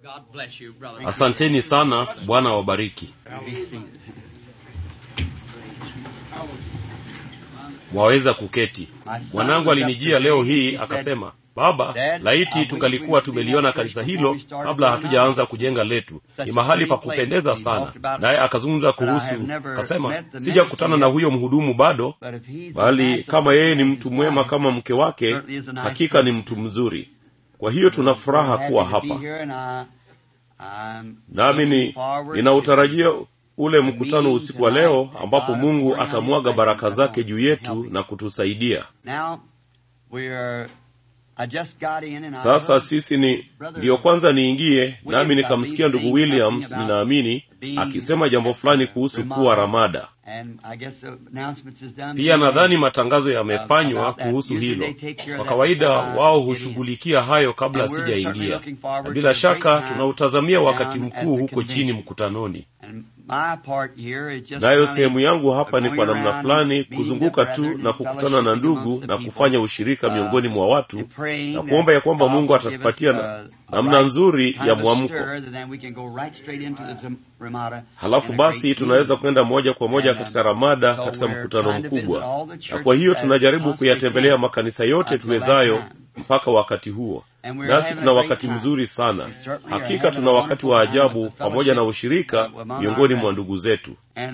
God bless you, brother. asanteni sana bwana wabariki Be seated. waweza kuketi mwanangu alinijia leo hii akasema baba laiti tungalikuwa tumeliona kanisa hilo kabla hatujaanza kujenga letu ni mahali pa kupendeza sana naye akazungumza kuhusu akasema sijakutana na huyo mhudumu bado But if he's bali kama yeye ni mtu mwema kama mke wake hakika ni mtu mzuri kwa hiyo tuna furaha kuwa hapa nami ni ninautarajia ule mkutano usiku wa leo ambapo mungu atamwaga baraka zake juu yetu na kutusaidia sasa sisi ni ndiyo kwanza niingie nami nikamsikia ndugu williams ninaamini akisema jambo fulani kuhusu kuwa ramada pia nadhani matangazo yamefanywa kuhusu hilo kwa kawaida wao hushughulikia hayo kabla sijaingia na bila shaka tunautazamia wakati mkuu huko chini mkutanoni nayo sehemu yangu hapa ni kwa namna fulani kuzunguka tu na kukutana na ndugu na kufanya ushirika miongoni mwa watu na kuomba ya kwamba mungu atatupatia na, namna nzuri ya mwamko halafu basi tunaweza kwenda moja kwa moja katika ramada katika mkutano mkubwa na kwa hiyo tunajaribu kuyatembelea makanisa yote tuwezayo mpaka wakati huo nasi tuna wakati mzuri sana hakika tuna wakati wa ajabu pamoja na ushirika miongoni mwa ndugu zetu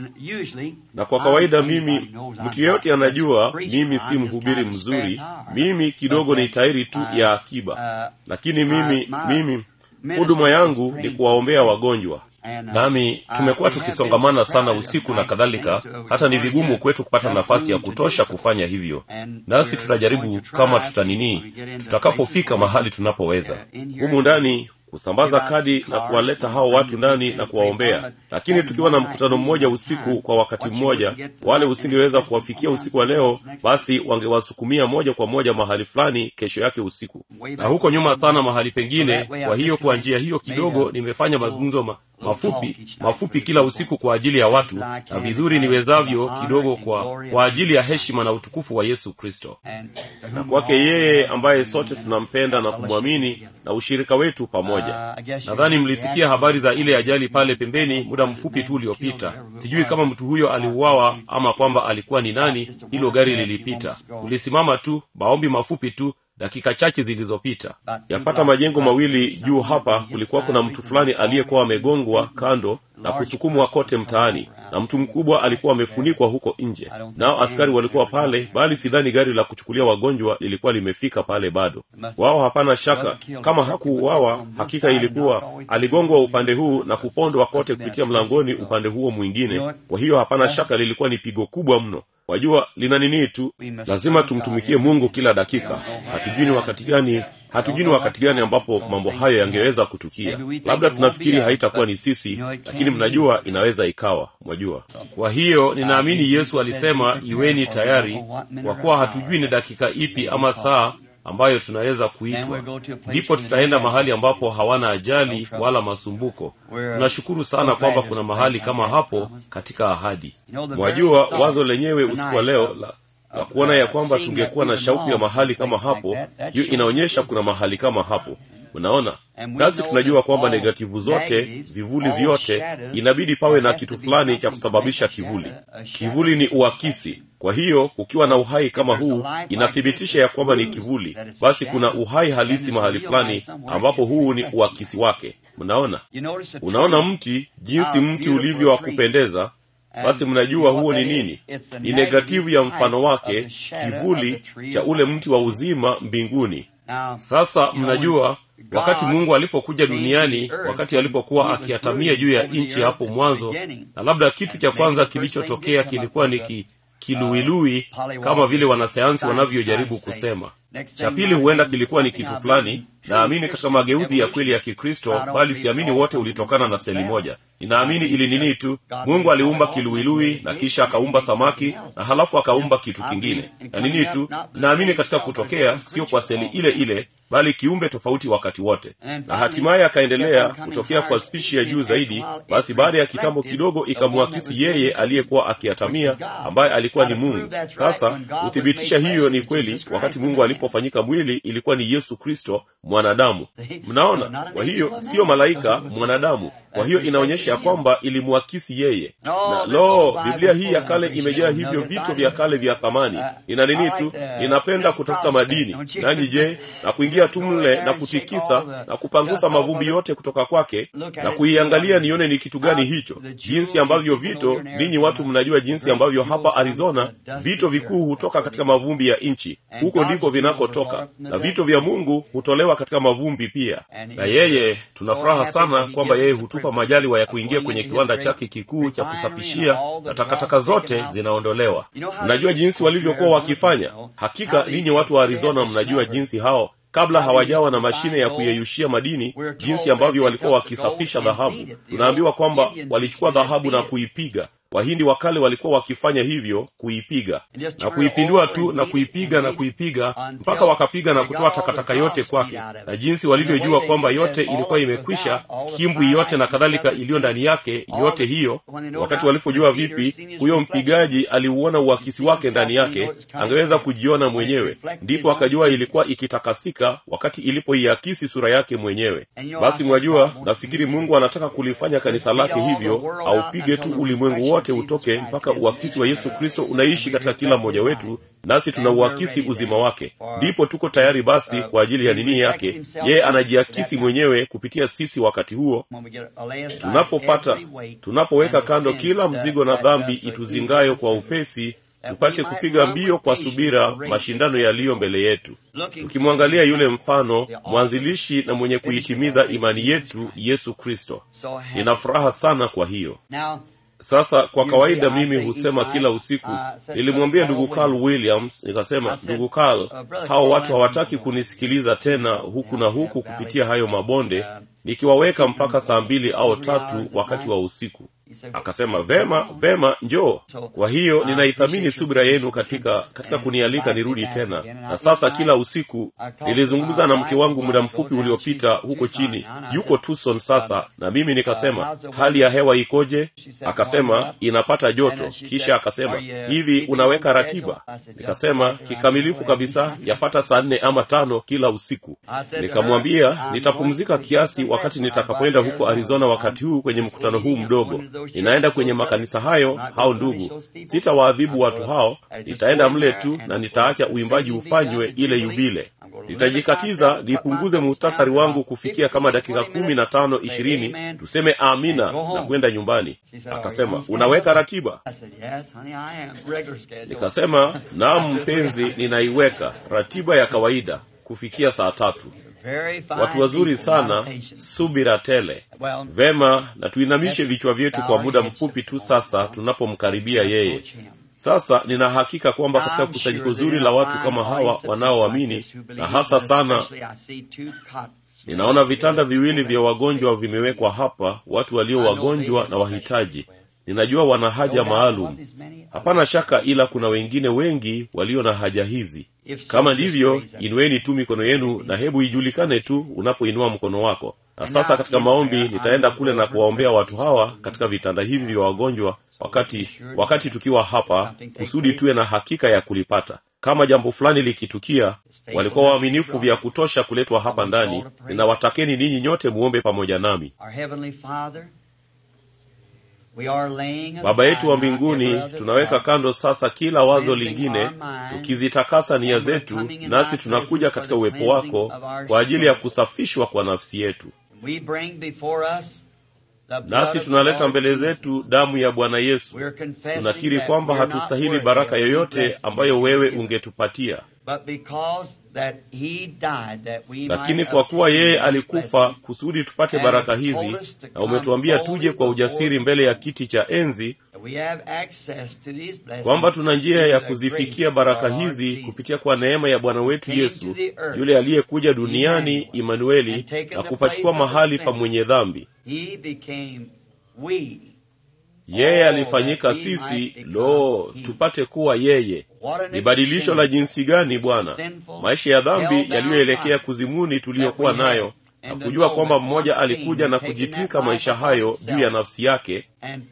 na kwa kawaida mimi mtu yeyote anajua mimi si mhubiri mzuri mimi kidogo ni tairi tu ya akiba lakini mimi mimi huduma yangu ni kuwaombea wagonjwa nami tumekuwa tukisongamana sana usiku na kadhalika hata ni vigumu kwetu kupata nafasi ya kutosha kufanya hivyo nasi tutajaribu kama tutaninii tutakapofika mahali tunapoweza humu ndani kusambaza kadi na kuwaleta hao watu ndani na kuwaombea lakini tukiwa na mkutano mmoja usiku kwa wakati mmoja wale usingeweza kuwafikia usiku wa leo basi wangewasukumia moja kwa moja mahali fulani kesho yake usiku na huko nyuma sana mahali pengine kwa hiyo kwa njia hiyo kidogo nimefanya mazungumzo ma, mafupi mafupi kila usiku kwa ajili ya watu na vizuri niwezavyo kidogo kwa kwa ajili ya heshima na utukufu wa yesu kristo na kwake yeye ambaye sote tunampenda na kumwamini na ushirika wetu pamoja nadhani mlisikia habari za ile ajali pale pembeni muda mfupi tu uliopita sijui kama mtu huyo aliuawa ama kwamba alikuwa ni nani hilo gari lilipita ulisimama tu maombi mafupi tu dakika chache zilizopita yapata majengo mawili juu hapa kulikuwa kuna mtu fulani aliyekuwa amegongwa kando na kusukumwa kote mtaani na mtu mkubwa alikuwa amefunikwa huko nje nao askari walikuwa pale bali sidhani gari la kuchukulia wagonjwa lilikuwa limefika pale bado wao hapana shaka kama hakuuawa hakika ilikuwa aligongwa upande huu na kupondwa kote kupitia mlangoni upande huo mwingine kwa hiyo hapana shaka lilikuwa ni pigo kubwa mno wajua lina nini tu lazima tumtumikie mungu kila dakika hatujui ni wakati gani hatujui ni wakati gani ambapo mambo hayo yangeweza kutukia labda tunafikiri haitakuwa ni sisi lakini mnajua inaweza ikawa mwajua kwa hiyo ninaamini yesu alisema iweni tayari kwa kuwa hatujui ni dakika ipi ama saa ambayo tunaweza kuitwa ndipo tutaenda mahali ambapo hawana ajali wala masumbuko tunashukuru sana kwamba kuna mahali kama hapo katika ahadi mwajua wazo lenyewe usiku wa leo la na kuona ya kwamba tungekuwa na shauku ya mahali kama hapo hiyo inaonyesha kuna mahali kama hapo unaona nasi tunajua kwamba negativu zote vivuli vyote inabidi pawe na kitu fulani cha kusababisha kivuli kivuli ni uakisi kwa hiyo ukiwa na uhai kama huu inathibitisha ya kwamba ni kivuli basi kuna uhai halisi mahali fulani ambapo huu ni uakisi wake mnaona unaona mti jinsi mti ulivyo wa kupendeza basi mnajua huo ni nini ni negativu ya mfano wake kivuli cha ule mti wa uzima mbinguni sasa mnajua wakati mungu alipokuja duniani wakati alipokuwa akiatamia juu ya nchi hapo mwanzo na labda kitu cha kwanza kilichotokea kilikuwa ni ki, kiluilui kama vile wanasayansi wanavyojaribu kusema cha pili huenda kilikuwa ni kitu fulani naamini katika mageuzi ya kweli ya kikristo bali siamini wote ulitokana na seli moja ninaamini ili nini tu mungu aliumba kiluilui na kisha akaumba samaki na halafu akaumba kitu kingine na nini tu naamini katika kutokea sio kwa seli ile ile bali kiumbe tofauti wakati wote na hatimaye akaendelea kutokea kwa spishi ya juu zaidi basi baada ya kitambo kidogo ikamwakisi yeye aliyekuwa akiatamia ambaye alikuwa ni mungu sasa huthibitisha hiyo ni kweli wakati mungu alipofanyika mwili ilikuwa ni yesu kristo mwanadamu mnaona kwa hiyo siyo malaika mwanadamu kwa hiyo inaonyesha ya kwamba ilimwakisi yeye na lo biblia hii ya kale imejaa hivyo vito vya kale vya thamani ina nini tu ninapenda kutafuta madini nanyi je na kuingia tu mle na kutikisa na kupangusa mavumbi yote kutoka kwake na kuiangalia nione ni kitu gani hicho jinsi ambavyo vito ninyi watu mnajua jinsi ambavyo hapa arizona vito vikuu hutoka katika mavumbi ya nchi huko ndiko vinakotoka na vito vya mungu hutolewa katika mavumbi pia na yeye tuna furaha sana kwamba yeye hutupa majaliwa ya kuingia kwenye kiwanda chake kikuu cha kusafishia na takataka zote zinaondolewa mnajua jinsi walivyokuwa wakifanya hakika ninyi watu wa arizona mnajua jinsi hao kabla hawajawa na mashine ya kuyeyushia madini jinsi ambavyo walikuwa wakisafisha dhahabu tunaambiwa kwamba walichukua dhahabu na kuipiga wahindi wa kale walikuwa wakifanya hivyo kuipiga na kuipindua tu na kuipiga na kuipiga mpaka wakapiga na kutoa takataka yote kwake na jinsi walivyojua kwamba yote ilikuwa imekwisha kimbwi yote na kadhalika iliyo ndani yake yote hiyo wakati walipojua vipi huyo mpigaji aliuona uakisi wake ndani yake angeweza kujiona mwenyewe ndipo akajua ilikuwa ikitakasika wakati ilipoiakisi sura yake mwenyewe basi mwajua nafikiri mungu anataka kulifanya kanisa lake hivyo aupige tu ulimwengu wote wote utoke mpaka uakisi wa yesu kristo unaishi katika kila mmoja wetu nasi tunauakisi uzima wake ndipo tuko tayari basi kwa ajili ya nini yake yeye anajiakisi mwenyewe kupitia sisi wakati huo tunapopata tunapoweka kando kila mzigo na dhambi ituzingayo kwa upesi tupate kupiga mbio kwa subira mashindano yaliyo mbele yetu tukimwangalia yule mfano mwanzilishi na mwenye kuitimiza imani yetu yesu kristo nina furaha sana kwa hiyo sasa kwa kawaida mimi husema kila usiku nilimwambia ndugu carl williams nikasema ndugu carl hao watu hawataki kunisikiliza tena huku na huku kupitia hayo mabonde nikiwaweka mpaka saa mbili au tatu wakati wa usiku akasema vema vema njoo kwa hiyo ninaithamini subira yenu katika katika kunialika nirudi tena na sasa kila usiku nilizungumza na mke wangu muda mfupi uliopita huko chini yuko tucson sasa na mimi nikasema hali ya hewa ikoje akasema inapata joto kisha akasema hivi unaweka ratiba nikasema kikamilifu kabisa yapata saa nne ama tano kila usiku nikamwambia nitapumzika kiasi wakati nitakapoenda huko arizona wakati huu kwenye mkutano huu mdogo ninaenda kwenye makanisa hayo hao ndugu sitawaadhibu watu hao nitaenda mle tu na nitaacha uimbaji ufanywe ile yubile nitajikatiza nipunguze muhtasari wangu kufikia kama dakika kumi na tano ishirini tuseme amina na kwenda nyumbani akasema unaweka ratiba nikasema naam mpenzi ninaiweka ratiba ya kawaida kufikia saa tatu watu wazuri sana subira tele vema na tuinamishe vichwa vyetu kwa muda mfupi tu sasa tunapomkaribia yeye sasa nina hakika kwamba katika kusanyiko zuri la watu kama hawa wanaoamini na hasa sana ninaona vitanda viwili vya wagonjwa vimewekwa hapa watu walio wagonjwa na wahitaji ninajua wana haja maalum hapana shaka ila kuna wengine wengi walio na haja hizi kama ndivyo inueni tu mikono yenu na hebu ijulikane tu unapoinua mkono wako na sasa katika maombi nitaenda kule na kuwaombea watu hawa katika vitanda hivi vya wagonjwa wakati wakati tukiwa hapa kusudi tuwe na hakika ya kulipata kama jambo fulani likitukia walikuwa waaminifu vya kutosha kuletwa hapa ndani ninawatakeni ninyi nyote muombe pamoja nami baba yetu wa mbinguni tunaweka kando sasa kila wazo lingine tukizitakasa nia zetu nasi tunakuja katika uwepo wako kwa ajili ya kusafishwa kwa nafsi yetu nasi tunaleta mbele zetu damu ya bwana yesu tunakiri kwamba hatustahili baraka yoyote ambayo wewe ungetupatia lakini kwa kuwa yeye alikufa kusudi tupate baraka hizi na umetuambia tuje kwa ujasiri mbele ya kiti cha enzi kwamba tuna njia ya kuzifikia baraka hizi kupitia kwa neema ya bwana wetu yesu yule aliyekuja duniani imanueli na kupachukua mahali pa mwenye dhambi yeye alifanyika sisi lo tupate kuwa yeye ni badilisho la jinsi gani bwana maisha ya dhambi yaliyoelekea kuzimuni tuliyokuwa nayo na kujua kwamba mmoja alikuja na kujitwika maisha hayo juu ya nafsi yake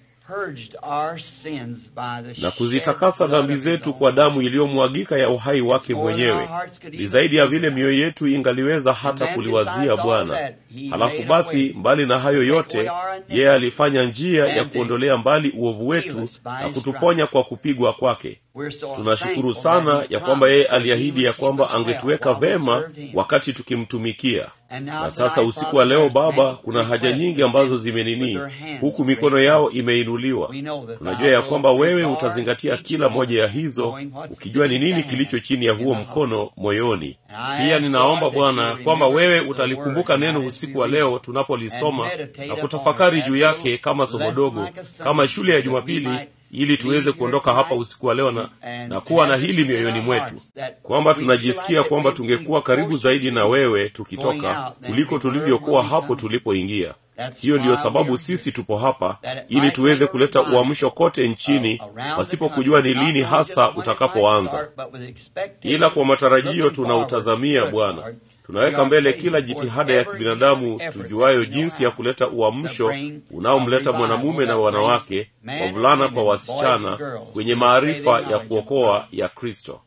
na kuzitakasa dhambi zetu kwa damu iliyomwagika ya uhai wake mwenyewe ni zaidi ya vile mioyo yetu ingaliweza hata kuliwazia bwana halafu basi mbali na hayo yote yeye alifanya njia ya kuondolea mbali uovu wetu na kutuponya kwa kupigwa kwake tunashukuru sana ya kwamba yeye aliahidi ya kwamba angetuweka vema wakati tukimtumikia na sasa usiku wa leo baba kuna haja nyingi ambazo zimenini huku mikono yao imeinuliwa tunajua ya kwamba wewe utazingatia kila moja ya hizo ukijua ni nini kilicho chini ya huo mkono moyoni pia ninaomba bwana kwamba wewe utalikumbuka neno usiku wa leo tunapolisoma na kutafakari juu yake kama somo dogo kama shule ya jumapili ili tuweze kuondoka hapa usiku wa leo na, na kuwa na hili mioyoni mwetu kwamba tunajisikia kwamba tungekuwa karibu zaidi na wewe tukitoka kuliko tulivyokuwa hapo tulipoingia hiyo ndiyo sababu sisi tupo hapa ili tuweze kuleta uamsho kote nchini pasipokujua ni lini hasa utakapoanza ila kwa matarajio tunautazamia bwana tunaweka mbele kila jitihada ya kibinadamu tujuayo jinsi ya kuleta uamsho unaomleta mwanamume na wanawake wavulana kwa wasichana kwenye maarifa ya kuokoa ya kristo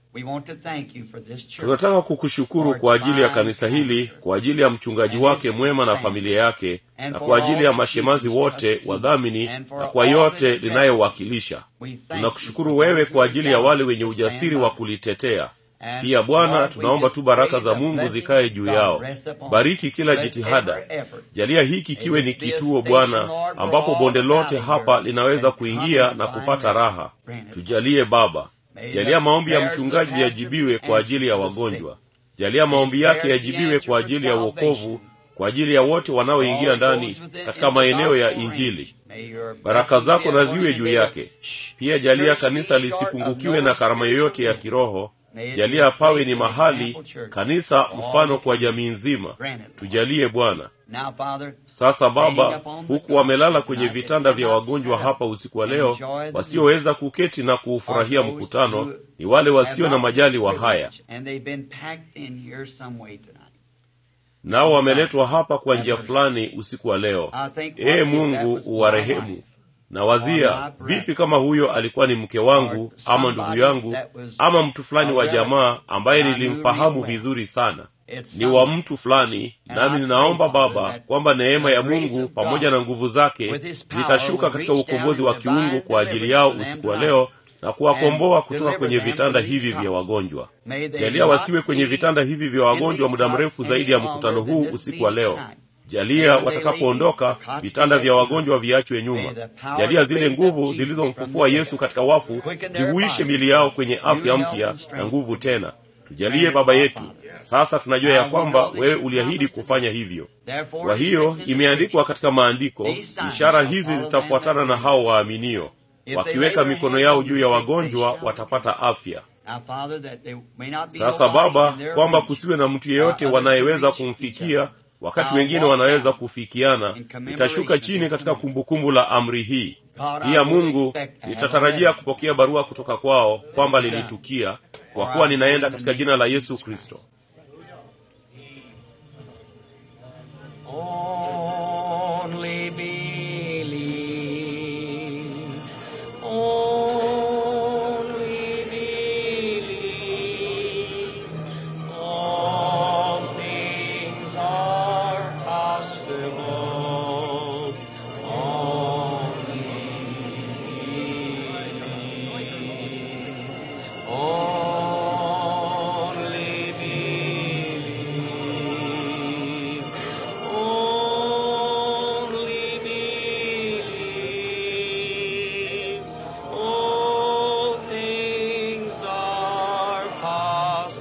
tunataka kukushukuru kwa ajili ya kanisa hili kwa ajili ya mchungaji wake mwema na familia yake na kwa ajili ya mashemazi wote wadhamini na kwa yote linayowakilisha tunakushukuru wewe kwa ajili ya wale wenye ujasiri wa kulitetea pia bwana tunaomba tu baraka za mungu zikaye juu yao bariki kila jitihada jalia hiki kiwe ni kituo bwana ambapo bonde lote hapa linaweza kuingia na kupata raha tujalie baba jalia maombi ya mchungaji yajibiwe kwa ajili ya wagonjwa jalia maombi yake yajibiwe kwa ajili ya uokovu kwa ajili ya wote wanaoingia ndani katika maeneo ya injili baraka zako na ziwe juu yake pia jalia kanisa lisipungukiwe na karama yoyote ya kiroho jalia pawe ni mahali kanisa mfano kwa jamii nzima tujalie bwana sasa baba huku wamelala kwenye vitanda vya wagonjwa hapa usiku wa leo wasioweza kuketi na kuufurahia mkutano ni wale wasio na majali wa haya nao wameletwa hapa kwa njia fulani usiku wa leo ee mungu uwarehemu na wazia vipi kama huyo alikuwa ni mke wangu ama ndugu yangu ama mtu fulani wa jamaa ambaye nilimfahamu vizuri sana ni wa mtu fulani nami ninaomba baba kwamba neema ya mungu pamoja na nguvu zake zitashuka katika ukombozi wa kiungu kwa ajili yao usiku wa leo na kuwakomboa kutoka kwenye vitanda hivi vya wagonjwa jalia wasiwe kwenye vitanda hivi vya wagonjwa muda mrefu zaidi ya mkutano huu usiku wa leo jalia watakapoondoka vitanda vya wagonjwa viachwe nyuma jalia zile nguvu zilizomfufua yesu katika wafu zihuishe mili yao kwenye afya mpya na nguvu tena tujalie baba yetu sasa tunajua ya kwamba wewe uliahidi kufanya hivyo kwa hiyo imeandikwa katika maandiko ishara hizi zitafuatana na hao waaminio wakiweka mikono yao juu ya wagonjwa watapata afya sasa baba kwamba kusiwe na mtu yeyote wanayeweza kumfikia wakati wengine wanaweza kufikiana nitashuka chini katika kumbukumbu la amri hii pia mungu nitatarajia kupokea barua kutoka kwao kwamba lilitukia kwa kuwa ninaenda katika jina la yesu kristo Only believe. Only believe. All things are possible. Only believe. Only believe. Only believe. All things are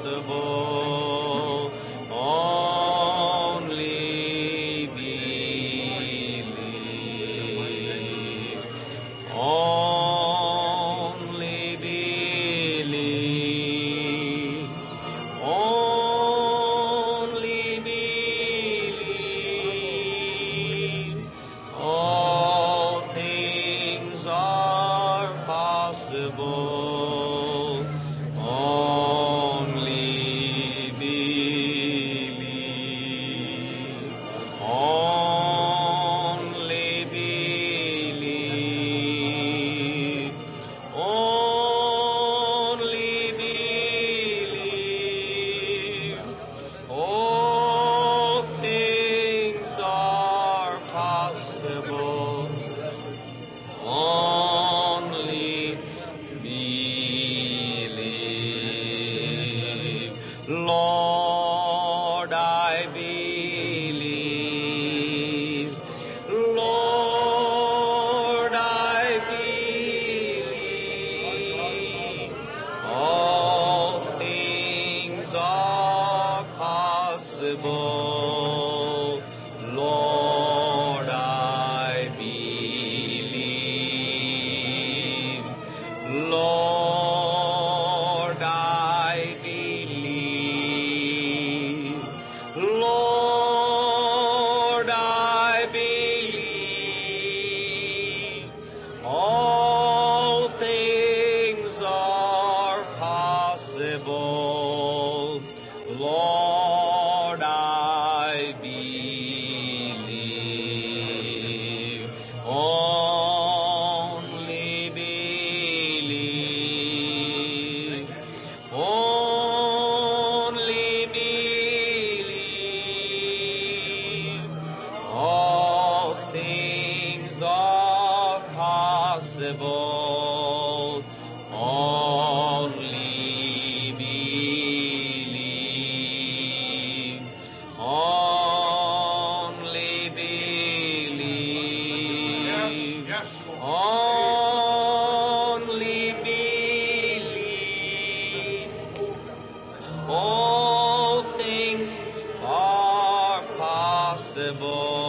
possible. Only believe.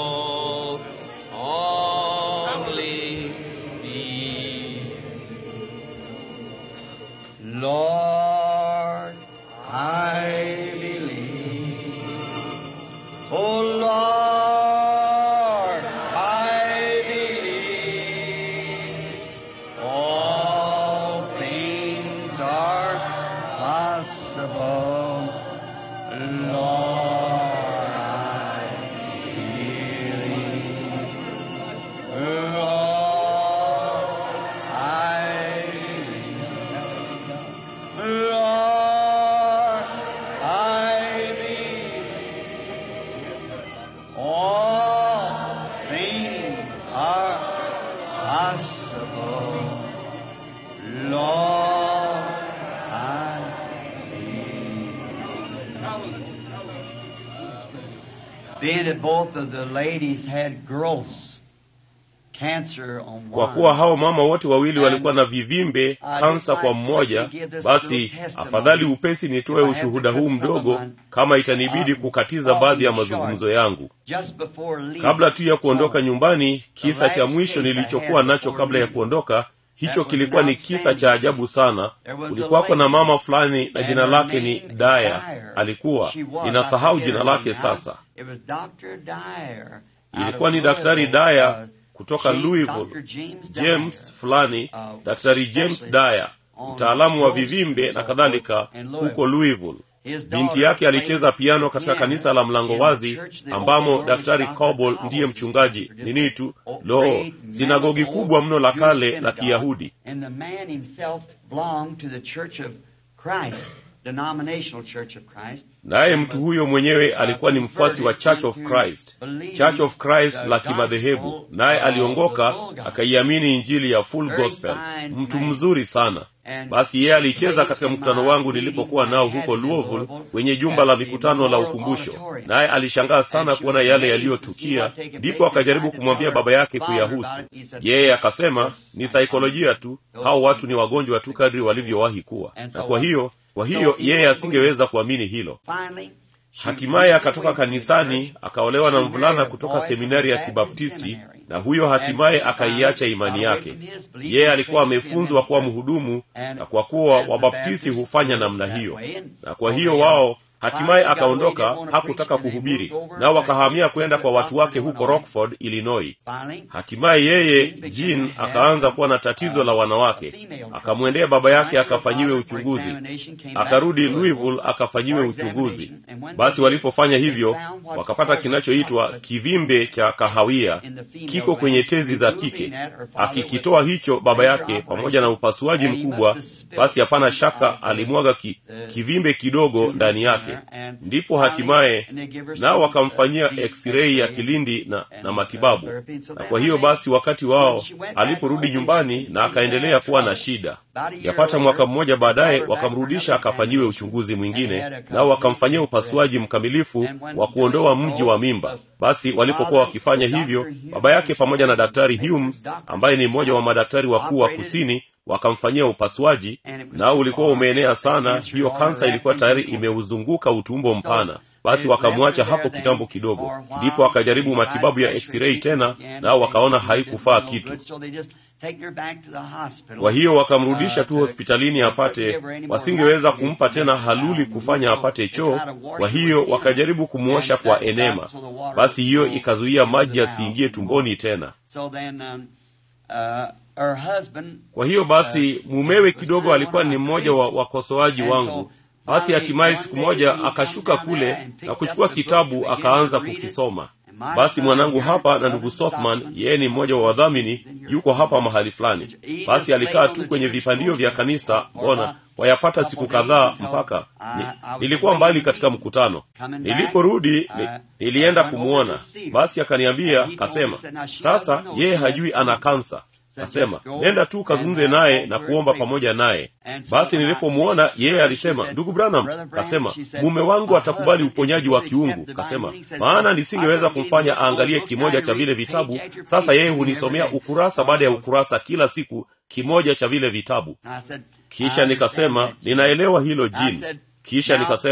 Oh, only believe. Lord, I believe. Oh Lord, I believe. All things are possible. Lord, I believe. Lord, I believe. Lord, I believe. All things are possible. Lord, I believe. Being that both of the ladies had growths, cancer on kwa one. kuwa hao mama wote wawili walikuwa na vivimbe kansa kwa mmoja basi afadhali upesi nitoe ushuhuda huu mdogo kama itanibidi kukatiza baadhi ya mazungumzo yangu Just before leaving, kabla tu ya kuondoka nyumbani kisa cha mwisho nilichokuwa nacho kabla ya kuondoka hicho kilikuwa ni kisa cha ajabu sana kulikuwako na mama fulani na jina lake ni daya alikuwa ninasahau jina lake sasa It was Dr. Dyer ilikuwa ni daktari daya kutoka louisville james fulani daktari james daya mtaalamu wa vivimbe na kadhalika huko louisville binti yake alicheza piano katika kanisa la mlango wazi ambamo daktari cobol ndiye mchungaji nini tu lo sinagogi kubwa mno la kale la kiyahudi And the man himself belonged to the Church of Christ, denominational Church of Christ. naye mtu huyo mwenyewe alikuwa ni mfuasi wa church of christ church of christ la kimadhehebu naye aliongoka akaiamini injili ya full gospel mtu mzuri sana basi yeye alicheza katika mkutano wangu nilipokuwa nao huko louisville kwenye jumba la mikutano la ukumbusho naye alishangaa sana kuona yale yaliyotukia ndipo akajaribu kumwambia baba yake kuyahusu yeye akasema ni saikolojia tu hao watu ni wagonjwa tu kadri walivyowahi kuwa na kwa hiyo kwa hiyo yeye asingeweza kuamini hilo Finally, she hatimaye akatoka kanisani akaolewa na mvulana kutoka seminari ya kibaptisti na huyo hatimaye akaiacha imani yake yeye alikuwa amefunzwa kuwa mhudumu na kwa kuwa wabaptisti hufanya namna hiyo na kwa hiyo wao hatimaye akaondoka hakutaka kuhubiri nao wakahamia kwenda kwa watu wake huko rockford illinois finally, hatimaye yeye jean akaanza kuwa na tatizo la wanawake akamwendea baba yake akafanyiwe uchunguzi akarudi louisville akafanyiwe uchunguzi basi walipofanya hivyo wakapata kinachoitwa kivimbe cha kahawia kiko kwenye tezi za kike akikitoa hicho baba yake pamoja na upasuaji mkubwa basi hapana shaka alimwaga ki, kivimbe kidogo ndani yake ndipo hatimaye nao wakamfanyia x-ray ya kilindi na, na matibabu na kwa hiyo basi wakati wao aliporudi nyumbani na akaendelea kuwa na shida yapata mwaka mmoja baadaye wakamrudisha akafanyiwe uchunguzi mwingine nao wakamfanyia upasuaji mkamilifu wa kuondoa mji wa mimba basi walipokuwa wakifanya hivyo baba yake pamoja na daktari humes ambaye ni mmoja wa madaktari wakuu wa kusini wakamfanyia upasuaji nao ulikuwa umeenea sana hiyo kansa ilikuwa tayari imeuzunguka utumbo mpana basi wakamwacha hapo kitambo kidogo ndipo akajaribu matibabu ya x-ray tena nao wakaona haikufaa kitu kwa hiyo wakamrudisha tu hospitalini apate wasingeweza kumpa tena haluli kufanya apate choo kwa hiyo wakajaribu kumwosha kwa enema basi hiyo ikazuia maji yasiingie tumboni tena kwa hiyo basi mumewe kidogo alikuwa ni mmoja wa wakosoaji wangu basi hatimaye siku moja akashuka kule na kuchukua kitabu akaanza kukisoma basi mwanangu hapa na ndugu sothman yeye ni mmoja wa wadhamini yuko hapa mahali fulani basi alikaa tu kwenye vipandio vya kanisa mbona wayapata siku kadhaa mpaka ni, nilikuwa mbali katika mkutano niliporudi ni, nilienda kumwona basi akaniambia kasema sasa yeye hajui ana kansa kasema nenda tu kazungumze naye na kuomba pamoja naye basi nilipomwona yeye alisema ndugu branham kasema mume wangu atakubali uponyaji wa kiungu kasema maana nisingeweza kumfanya aangalie kimoja cha vile vitabu sasa yeye hunisomea ukurasa baada ya ukurasa kila siku kimoja cha vile vitabu kisha nikasema ninaelewa hilo jini kisha nikasema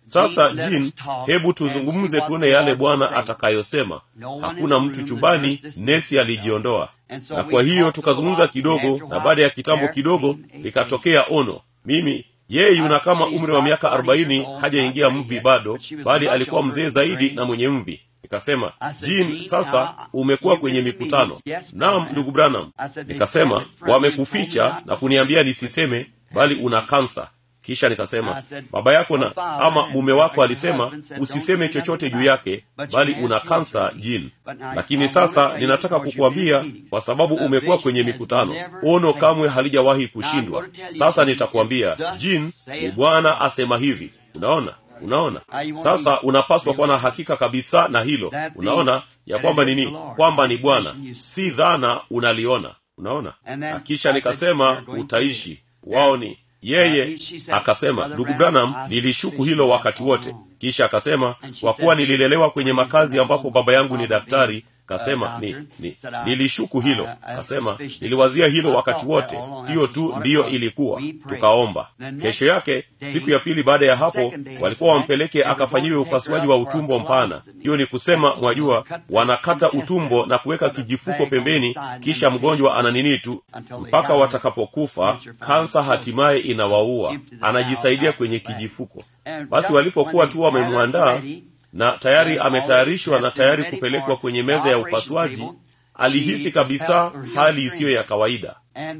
sasa jin hebu tuzungumze tuone yale bwana atakayosema hakuna mtu chumbani nesi alijiondoa na kwa hiyo tukazungumza kidogo na baada ya kitambo kidogo likatokea ono mimi yeye yuna kama umri wa miaka arobaini hajaingia mvi bado bali alikuwa mzee zaidi na mwenye mvi nikasema jin sasa umekuwa kwenye mikutano naam ndugu branham nikasema wamekuficha na kuniambia nisiseme bali una kansa kisha nikasema baba yako na ama mume wako alisema usiseme chochote juu yake bali una kansa jin lakini sasa ninataka kukuambia kwa sababu umekuwa kwenye mikutano ono kamwe halijawahi kushindwa sasa nitakuambia jin ni bwana asema hivi unaona unaona sasa unapaswa kuwa na hakika kabisa na hilo unaona ya kwamba nini kwamba ni bwana si dhana unaliona unaona na kisha nikasema utaishi wao ni yeye akasema ndugu branham nilishuku hilo wakati wote kisha akasema kwa kuwa nililelewa kwenye makazi ambapo baba yangu ni daktari kasema ni, ni nilishuku hilo kasema niliwazia hilo wakati wote hiyo tu ndiyo ilikuwa tukaomba kesho yake siku ya pili baada ya hapo walikuwa wampeleke akafanyiwe upasuaji wa utumbo mpana hiyo ni kusema mwajua wanakata utumbo na kuweka kijifuko pembeni kisha mgonjwa ana nini tu mpaka watakapokufa kansa hatimaye inawaua anajisaidia kwenye kijifuko basi walipokuwa tu wamemwandaa na tayari ametayarishwa na tayari kupelekwa kwenye meza ya upasuaji alihisi kabisa hali isiyo ya kawaida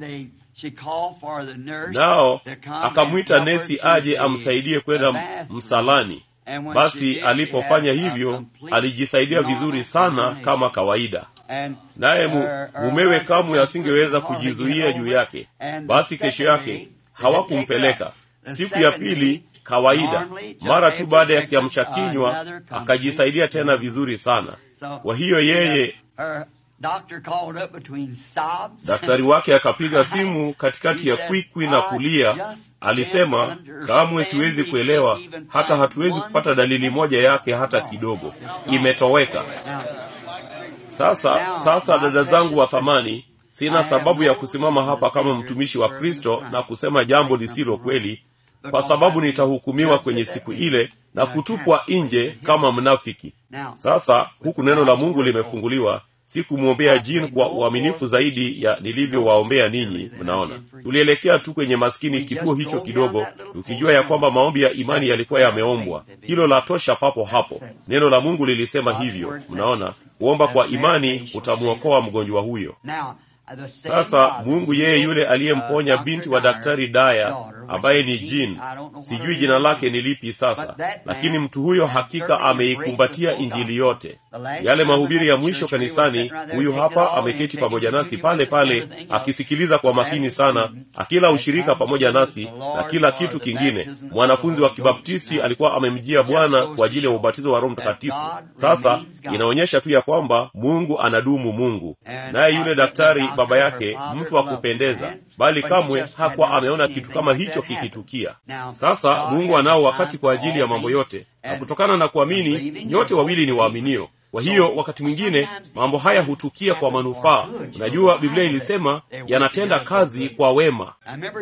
nao akamwita nesi aje amsaidie kwenda msalani basi alipofanya hivyo alijisaidia vizuri sana kama kawaida naye mumewe kamwe asingeweza kujizuia juu yake basi kesho yake hawakumpeleka siku ya pili kawaida mara tu baada ya kiamsha kinywa akajisaidia tena vizuri sana kwa hiyo yeye daktari wake akapiga simu katikati ya kwikwi na kulia alisema kamwe siwezi kuelewa hata hatuwezi kupata dalili moja yake hata kidogo imetoweka sasa sasa dada zangu wa thamani sina sababu ya kusimama hapa kama mtumishi wa kristo na kusema jambo lisilo kweli kwa sababu nitahukumiwa kwenye siku ile na kutupwa nje kama mnafiki sasa huku neno la mungu limefunguliwa sikumwombea jin kwa uaminifu zaidi ya nilivyowaombea ninyi mnaona tulielekea tu kwenye maskini kituo hicho kidogo tukijua ya kwamba maombi ya imani yalikuwa yameombwa hilo la tosha papo hapo neno la mungu lilisema hivyo mnaona kuomba kwa imani utamwokoa mgonjwa huyo sasa mungu yeye yule aliyemponya binti wa daktari daya ambaye ni jin sijui jina lake ni lipi sasa lakini mtu huyo hakika ameikumbatia injili yote yale mahubiri ya mwisho kanisani huyu hapa ameketi pamoja nasi pale pale akisikiliza kwa makini sana akila ushirika pamoja nasi na kila kitu kingine mwanafunzi wa kibaptisti alikuwa amemjia bwana kwa ajili ya ubatizo wa roho mtakatifu sasa inaonyesha tu ya kwamba mungu anadumu mungu naye yule daktari baba yake mtu wa kupendeza bali kamwe hakuwa ameona kitu kama hicho kikitukia sasa mungu anao wakati kwa ajili ya mambo yote na kutokana na kuamini nyote wawili ni waaminio kwa hiyo wakati mwingine mambo haya hutukia kwa manufaa unajua biblia ilisema yanatenda kazi kwa wema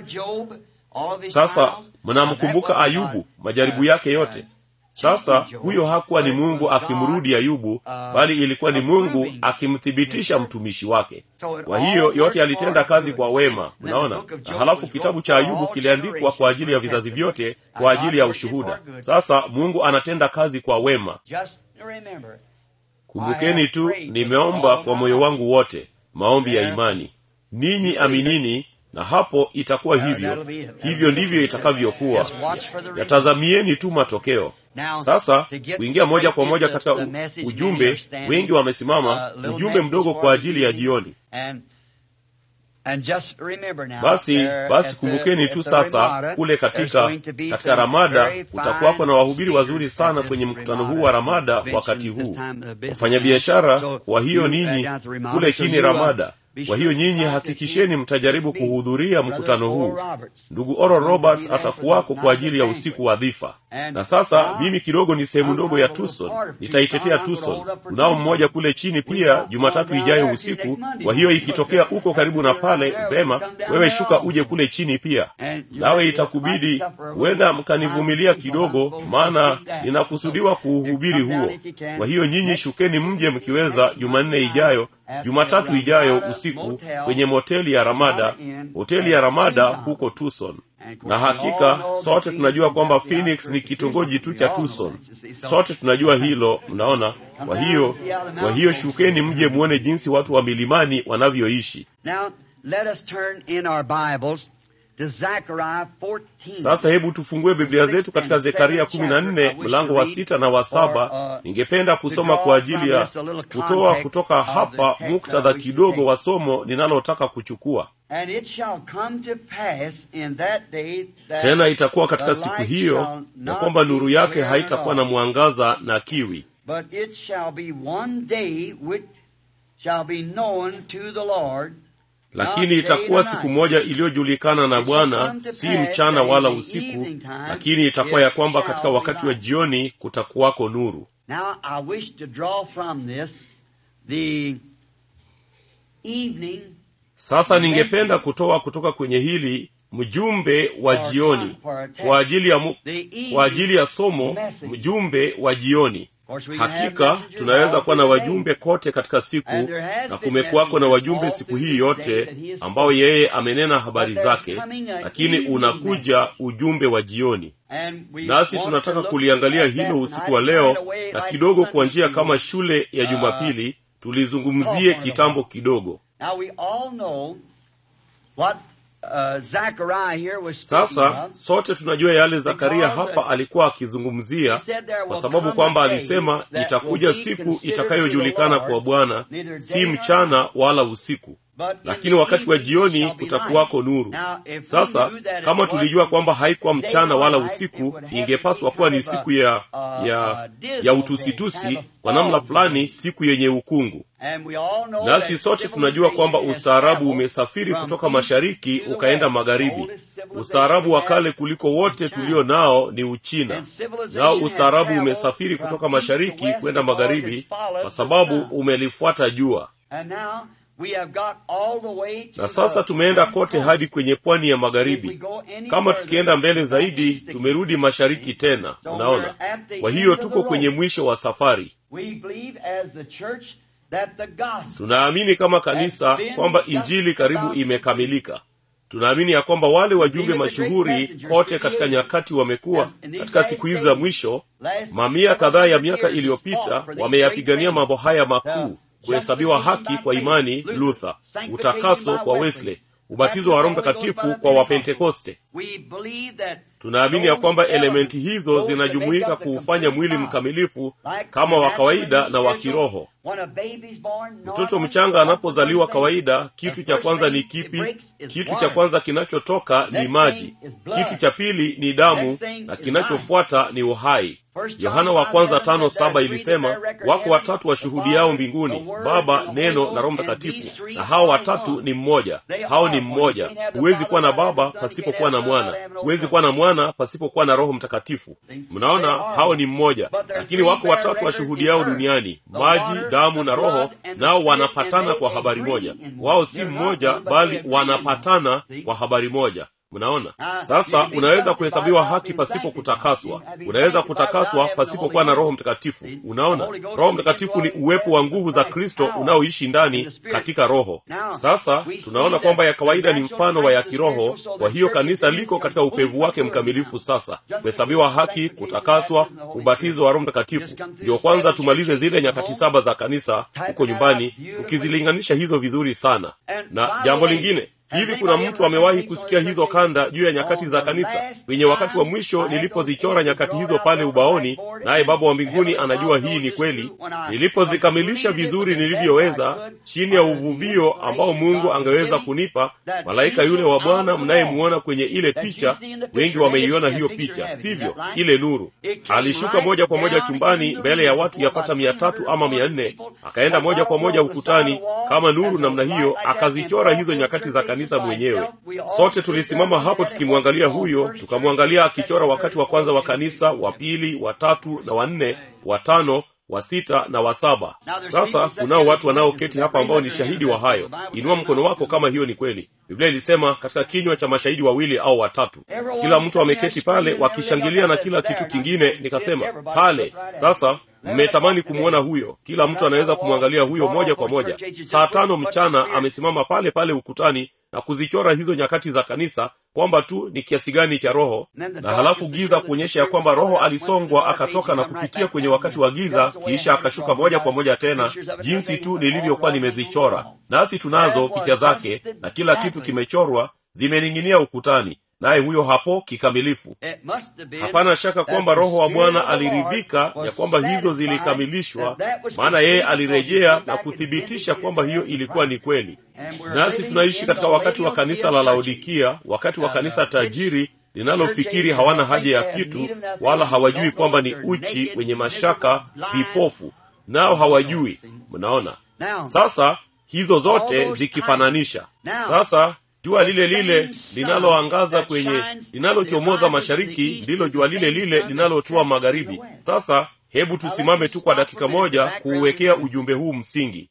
sasa mnamkumbuka ayubu majaribu yake yote sasa huyo hakuwa ni mungu akimrudi ayubu bali ilikuwa ni mungu akimthibitisha mtumishi wake kwa hiyo yote yalitenda kazi kwa wema mnaona na halafu kitabu cha ayubu kiliandikwa kwa ajili ya vizazi vyote kwa ajili ya ushuhuda sasa mungu anatenda kazi kwa wema kumbukeni tu nimeomba kwa moyo wangu wote maombi ya imani ninyi aminini na hapo itakuwa hivyo hivyo ndivyo itakavyokuwa yatazamieni tu matokeo sasa kuingia moja kwa moja katika u, ujumbe wengi wamesimama ujumbe mdogo kwa ajili ya jioni basi basi kumbukeni tu sasa kule katika katika ramada kutakuwako na wahubiri wazuri sana kwenye mkutano huu wa ramada wakati huu wafanyabiashara kwa hiyo ninyi kule chini ramada kwa hiyo nyinyi hakikisheni mtajaribu kuhudhuria mkutano huu ndugu oro roberts atakuwako kwa ajili ya usiku wa dhifa na sasa mimi kidogo ni sehemu ndogo ya tucson nitaitetea tucson unao mmoja kule chini pia jumatatu ijayo usiku kwa hiyo ikitokea uko karibu na pale vema wewe shuka uje kule chini pia nawe itakubidi huenda mkanivumilia kidogo maana ninakusudiwa kuuhubiri huo kwa hiyo nyinyi shukeni mje mkiweza jumanne ijayo jumatatu ijayo usiku kwenye moteli ya ramada hoteli ya ramada huko tucson na hakika sote tunajua kwamba phoenix ni kitongoji tu cha tucson sote tunajua hilo mnaona kwa hiyo kwa hiyo shukeni mje muone jinsi watu wa milimani wanavyoishi Now, let us turn in our Bibles to Zechariah 14. sasa hebu tufungue biblia zetu katika zekaria kumi na nne mlango wa sita na wa saba ningependa kusoma kwa ajili ya kutoa kutoka hapa muktadha kidogo wa somo ninalotaka kuchukua And it shall come to pass in that day that tena itakuwa katika the siku light hiyo shall ya not kwamba be nuru yake clear haitakuwa at na all. mwangaza na kiwi But it shall be one day which shall be known to the Lord, lakini itakuwa siku moja iliyojulikana na bwana si mchana wala usiku lakini itakuwa ya kwamba katika wakati wa jioni kutakuwako nuru Now, I wish to draw from this the evening sasa ningependa kutoa kutoka kwenye hili mjumbe wa jioni kwa ajili ya mu, kwa ajili ya somo mjumbe wa jioni hakika tunaweza kuwa na wajumbe kote katika siku na kumekuwako na wajumbe siku hii yote ambao yeye amenena habari zake lakini unakuja ujumbe wa jioni nasi tunataka kuliangalia hilo usiku wa leo na kidogo kwa njia kama shule ya jumapili tulizungumzie kitambo kidogo Now we all know what uh, Zechariah here was speaking sasa of. sote tunajua yale zakaria hapa alikuwa akizungumzia kwa sababu kwamba alisema itakuja siku itakayojulikana kwa bwana si mchana wala usiku lakini wakati wa jioni kutakuwako nuru sasa kama tulijua kwamba haikuwa mchana wala usiku ingepaswa kuwa ni siku ya ya ya utusitusi kwa namna fulani siku yenye ukungu nasi sote tunajua kwamba ustaarabu umesafiri kutoka mashariki ukaenda magharibi ustaarabu wa kale kuliko wote tulio nao ni uchina nao ustaarabu umesafiri kutoka mashariki kwenda magharibi kwa sababu umelifuata jua na sasa tumeenda kote hadi kwenye pwani ya magharibi kama tukienda mbele zaidi tumerudi mashariki tena unaona kwa hiyo tuko kwenye mwisho wa safari tunaamini kama kanisa kwamba injili karibu imekamilika tunaamini ya kwamba wale wajumbe mashuhuri kote katika nyakati wamekuwa katika siku hizi za mwisho mamia kadhaa ya miaka iliyopita wameyapigania mambo haya makuu kuhesabiwa haki kwa imani luther utakaso kwa wesley ubatizo wa roho mtakatifu kwa wapentekoste tunaamini ya kwamba elementi hizo zinajumuika kuufanya mwili mkamilifu kama wa kawaida na wa kiroho mtoto mchanga anapozaliwa kawaida kitu cha kwanza ni kipi kitu cha kwanza kinachotoka ni maji kitu cha pili ni damu na kinachofuata ni uhai yohana wa kwanza tano saba ilisema wako watatu washuhudiao mbinguni baba neno na roho mtakatifu na hao watatu ni mmoja hao ni mmoja huwezi kuwa na baba pasipokuwa na mwana huwezi kuwa na mwana pasipokuwa na roho mtakatifu mnaona hao ni mmoja lakini wako watatu washuhudiao duniani maji damu na roho nao wanapatana kwa habari moja wao si mmoja bali wanapatana kwa habari moja mnaona sasa unaweza kuhesabiwa haki pasipo kutakaswa unaweza kutakaswa pasipokuwa na roho mtakatifu unaona roho mtakatifu ni uwepo wa nguvu za kristo unaoishi ndani katika roho sasa tunaona kwamba ya kawaida ni mfano wa ya kiroho kwa hiyo kanisa liko katika upevu wake mkamilifu sasa kuhesabiwa haki kutakaswa ubatizo wa roho mtakatifu ndio kwanza tumalize zile nyakati saba za kanisa huko nyumbani tukizilinganisha hizo vizuri sana na jambo lingine hivi kuna mtu amewahi kusikia hizo kanda juu ya nyakati za kanisa kwenye wakati wa mwisho nilipozichora nyakati hizo pale ubaoni naye baba wa mbinguni anajua hii ni kweli nilipozikamilisha vizuri nilivyoweza chini ya uvuvio ambao mungu angeweza kunipa malaika yule wa bwana mnayemuona kwenye ile picha wengi wameiona hiyo picha sivyo ile nuru alishuka moja kwa moja chumbani mbele ya watu yapata mia tatu ama mia nne akaenda moja kwa moja ukutani kama nuru namna hiyo akazichora hizo nyakati za kanisa mwenyewe sote tulisimama hapo tukimwangalia huyo tukamwangalia akichora wakati wa kwanza wa kanisa wa pili wa tatu na wa nne wa tano wa sita na wa saba sasa kunao watu wanaoketi hapa ambao ni shahidi wa hayo inua mkono wako kama hiyo ni kweli biblia ilisema katika kinywa cha mashahidi wawili au watatu kila mtu ameketi pale wakishangilia na kila kitu kingine nikasema pale sasa mmetamani kumwona huyo kila mtu anaweza kumwangalia huyo moja kwa moja saa tano mchana amesimama pale pale ukutani na kuzichora hizo nyakati za kanisa kwamba tu ni kiasi gani cha roho na halafu giza kuonyesha ya kwamba roho alisongwa akatoka na kupitia kwenye wakati wa giza kisha akashuka moja kwa moja tena jinsi tu nilivyokuwa nimezichora nasi tunazo picha zake na kila kitu kimechorwa zimening'inia ukutani naye huyo hapo kikamilifu hapana shaka kwamba roho wa bwana aliridhika ya kwamba hizo zilikamilishwa maana yeye alirejea na kuthibitisha kwamba hiyo ilikuwa ni kweli nasi tunaishi katika wakati wa kanisa la laodikia wakati wa kanisa tajiri linalofikiri hawana haja ya kitu wala hawajui kwamba ni uchi wenye mashaka vipofu nao hawajui mnaona sasa hizo zote zikifananisha sasa jua lile lile linaloangaza kwenye linalochomoza mashariki ndilo jua lile lile linalotua magharibi sasa hebu tusimame tu kwa dakika moja kuuwekea ujumbe huu msingi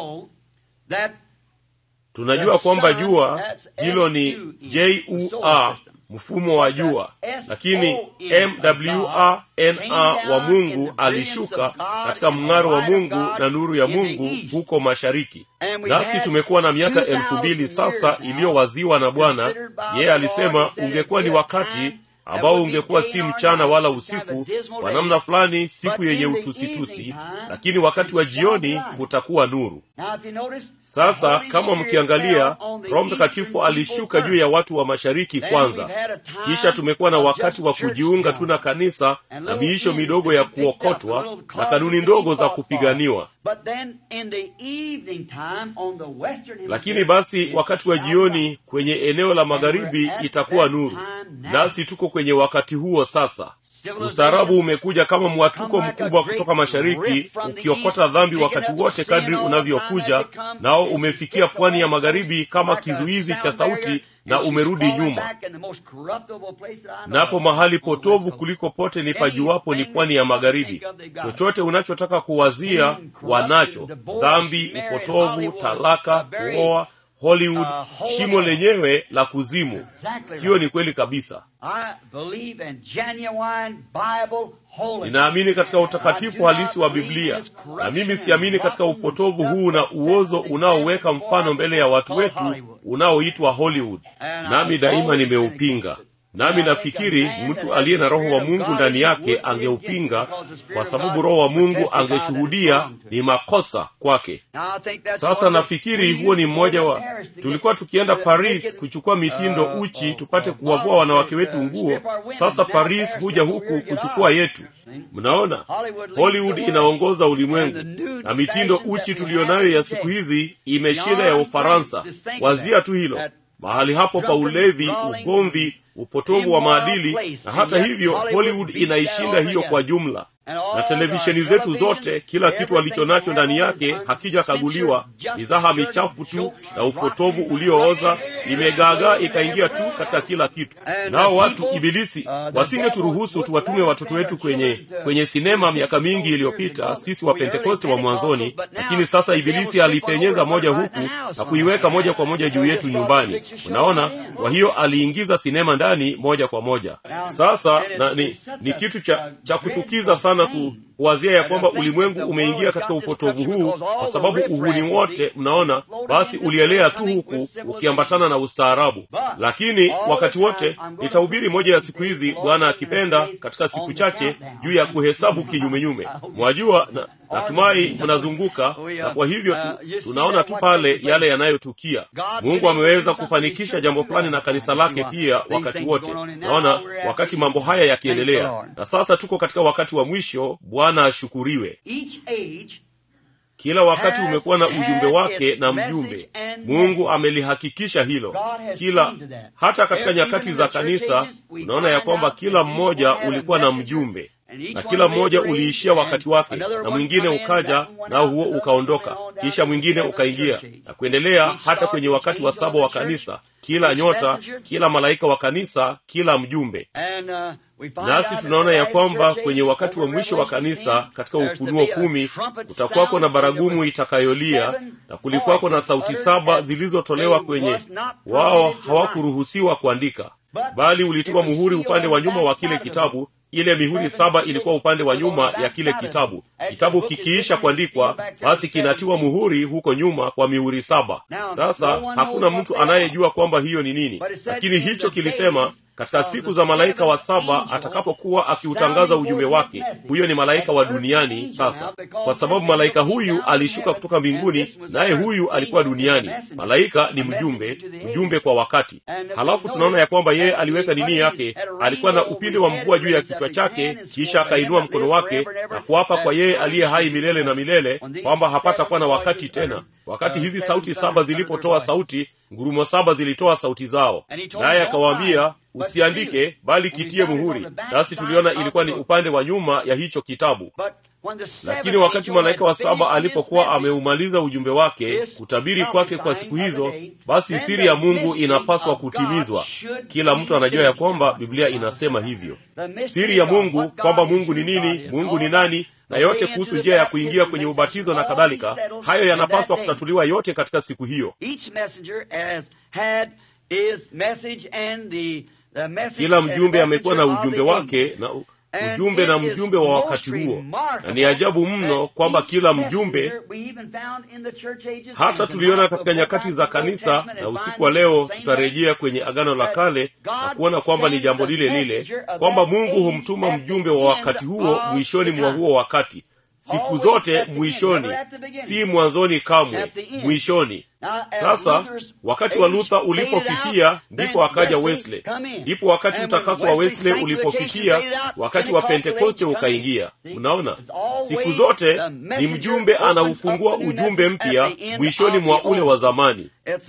tunajua kwamba jua hilo ni jua mfumo wa jua lakini mwrna wa mungu alishuka katika mng'aro wa mungu na nuru ya mungu huko mashariki nasi tumekuwa na miaka elfu mbili sasa iliyowaziwa na bwana yeye alisema ungekuwa ni wakati ambao ungekuwa si mchana wala usiku kwa namna fulani siku yenye utusitusi lakini wakati wa jioni kutakuwa nuru sasa kama mkiangalia roho mtakatifu alishuka juu ya watu wa mashariki kwanza kisha tumekuwa na wakati wa kujiunga tu na kanisa na miisho midogo ya kuokotwa na kanuni ndogo za kupiganiwa lakini basi wakati wa jioni kwenye eneo la magharibi itakuwa nuru nasi tuko kwenye wakati huo sasa ustaarabu umekuja kama mwatuko mkubwa kutoka mashariki ukiokota dhambi wakati wote kadri unavyokuja nao umefikia pwani ya magharibi kama kizuizi cha sauti na umerudi nyuma napo mahali potovu kuliko pote ni pajuwapo ni pwani ya magharibi chochote unachotaka kuwazia wanacho dhambi upotovu talaka kuoa hollywood shimo lenyewe la kuzimu hiyo ni kweli kabisa ninaamini katika utakatifu halisi wa biblia na mimi siamini katika upotovu huu na uozo unaoweka mfano mbele ya watu wetu unaoitwa hollywood nami daima nimeupinga nami nafikiri mtu aliye na roho wa mungu ndani yake angeupinga kwa sababu roho wa mungu angeshuhudia ni makosa kwake sasa nafikiri huo ni mmoja wa tulikuwa tukienda paris kuchukua mitindo uchi tupate kuwavua wanawake wetu nguo sasa paris huja huku kuchukua yetu mnaona hollywood inaongoza ulimwengu na mitindo uchi tuliyonayo ya siku hizi imeshinda ya ufaransa wazia tu hilo mahali hapo pa ulevi ugomvi upotovu wa maadili na hata hivyo hollywood inaishinda hiyo kwa jumla na televisheni zetu zote kila kitu walicho nacho ndani yake hakijakaguliwa mizaha michafu tu na upotovu uliooza imegaagaa ikaingia tu katika kila kitu nao watu ibilisi wasingeturuhusu tuwatume watoto wetu kwenye kwenye sinema miaka mingi iliyopita sisi wa pentekoste wa mwanzoni lakini sasa ibilisi alipenyeza moja huku na kuiweka moja kwa moja juu yetu nyumbani unaona kwa hiyo aliingiza sinema ndani moja kwa moja sasa na ni, ni kitu cha, cha kuchukiza sana ku, kuwazia ya kwamba ulimwengu umeingia katika upotovu huu kwa sababu uhuni wote mnaona basi ulielea tu huku ukiambatana na ustaarabu lakini wakati wote nitahubiri moja ya siku hizi bwana akipenda katika siku chache juu ya kuhesabu kinyumenyume mwajua na, natumai mnazunguka na kwa hivyo tu, tunaona tu pale yale yanayotukia mungu ameweza kufanikisha jambo fulani na kanisa lake pia wakati wote naona wakati mambo haya yakiendelea na sasa tuko katika wakati wa mwisho bwana ashukuriwe kila wakati umekuwa na ujumbe wake na mjumbe mungu amelihakikisha hilo kila hata katika nyakati za kanisa unaona ya kwamba kila mmoja ulikuwa na mjumbe na kila mmoja uliishia wakati wake na mwingine ukaja nao huo ukaondoka kisha mwingine ukaingia na kuendelea hata kwenye wakati wa saba wa kanisa kila nyota kila malaika wa kanisa kila mjumbe nasi tunaona ya kwamba kwenye wakati wa mwisho wa kanisa katika ufunuo kumi kutakwako na baragumu itakayolia na kulikuwako na sauti saba zilizotolewa kwenye wao hawakuruhusiwa kuandika bali ulitiwa muhuri upande wa nyuma wa kile kitabu ile mihuri saba ilikuwa upande wa nyuma ya kile kitabu kitabu kikiisha kuandikwa basi kinatiwa muhuri huko nyuma kwa mihuri saba sasa hakuna mtu anayejua kwamba hiyo ni nini lakini hicho kilisema katika siku za malaika wa saba atakapokuwa akiutangaza ujumbe wake huyo ni malaika wa duniani sasa kwa sababu malaika huyu alishuka kutoka mbinguni naye huyu alikuwa duniani malaika ni mjumbe mjumbe kwa wakati halafu tunaona ya kwamba yeye aliweka nini yake alikuwa na upinde wa mvua juu ya kichwa chake kisha akainua mkono wake na kuapa kwa yeye aliye hai milele na milele kwamba hapata kuwa na wakati tena wakati hizi sauti saba zilipotoa sauti ngurumo saba zilitoa sauti zao naye akawaambia usiandike bali kitie muhuri nasi tuliona ilikuwa ni upande wa nyuma ya hicho kitabu lakini wakati malaika wa saba alipokuwa ameumaliza ujumbe wake kutabiri kwake kwa siku hizo basi siri ya mungu inapaswa kutimizwa kila mtu anajua ya kwamba biblia inasema hivyo siri ya mungu kwamba mungu ni nini mungu ni nani na yote kuhusu njia ya kuingia kwenye ubatizo na kadhalika hayo yanapaswa kutatuliwa yote katika siku hiyo kila mjumbe amekuwa na ujumbe wake na ujumbe na mjumbe wa wakati huo na ni ajabu mno kwamba kila mjumbe hata tuliona katika nyakati za kanisa na usiku wa leo tutarejea kwenye agano la kale na kuona kwamba ni jambo lile lile kwamba mungu humtuma mjumbe wa wakati huo mwishoni mwa huo wakati siku zote mwishoni si mwanzoni kamwe mwishoni sasa wakati wa luther ulipofifia ndipo akaja wesley ndipo wakati utakaso wa wesley ulipofifia wakati wa pentekoste ukaingia unaona siku zote ni mjumbe anaufungua ujumbe mpya mwishoni mwa ule wa zamani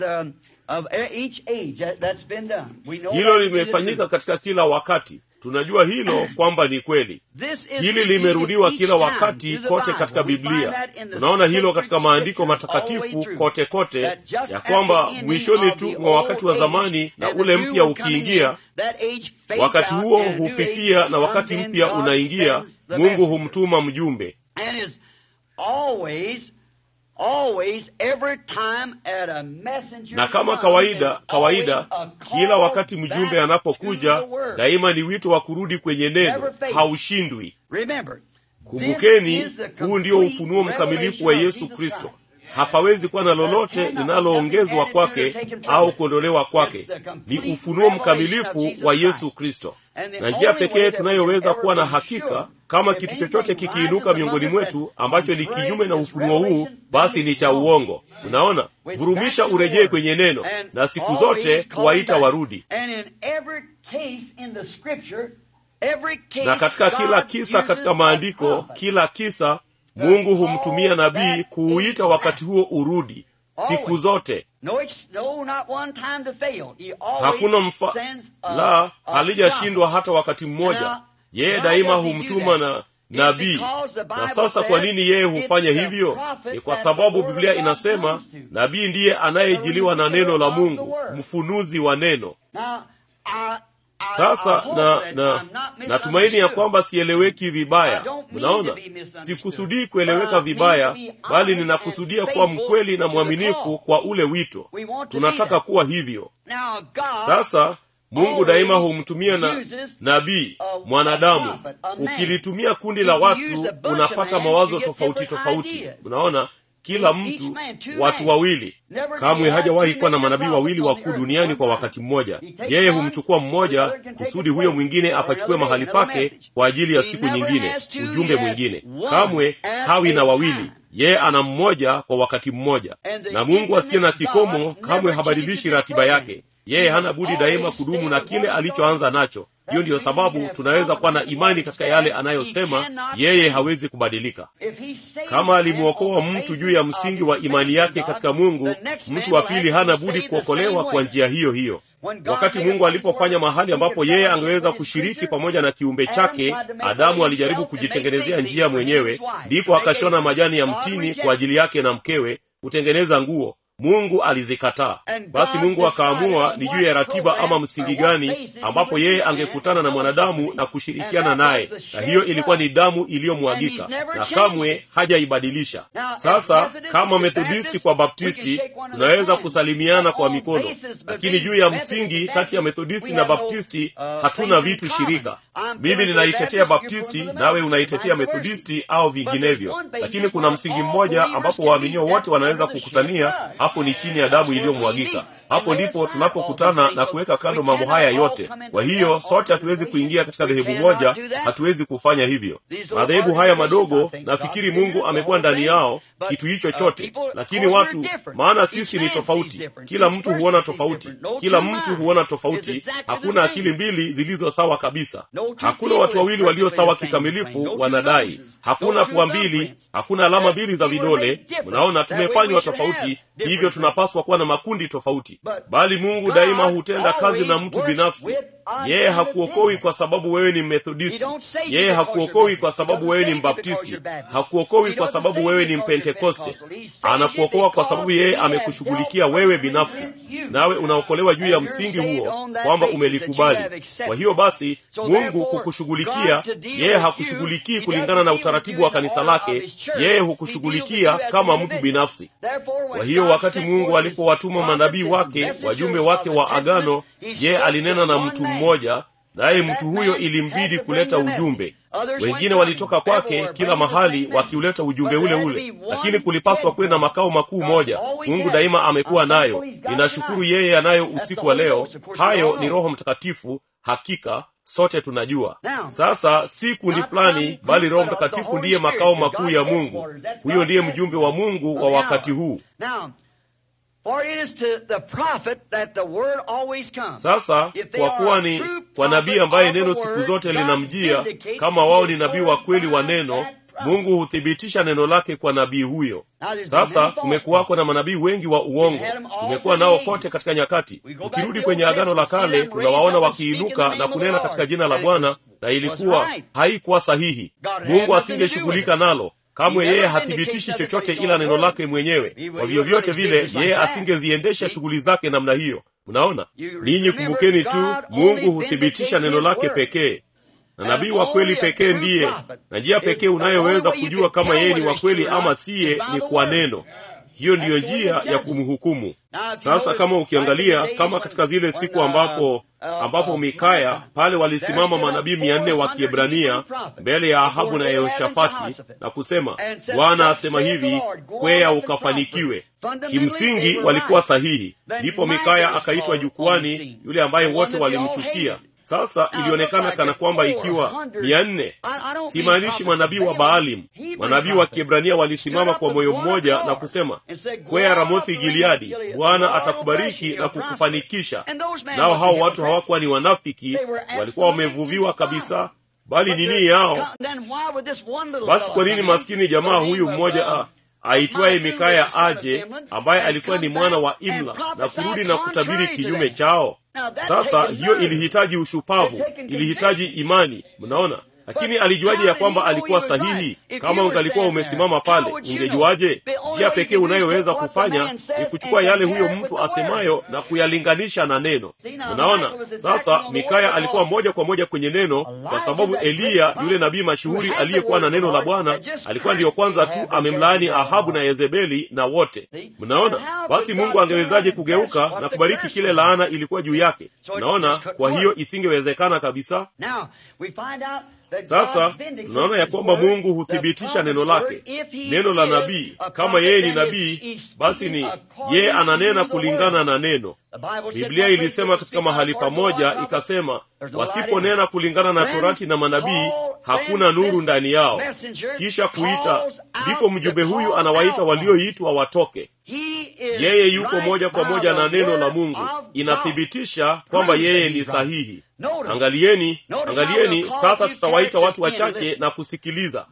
hilo limefanyika katika kila wakati tunajua hilo kwamba ni kweli hili limerudiwa kila wakati kote katika biblia tunaona hilo katika maandiko matakatifu kote kote ya kwamba mwishoni tu mwa wakati wa zamani na ule mpya ukiingia wakati huo hufifia na wakati mpya unaingia mungu humtuma mjumbe na kama kawaida kawaida kila wakati mjumbe anapokuja daima ni wito wa kurudi kwenye neno haushindwi kumbukeni huu ndio ufunuo mkamilifu wa yesu kristo hapawezi kuwa na lolote linaloongezwa kwake au kuondolewa kwake ni ufunuo mkamilifu wa yesu kristo na njia pekee tunayoweza kuwa na hakika kama kitu chochote kikiinuka miongoni mwetu ambacho ni kinyume na ufunuo huu basi ni cha uongo unaona vurumisha urejee kwenye neno na siku zote kuwaita warudi na katika kila kisa katika maandiko kila kisa mungu humtumia nabii kuuita wakati huo urudi siku zote hakuna mfa la halijashindwa hata wakati mmoja yeye daima humtuma na nabii na sasa kwa nini yeye hufanya hivyo ni kwa sababu biblia inasema nabii ndiye anayejiliwa na neno la mungu mfunuzi wa neno sasa na na natumaini ya kwamba sieleweki vibaya mnaona sikusudii kueleweka vibaya bali ninakusudia kuwa mkweli na mwaminifu kwa ule wito tunataka kuwa hivyo sasa mungu daima humtumia na nabii mwanadamu ukilitumia kundi la watu unapata mawazo tofauti tofauti unaona kila mtu watu wawili kamwe hajawahi kuwa na manabii wawili wakuu duniani kwa wakati mmoja yeye humchukua mmoja kusudi huyo mwingine apachukue mahali pake kwa ajili ya siku nyingine ujumbe mwingine kamwe hawi na wawili yeye ana mmoja kwa wakati mmoja na mungu asiye na kikomo kamwe habadilishi ratiba yake yeye hana budi daima kudumu na kile alichoanza nacho hiyo ndiyo sababu tunaweza kuwa na imani katika yale anayosema yeye hawezi kubadilika kama alimwokoa mtu juu ya msingi wa imani yake katika mungu mtu wa pili hana budi kuokolewa kwa njia hiyo hiyo wakati mungu alipofanya mahali ambapo yeye angeweza kushiriki pamoja na kiumbe chake adamu alijaribu kujitengenezea njia mwenyewe ndipo akashona majani ya mtini kwa ajili yake na mkewe kutengeneza nguo mungu alizikataa basi mungu akaamua ni juu ya ratiba ama msingi gani ambapo yeye angekutana na mwanadamu na kushirikiana naye na hiyo ilikuwa ni damu iliyomwagika na kamwe hajaibadilisha sasa kama methodisti kwa baptisti tunaweza kusalimiana kwa mikono lakini juu ya msingi kati ya methodisti na baptisti hatuna vitu shirika mimi ninaitetea baptisti nawe unaitetea methodisti au vinginevyo lakini kuna msingi mmoja ambapo waaminio wote wanaweza kukutania hapo ni chini ya damu iliyomwagika hapo ndipo tunapokutana na kuweka kando mambo haya yote kwa hiyo sote hatuwezi kuingia katika dhehebu moja hatuwezi kufanya hivyo madhehebu haya madogo nafikiri mungu amekuwa ndani yao kitu hicho chote lakini watu maana sisi ni tofauti kila mtu huona tofauti kila mtu huona tofauti hakuna akili mbili zilizo sawa kabisa hakuna watu wawili walio sawa kikamilifu wanadai hakuna pua mbili hakuna alama mbili za vidole mnaona tumefanywa tofauti hivyo tunapaswa kuwa na makundi tofauti bali mungu daima hutenda kazi na mtu binafsi yeye hakuokoi kwa sababu wewe ni methodisti yeye hakuokoi kwa sababu wewe ni mbaptisti hakuokoi kwa sababu wewe ni mpentekoste anakuokoa kwa sababu yeye amekushughulikia wewe binafsi nawe unaokolewa juu ya msingi huo kwamba umelikubali kwa hiyo basi mungu kukushughulikia yeye hakushughulikii kulingana na utaratibu wa kanisa lake yeye hukushughulikia kama mtu binafsi kwa hiyo wakati mungu alipowatuma manabii wake wajumbe wake wa agano je alinena na mtu mmoja naye mtu huyo ilimbidi kuleta ujumbe wengine walitoka kwake kila mahali wakiuleta ujumbe ule ule lakini kulipaswa kuwe na makao makuu moja mungu daima amekuwa nayo ninashukuru yeye anayo usiku wa leo hayo ni roho mtakatifu hakika sote tunajua sasa si kundi fulani bali roho mtakatifu ndiye makao makuu ya mungu huyo ndiye mjumbe wa mungu wa wakati huu sasa kwa kuwa ni kwa nabii ambaye neno siku zote linamjia kama wao ni nabii wa kweli wa neno mungu huthibitisha neno lake kwa nabii huyo sasa kumekuwako na manabii wengi wa uongo tumekuwa nao kote katika nyakati ukirudi kwenye agano la kale tunawaona wakiinuka na kunena katika jina la bwana na ilikuwa haikuwa sahihi mungu asingeshughulika nalo kamwe yeye hathibitishi chochote ila neno lake mwenyewe kwa vyovyote vile yeye asingeziendesha shughuli zake namna hiyo mnaona ninyi kumbukeni tu mungu huthibitisha neno lake pekee na nabii wa kweli pekee ndiye na njia pekee unayoweza kujua kama yeye ni wa kweli ama siye ni kwa neno hiyo ndiyo njia ya kumhukumu sasa kama ukiangalia kama katika zile siku ambapo ambapo mikaya pale walisimama manabii mia nne wa kiebrania mbele ya ahabu na yehoshafati na kusema bwana asema hivi kwea ukafanikiwe kimsingi walikuwa sahihi ndipo mikaya akaitwa jukwani yule ambaye wote walimchukia sasa ilionekana kana kwamba ikiwa mia nne simaanishi manabii wa baalim manabii wa kiebrania walisimama kwa moyo mmoja na kusema kwea ramothi gileadi bwana atakubariki na kukufanikisha nao hao watu hawakuwa ni wanafiki walikuwa wamevuviwa kabisa bali nini yao basi kwa nini maskini jamaa huyu mmoja a aitwaye mikaya aje ambaye alikuwa ni mwana wa imla na kurudi na kutabiri kinyume chao sasa hiyo ilihitaji ushupavu ilihitaji imani mnaona lakini alijuaje ya kwamba alikuwa sahihi kama ungalikuwa umesimama pale ungejuaje njia pekee unayoweza kufanya ni kuchukua yale huyo mtu asemayo na kuyalinganisha na neno unaona sasa mikaya alikuwa moja kwa moja kwenye neno kwa sababu eliya yule nabii mashuhuri aliyekuwa na neno la bwana alikuwa ndiyo kwanza tu amemlaani ahabu na yezebeli na wote mnaona basi mungu angewezaje kugeuka na kubariki kile laana ilikuwa juu yake mnaona kwa hiyo isingewezekana kabisa sasa tunaona ya kwamba mungu huthibitisha neno lake neno la nabii kama yeye ni nabii basi ni yeye ananena kulingana na neno biblia ilisema katika mahali pamoja ikasema wasiponena kulingana na torati na manabii hakuna nuru ndani yao kisha kuita ndipo mjumbe huyu anawaita walioitwa watoke yeye yuko moja kwa moja na neno la mungu inathibitisha kwamba yeye ni sahihi angalieni angalieni sasa tutawaita watu wachache na kusikiliza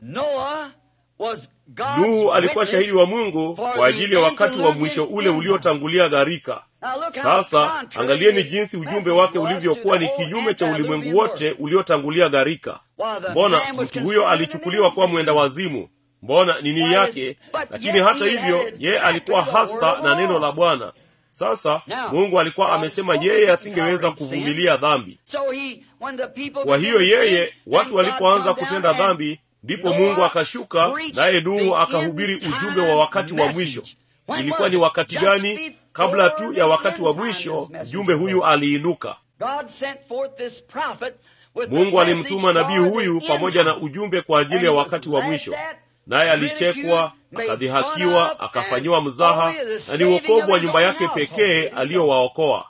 nuhu alikuwa shahidi wa mungu kwa ajili ya wakati wa mwisho ule uliotangulia gharika sasa angalieni jinsi ujumbe wake ulivyokuwa ni kinyume cha ulimwengu wote uliotangulia gharika mbona mtu huyo alichukuliwa kuwa mwenda wazimu mbona nini yake lakini hata hivyo yeye alikuwa hasa na neno la bwana sasa mungu alikuwa amesema yeye asingeweza kuvumilia dhambi kwa hiyo yeye watu walipoanza kutenda dhambi ndipo mungu akashuka naye nuhu akahubiri ujumbe wa wakati wa mwisho ilikuwa ni wakati gani kabla tu ya wakati wa mwisho mjumbe huyu aliinuka mungu alimtuma nabii huyu pamoja na ujumbe kwa ajili ya wakati wa mwisho naye alichekwa akadhihakiwa akafanyiwa mzaha na ni uokovu wa nyumba yake pekee aliyowaokoa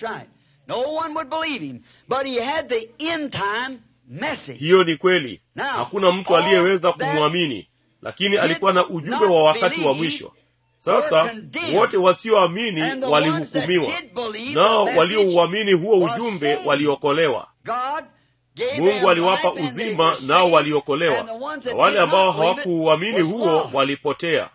hiyo ni kweli hakuna mtu aliyeweza kumwamini lakini alikuwa na ujumbe wa wakati wa mwisho sasa wote wasioamini walihukumiwa nao waliouamini huo ujumbe waliokolewa mungu aliwapa uzima nao waliokolewa na wale ambao hawakuuamini huo walipotea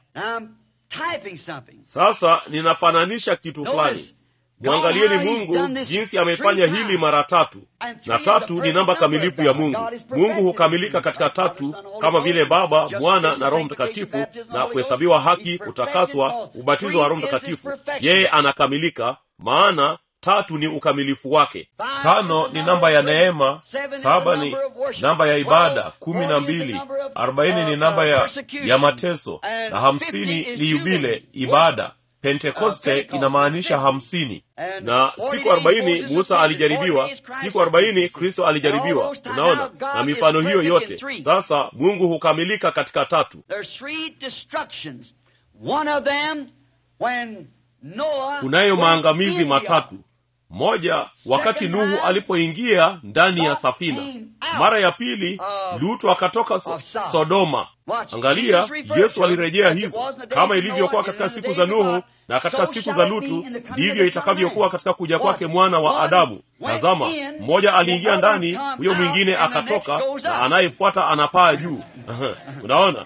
sasa ninafananisha kitu fulani mwangalieni mungu jinsi amefanya hili mara tatu na tatu ni namba kamilifu ya mungu mungu hukamilika katika tatu kama vile baba mwana na roho mtakatifu na kuhesabiwa haki kutakaswa ubatizo wa roho mtakatifu yeye anakamilika maana tatu ni ukamilifu wake tano ni namba ya neema saba ni namba ya ibada kumi na mbili arobaini ni namba ya, ya mateso na hamsini ni yubile ibada pentekoste inamaanisha hamsini na siku arobaini musa alijaribiwa siku arobaini kristo alijaribiwa unaona na mifano hiyo yote sasa mungu hukamilika katika tatu kunayo maangamizi matatu moja wakati nuhu alipoingia ndani ya safina mara ya pili lutu akatoka so, sodoma angalia yesu alirejea hizo kama ilivyokuwa katika siku za nuhu na katika siku za lutu ndivyo itakavyokuwa katika kuja kwake mwana wa adamu tazama mmoja aliingia ndani huyo mwingine akatoka na anayefuata anapaa juu unaona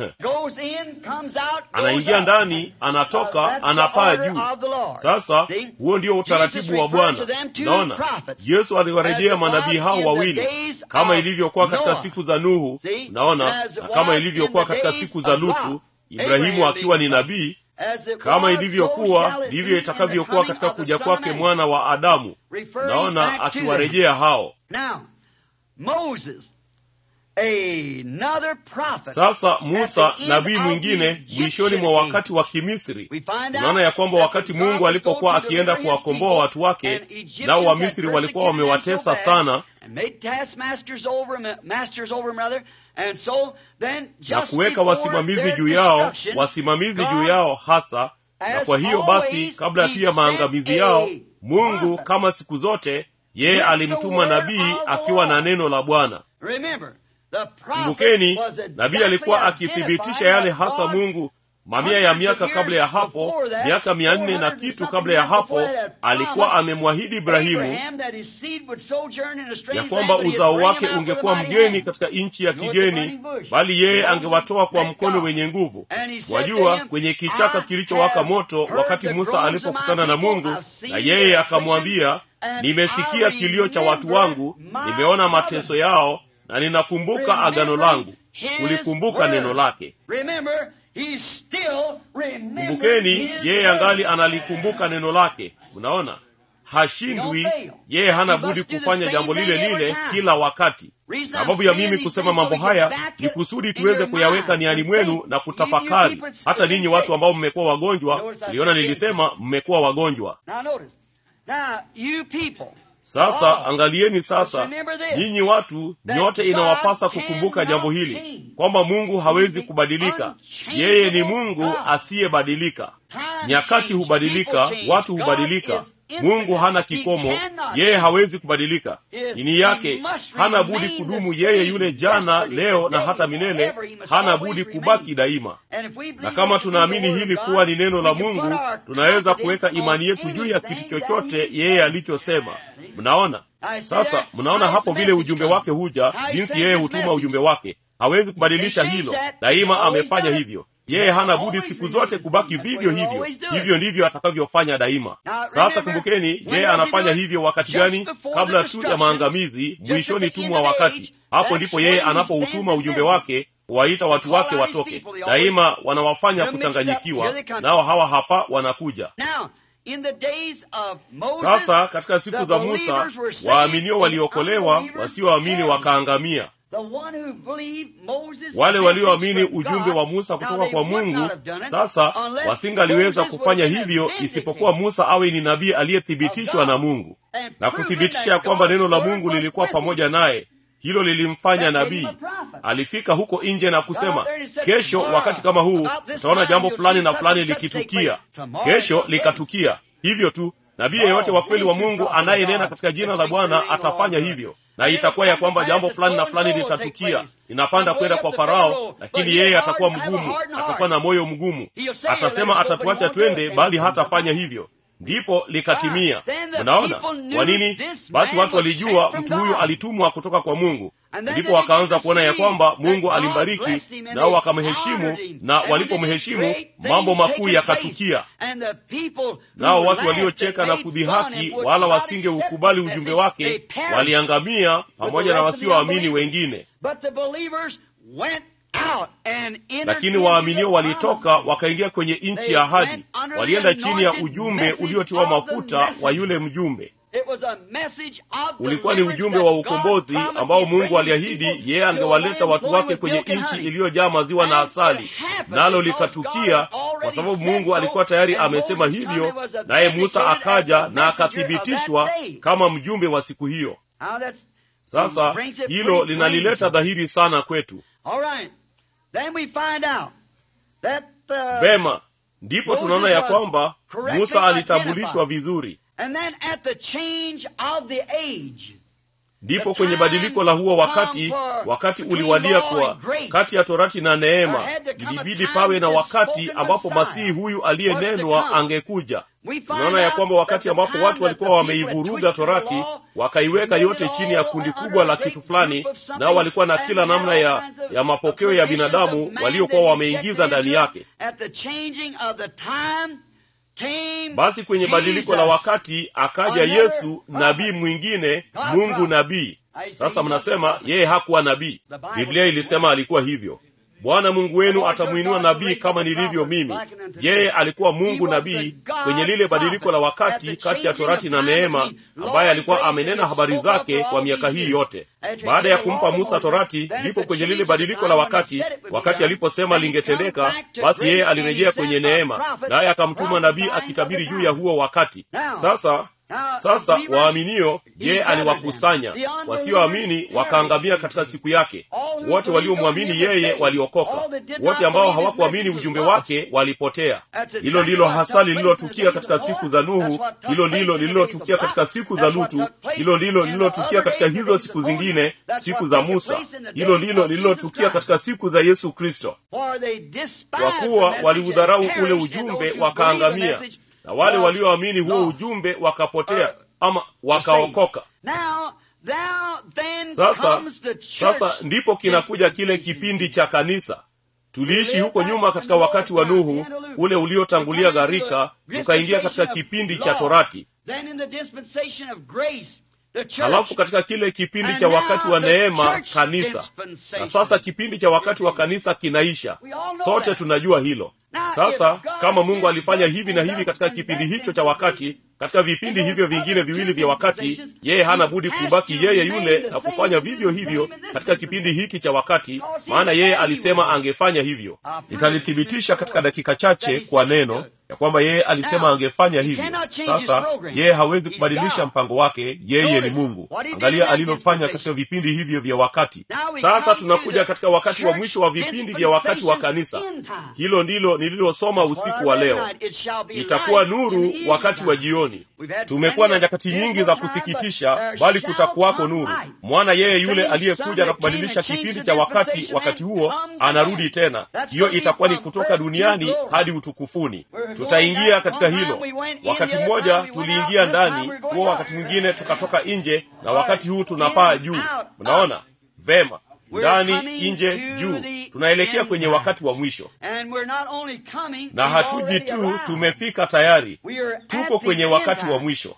anaingia ndani anatoka anapaa juu sasa huo ndio utaratibu wa bwana unaona yesu aliwarejea manabii hao wawili kama ilivyokuwa katika siku za nuhu unaona na kama ilivyokuwa katika siku za lutu ibrahimu akiwa ni nabii kama ilivyokuwa ndivyo itakavyokuwa katika kuja kwake mwana wa adamu naona akiwarejea hao sasa musa nabii mwingine mwishoni mwa wakati wa kimisri unaona ya kwamba wakati mungu alipokuwa akienda kuwakomboa watu wake nao wamisri walikuwa wamewatesa sana na kuweka wasimamizi juu yao wasimamizi juu yao hasa na kwa hiyo basi kabla tu ya maangamizi yao mungu kama siku zote yeye alimtuma nabii akiwa na neno la bwana kumbukeni nabii alikuwa akithibitisha yale hasa mungu mamia ya miaka kabla ya hapo miaka mia nne na kitu kabla ya hapo alikuwa amemwahidi ibrahimu ya kwamba uzao wake ungekuwa mgeni katika nchi ya kigeni bali yeye angewatoa kwa mkono wenye nguvu wajua kwenye kichaka kilichowaka moto wakati musa alipokutana na mungu na yeye akamwambia nimesikia kilio cha watu wangu nimeona mateso yao na ninakumbuka agano langu kulikumbuka neno lake Remember, he still remembers kumbukeni his yeye word. angali analikumbuka neno lake unaona hashindwi yeye hana budi kufanya jambo lile lile kila wakati sababu ya mimi kusema mambo haya ni kusudi tuweze kuyaweka niani mwenu na kutafakari hata ninyi watu ambao mmekuwa wagonjwa niliona nilisema mmekuwa wagonjwa Now notice. Now, you people, sasa angalieni sasa nyinyi watu nyote inawapasa kukumbuka jambo hili kwamba mungu hawezi kubadilika yeye ni mungu asiyebadilika nyakati hubadilika watu hubadilika mungu hana kikomo yeye hawezi kubadilika dini yake hana budi kudumu yeye yule jana leo na hata milele hana budi kubaki daima and if we na believe kama it to be tunaamini the word hili of kuwa God, ni neno la we can mungu put our tunaweza kuweka confidence imani on yetu juu ya kitu anything chochote that he yeye said. alichosema mnaona sasa mnaona hapo vile ujumbe wake huja jinsi yeye hutuma ujumbe wake hawezi kubadilisha hilo daima amefanya hivyo yeye hana budi siku zote kubaki vivyo hivyo hivyo ndivyo atakavyofanya daima sasa kumbukeni yeye anafanya hivyo wakati gani kabla tu ya maangamizi mwishoni tu mwa wakati hapo ndipo yeye anapoutuma ujumbe wake kuwaita watu wake watoke daima wanawafanya kuchanganyikiwa nao hawa hapa wanakuja Now, in the days of Moses, sasa katika siku the za musa believers were saved, waaminio the waliokolewa unbelievers wasioamini perished. wakaangamia The one who believed Moses' wale message walioamini from ujumbe God, wa musa now kutoka they kwa would mungu not have done it sasa unless wasingaliweza Moses kufanya was hivyo vindicated. isipokuwa musa awe ni nabii aliyethibitishwa na mungu na kuthibitisha ya kwamba neno la mungu lilikuwa pamoja naye hilo lilimfanya nabii alifika huko nje na kusema kesho wakati kama huu utaona jambo fulani na fulani likitukia kesho likatukia hivyo tu nabii yeyote wa kweli wa mungu anayenena katika jina la bwana atafanya hivyo na itakuwa ya kwamba jambo fulani na fulani litatukia ninapanda kwenda kwa farao lakini yeye atakuwa mgumu atakuwa na moyo mgumu atasema atatuacha twende bali hatafanya hivyo ndipo likatimia mnaona kwa nini basi watu walijua mtu huyu alitumwa kutoka kwa mungu ndipo wakaanza kuona ya kwamba mungu alimbariki nao wakamheshimu na walipomheshimu mambo makuu yakatukia nao watu waliocheka na kudhihaki wala wasingeukubali ujumbe wake waliangamia pamoja na wasioamini wengine lakini waaminio walitoka wakaingia kwenye nchi ya ahadi walienda chini ya ujumbe uliotiwa mafuta wa yule mjumbe ulikuwa ni ujumbe wa ukombozi ambao mungu aliahidi yeye angewaleta watu wake kwenye nchi iliyojaa maziwa na asali nalo likatukia kwa sababu mungu alikuwa tayari amesema hivyo naye musa akaja na akathibitishwa kama mjumbe wa siku hiyo sasa hilo linalileta dhahiri sana kwetu vema ndipo tunaona ya kwamba musa alitambulishwa vizuri ndipo kwenye badiliko la huo wakati wakati uliwadia kwa kati ya torati na neema ilibidi pawe na wakati ambapo masihi huyu aliyenenwa angekuja tunaona ya kwamba wakati ambapo watu walikuwa wameivuruga torati wakaiweka yote chini ya kundi kubwa la kitu fulani nao walikuwa na kila namna ya ya mapokeo ya binadamu waliokuwa wameingiza ndani yake basi kwenye badiliko la wakati akaja yesu nabii mwingine mungu nabii sasa mnasema yeye hakuwa nabii biblia ilisema alikuwa hivyo bwana mungu wenu atamwinua nabii kama nilivyo mimi yeye alikuwa mungu nabii kwenye lile badiliko la wakati kati ya torati na neema ambaye alikuwa amenena habari zake kwa miaka hii yote baada ya kumpa musa torati ndipo kwenye lile badiliko la wakati wakati aliposema lingetendeka basi yeye alirejea kwenye neema naye akamtuma nabii akitabiri juu ya huo wakati sasa sasa waaminio yeye aliwakusanya wasioamini wakaangamia katika siku yake wote waliomwamini yeye waliokoka wote ambao hawakuamini ujumbe wake walipotea hilo ndilo hasa lililotukia katika siku za nuhu hilo ndilo lililotukia katika siku za lutu hilo ndilo lililotukia katika hizo siku zingine siku za musa hilo ndilo lililotukia katika siku za yesu kristo kwa kuwa waliudharau ule ujumbe wakaangamia na wale walioamini huo ujumbe wakapotea ama wakaokoka sasa sasa ndipo kinakuja kile kipindi cha kanisa tuliishi huko nyuma katika wakati wa nuhu ule uliotangulia gharika tukaingia katika kipindi cha torati halafu katika kile kipindi cha wakati wa neema kanisa na sasa kipindi cha wakati wa kanisa kinaisha sote tunajua hilo sasa kama mungu alifanya hivi na hivi katika kipindi hicho cha wakati katika vipindi hivyo vingine viwili vya wakati yeye hana budi kubaki yeye yule na kufanya vivyo hivyo katika kipindi hiki cha wakati maana yeye alisema angefanya hivyo nitalithibitisha katika dakika chache kwa neno ya kwamba yeye alisema angefanya hivyo sasa yeye hawezi kubadilisha mpango wake yeye ni mungu angalia alilofanya katika vipindi hivyo vya wakati sasa tunakuja katika wakati wa mwisho wa vipindi vya wakati wa kanisa hilo ndilo nililosoma usiku wa leo itakuwa nuru wakati wa jioni tumekuwa na nyakati nyingi za kusikitisha bali kutakuwako nuru mwana yeye yule aliyekuja na kubadilisha kipindi cha wakati wakati huo anarudi tena hiyo itakuwa ni kutoka duniani hadi utukufuni tutaingia katika hilo wakati mmoja tuliingia ndani huo wakati mwingine tukatoka nje na wakati huu tunapaa juu mnaona vema ndani nje juu tunaelekea kwenye wakati wa mwisho na hatuji tu tumefika tayari tuko kwenye wakati wa mwisho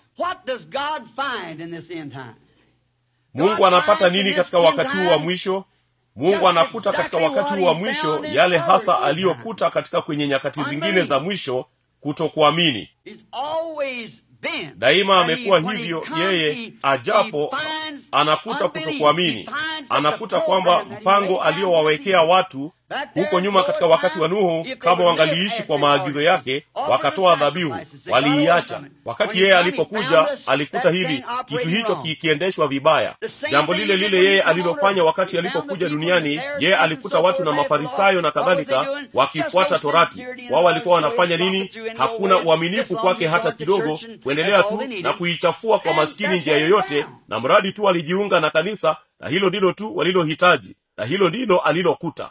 mungu anapata nini katika wakati huu wa mwisho mungu anakuta katika wakati huu wa mwisho yale hasa aliyokuta katika kwenye nyakati zingine za mwisho kutokuamini daima amekuwa hivyo yeye ajapo anakuta kutokuamini anakuta kwamba mpango aliyowawekea watu huko nyuma katika wakati wa nuhu kama wangaliishi kwa maagizo yake wakatoa dhabihu waliiacha wakati yeye alipokuja alikuta hili kitu hicho kikiendeshwa vibaya jambo lile lile yeye alilofanya wakati alipokuja duniani yeye alikuta watu na mafarisayo na kadhalika wakifuata torati wao walikuwa wanafanya nini hakuna uaminifu kwake hata kidogo kuendelea tu na kuichafua kwa maskini njia yoyote na mradi tu alijiunga na kanisa na hilo ndilo tu walilohitaji na hilo ndilo alilokuta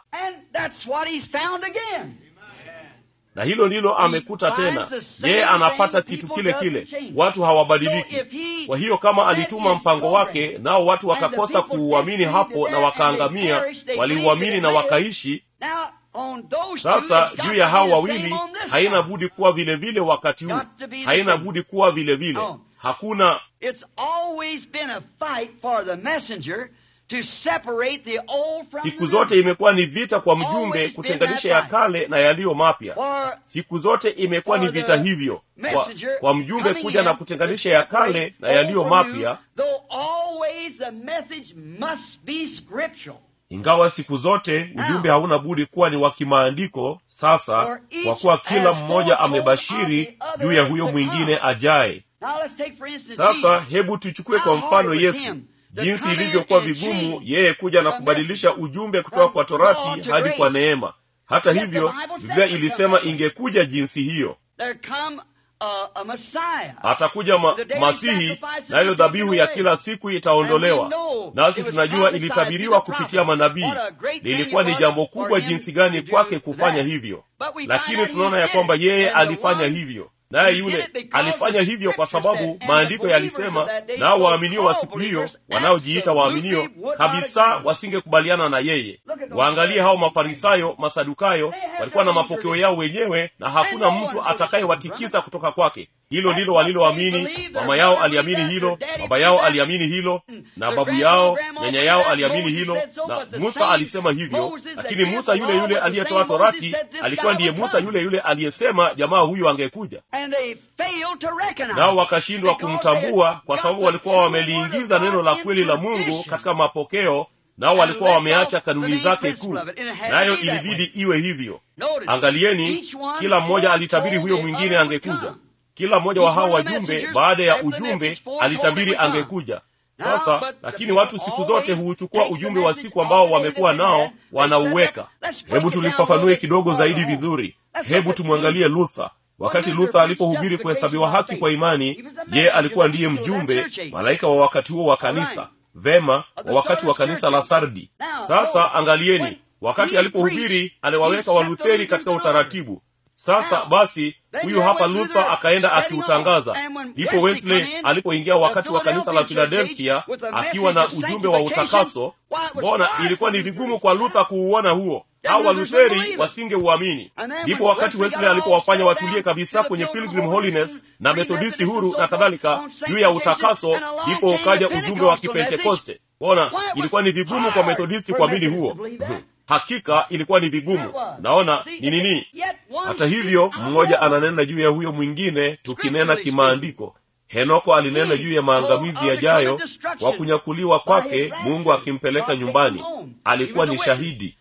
na hilo ndilo amekuta tena yeye anapata kitu kile kile watu hawabadiliki kwa hiyo kama alituma mpango wake nao watu wakakosa kuuamini hapo na wakaangamia waliuamini na wakaishi sasa juu ya hao wawili haina budi kuwa vile vile wakati huu haina budi kuwa vile vile hakuna siku zote imekuwa ni vita kwa mjumbe kutenganisha ya kale na yaliyo mapya siku zote imekuwa ni vita hivyo kwa, kwa mjumbe kuja na kutenganisha ya kale na yaliyo mapya ingawa siku zote ujumbe hauna budi kuwa ni wa kimaandiko sasa kwa kuwa kila mmoja amebashiri juu ya huyo mwingine ajaye sasa hebu tuchukue kwa mfano yesu jinsi ilivyokuwa vigumu yeye kuja na kubadilisha ujumbe kutoka kwa torati hadi kwa neema hata hivyo biblia ilisema ingekuja jinsi hiyo atakuja ma, masihi nayo dhabihu ya kila siku itaondolewa nasi tunajua ilitabiriwa kupitia manabii lilikuwa ni jambo kubwa jinsi gani kwake kufanya hivyo lakini tunaona ya kwamba yeye alifanya hivyo naye yule alifanya hivyo kwa sababu maandiko yalisema nao waaminio wa siku hiyo wanaojiita waaminio kabisa wasingekubaliana na yeye waangalie hao mafarisayo masadukayo walikuwa na mapokeo yao wenyewe na hakuna mtu atakayewatikisa kutoka kwake hilo ndilo waliloamini mama yao aliamini hilo baba yao aliamini hilo na babu yao nyanya yao aliamini hilo na musa alisema hivyo lakini musa yule yule aliyetoa torati alikuwa ndiye musa yule yule aliyesema jamaa huyu angekuja nao wakashindwa kumtambua kwa sababu walikuwa wameliingiza neno la kweli la mungu katika mapokeo nao walikuwa wameacha kanuni zake kuu nayo ilibidi iwe hivyo angalieni kila mmoja alitabiri huyo mwingine angekuja kila mmoja wa hao wajumbe baada ya ujumbe alitabiri angekuja sasa lakini watu siku zote huuchukua ujumbe wa siku ambao wamekuwa nao wanauweka hebu tulifafanue kidogo zaidi vizuri hebu tumwangalie luther wakati luther alipohubiri kuhesabiwa haki kwa imani yeye alikuwa ndiye mjumbe malaika wa wakati huo wa kanisa vema wa wakati wa kanisa la sardi sasa angalieni wakati alipohubiri aliwaweka walutheri katika utaratibu sasa basi huyu hapa luther akaenda akiutangaza ndipo wesley alipoingia wakati wa kanisa la filadelfia akiwa na ujumbe wa utakaso mbona ilikuwa ni vigumu kwa luther kuuona huo hao walutheri wasingeuamini ndipo wakati wesley alipowafanya watulie kabisa kwenye pilgrim holiness na methodisti huru na kadhalika juu ya utakaso ndipo ukaja ujumbe wa kipentekoste ona ilikuwa ni vigumu kwa methodisti kuamini huo hakika ilikuwa ni vigumu naona ni nini hata hivyo mmoja ananena juu ya huyo mwingine tukinena kimaandiko henoko alinena juu ya maangamizi yajayo kwa kunyakuliwa kwake mungu akimpeleka nyumbani alikuwa ni shahidi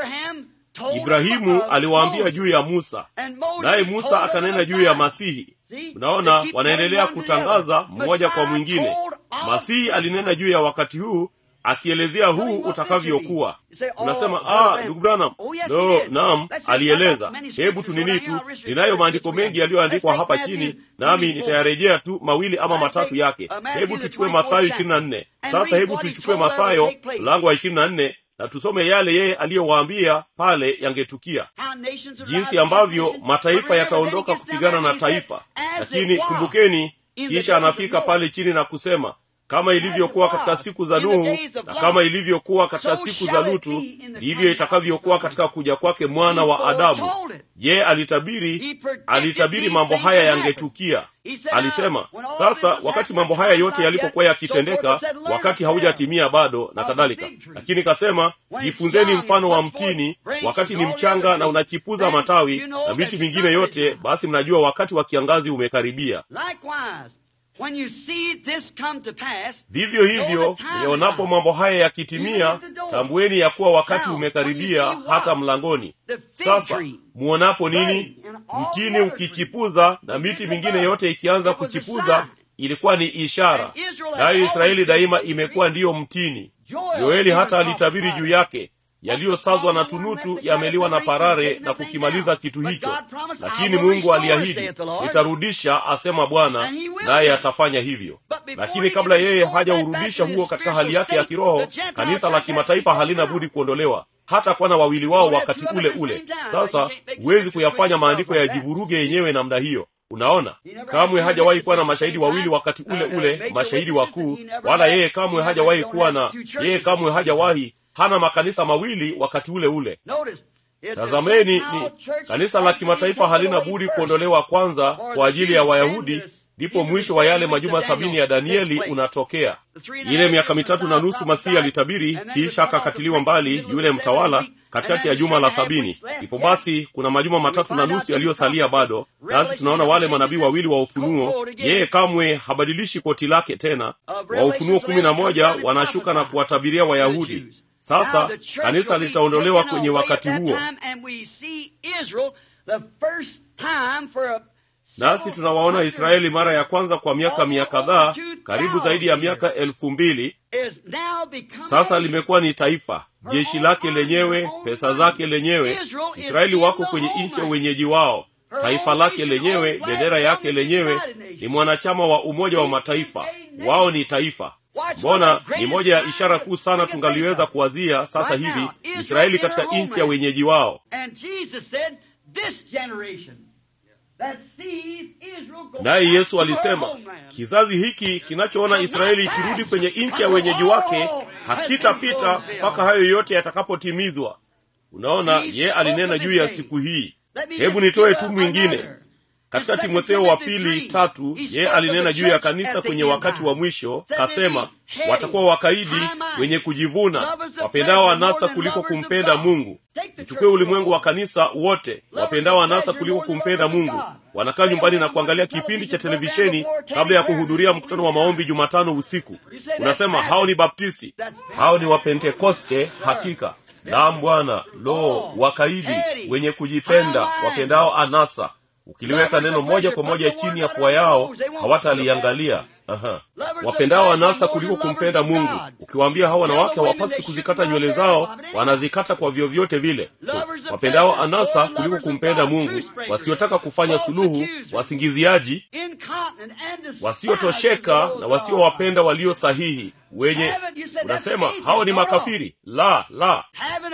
ibrahimu aliwaambia juu ya musa naye musa akanena juu ya masihi mnaona wanaendelea kutangaza mmoja kwa mwingine masihi alinena juu ya wakati huu akielezea huu utakavyokuwa unasema ah ndugu branham no naam alieleza hebu tunini tu ninayo maandiko mengi yaliyoandikwa hapa chini nami nitayarejea tu mawili ama matatu yake hebu tuchukue mathayo ishirini na nne sasa hebu tuchukue mathayo mlango wa ishirini na nne na tusome yale yeye aliyowaambia pale yangetukia jinsi ambavyo mataifa yataondoka kupigana na taifa lakini kumbukeni kisha anafika pale chini na kusema kama ilivyokuwa katika siku za nuhu na kama ilivyokuwa katika siku za lutu ndivyo itakavyokuwa katika kuja kwake mwana wa adamu je alitabiri alitabiri mambo haya yangetukia alisema sasa wakati mambo haya yote yalipokuwa yakitendeka wakati haujatimia bado na kadhalika lakini kasema jifunzeni mfano wa mtini wakati ni mchanga na unachipuza matawi na miti mingine yote basi mnajua wakati wa kiangazi umekaribia When you see this come to pass, vivyo hivyo mlionapo mambo haya yakitimia tambueni ya kuwa wakati umekaribia hata mlangoni sasa muonapo nini mtini ukichipuza na miti mingine yote ikianza kuchipuza ilikuwa ni ishara nayo israeli daima imekuwa ndiyo mtini yoeli hata alitabiri juu yake yaliyosazwa na tunutu yameliwa na parare na kukimaliza kitu hicho lakini mungu aliahidi nitarudisha asema bwana naye atafanya hivyo lakini kabla yeye hajaurudisha huo katika hali yake ya kiroho kanisa la kimataifa halina budi kuondolewa hata kuwa na wawili wao wakati ule ule sasa huwezi kuyafanya maandiko yajivuruge yenyewe namna hiyo unaona kamwe hajawahi kuwa na mashahidi wawili wakati ule ule mashahidi wakuu wala yeye kamwe hajawahi kuwa na yeye kamwe hajawahi hana makanisa mawili wakati ule ule tazameni ni kanisa la kimataifa halina budi kuondolewa kwanza kwa ajili ya wayahudi ndipo mwisho wa yale majuma sabini ya danieli unatokea ile miaka mitatu na nusu masihi alitabiri kisha akakatiliwa mbali yule mtawala katikati ya juma la sabini ndipo basi kuna majuma matatu na nusu yaliyosalia bado nasi tunaona wale manabii wawili wa ufunuo yeye kamwe habadilishi koti lake tena wa ufunuo kumi na moja wanashuka na kuwatabiria wayahudi sasa kanisa litaondolewa kwenye wakati huo nasi tunawaona israeli mara ya kwanza kwa miaka mia kadhaa karibu zaidi ya miaka elfu mbili sasa limekuwa ni taifa jeshi lake lenyewe pesa zake lenyewe israeli wako kwenye nchi ya wenyeji wao taifa lake lenyewe bendera yake lenyewe ni mwanachama wa umoja wa mataifa wao ni taifa mbona ni moja ya ishara kuu sana tungaliweza kuwazia sasa hivi israeli katika nchi ya wenyeji wao naye yesu alisema kizazi hiki kinachoona israeli ikirudi kwenye nchi ya wenyeji wake hakitapita mpaka hayo yote yatakapotimizwa unaona ye alinena juu ya siku hii hebu nitoe tu mwingine katika timotheo wa pili tatu yeye alinena juu ya kanisa kwenye wakati wa mwisho kasema watakuwa wakaidi wenye kujivuna wapendao anasa kuliko kumpenda mungu uchukue ulimwengu wa kanisa wote wapendao anasa kuliko kumpenda mungu wanakaa nyumbani na kuangalia kipindi cha televisheni kabla ya kuhudhuria mkutano wa maombi jumatano usiku unasema hao ni baptisti hao ni wapentekoste hakika naam bwana lo wakaidi wenye kujipenda wapendao anasa ukiliweka neno moja kwa moja chini ya pua yao hawataliangalia Aha. wapendao anasa kuliko kumpenda mungu ukiwaambia hao wanawake hawapasi kuzikata nywele zao wanazikata kwa vyovyote vile wapendao anasa kuliko kumpenda mungu wasiotaka kufanya suluhu wasingiziaji wasiotosheka na wasiowapenda walio sahihi wenye unasema hao ni makafiri la la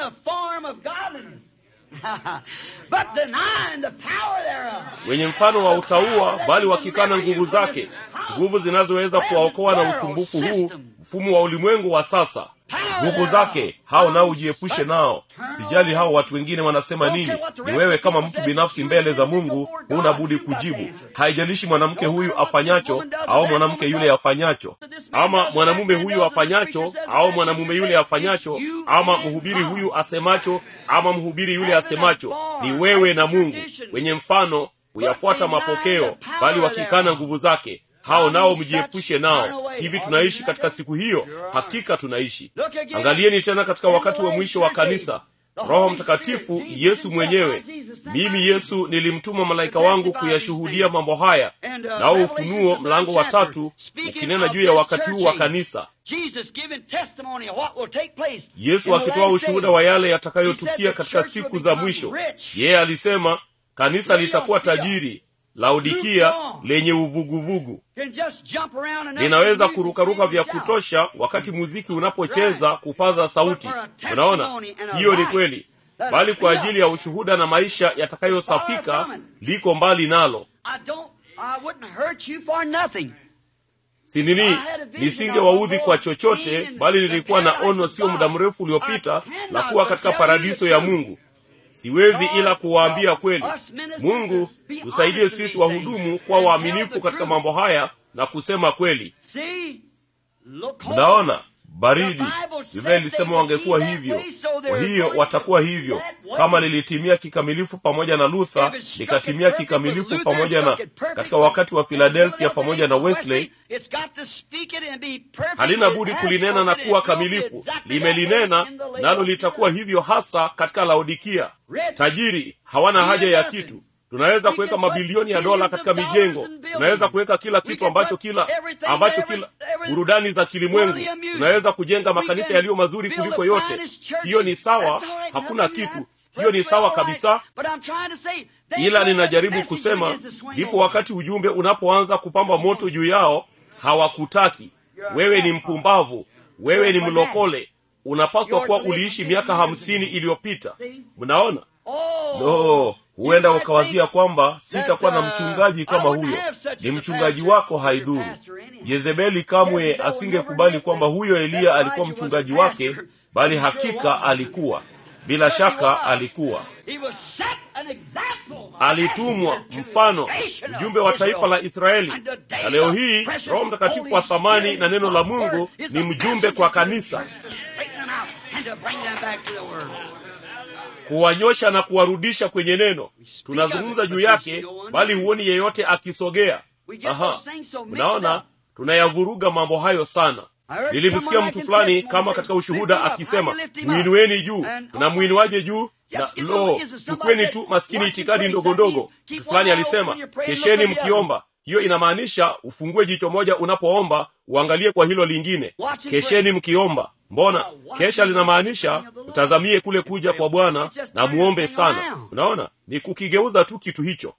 wenye mfano wa utaua bali wakikana nguvu zake nguvu zinazoweza kuwaokoa na usumbufu huu mfumo wa ulimwengu wa sasa nguvu zake hao nao ujiepushe nao sijali hao watu wengine wanasema nini ni wewe kama mtu binafsi mbele za mungu huna budi kujibu haijalishi mwanamke huyu afanyacho au mwanamke yule afanyacho ama mwanamume huyu afanyacho au mwanamume yule afanyacho ama mhubiri huyu asemacho ama mhubiri yule asemacho ni wewe na mungu wenye mfano huyafuata mapokeo bali wakikana nguvu zake hao nao mjiepushe nao hivi tunaishi katika siku hiyo hakika tunaishi angalieni tena katika wakati wa mwisho wa kanisa roho mtakatifu yesu mwenyewe mimi yesu nilimtuma malaika wangu kuyashuhudia mambo haya nao ufunuo mlango wa tatu ukinena juu ya wakati huu wa kanisa yesu akitoa ushuhuda wa yale yatakayotukia katika siku za mwisho yeye alisema kanisa litakuwa tajiri laodikia lenye uvuguvugu linaweza kurukaruka vya kutosha wakati muziki unapocheza kupaza sauti unaona hiyo ni kweli bali kwa ajili ya ushuhuda na maisha yatakayosafika liko mbali nalo si nini nisingewaudhi kwa chochote bali nilikuwa na ono sio muda mrefu uliopita la kuwa katika paradiso ya mungu siwezi ila kuwaambia kweli mungu tusaidie sisi wahudumu kuwa waaminifu katika mambo haya na kusema kweli mnaona baridi biblia ilisema wangekuwa hivyo kwa hiyo watakuwa hivyo kama lilitimia kikamilifu pamoja na luther likatimia kikamilifu pamoja na katika wakati wa philadelphia pamoja na wesley halina budi kulinena na kuwa kamilifu limelinena nalo litakuwa hivyo hasa katika laodikia tajiri hawana haja ya kitu tunaweza kuweka mabilioni ya dola katika mijengo tunaweza kuweka kila kitu ambacho kila ambacho kila burudani za kilimwengu tunaweza kujenga makanisa yaliyo mazuri kuliko yote hiyo ni sawa hakuna kitu hiyo ni sawa kabisa ila ninajaribu kusema ndipo wakati ujumbe unapoanza kupamba moto juu yao hawakutaki wewe ni mpumbavu wewe ni mlokole unapaswa kuwa uliishi miaka hamsini iliyopita mnaona no huenda ukawazia kwamba sitakuwa na mchungaji kama huyo ni mchungaji wako haidhuru yezebeli kamwe asingekubali kwamba huyo eliya alikuwa mchungaji wake bali hakika alikuwa bila shaka alikuwa alitumwa mfano mjumbe wa taifa la israeli na leo hii roho mtakatifu wa thamani na neno la mungu ni mjumbe kwa kanisa kuwanyosha na kuwarudisha kwenye neno tunazungumza juu yake bali huoni yeyote akisogea aha unaona tunayavuruga mambo hayo sana nilimsikia mtu fulani kama katika ushuhuda akisema mwinueni juu na mwinuaje juu na lo chukweni tu maskini itikadi ndogo ndogo mtu fulani alisema kesheni mkiomba hiyo inamaanisha ufungue jicho moja unapoomba uangalie kwa hilo lingine kesheni mkiomba mbona kesha linamaanisha mtazamie kule kuja kwa bwana na muombe sana unaona ni kukigeuza tu kitu hicho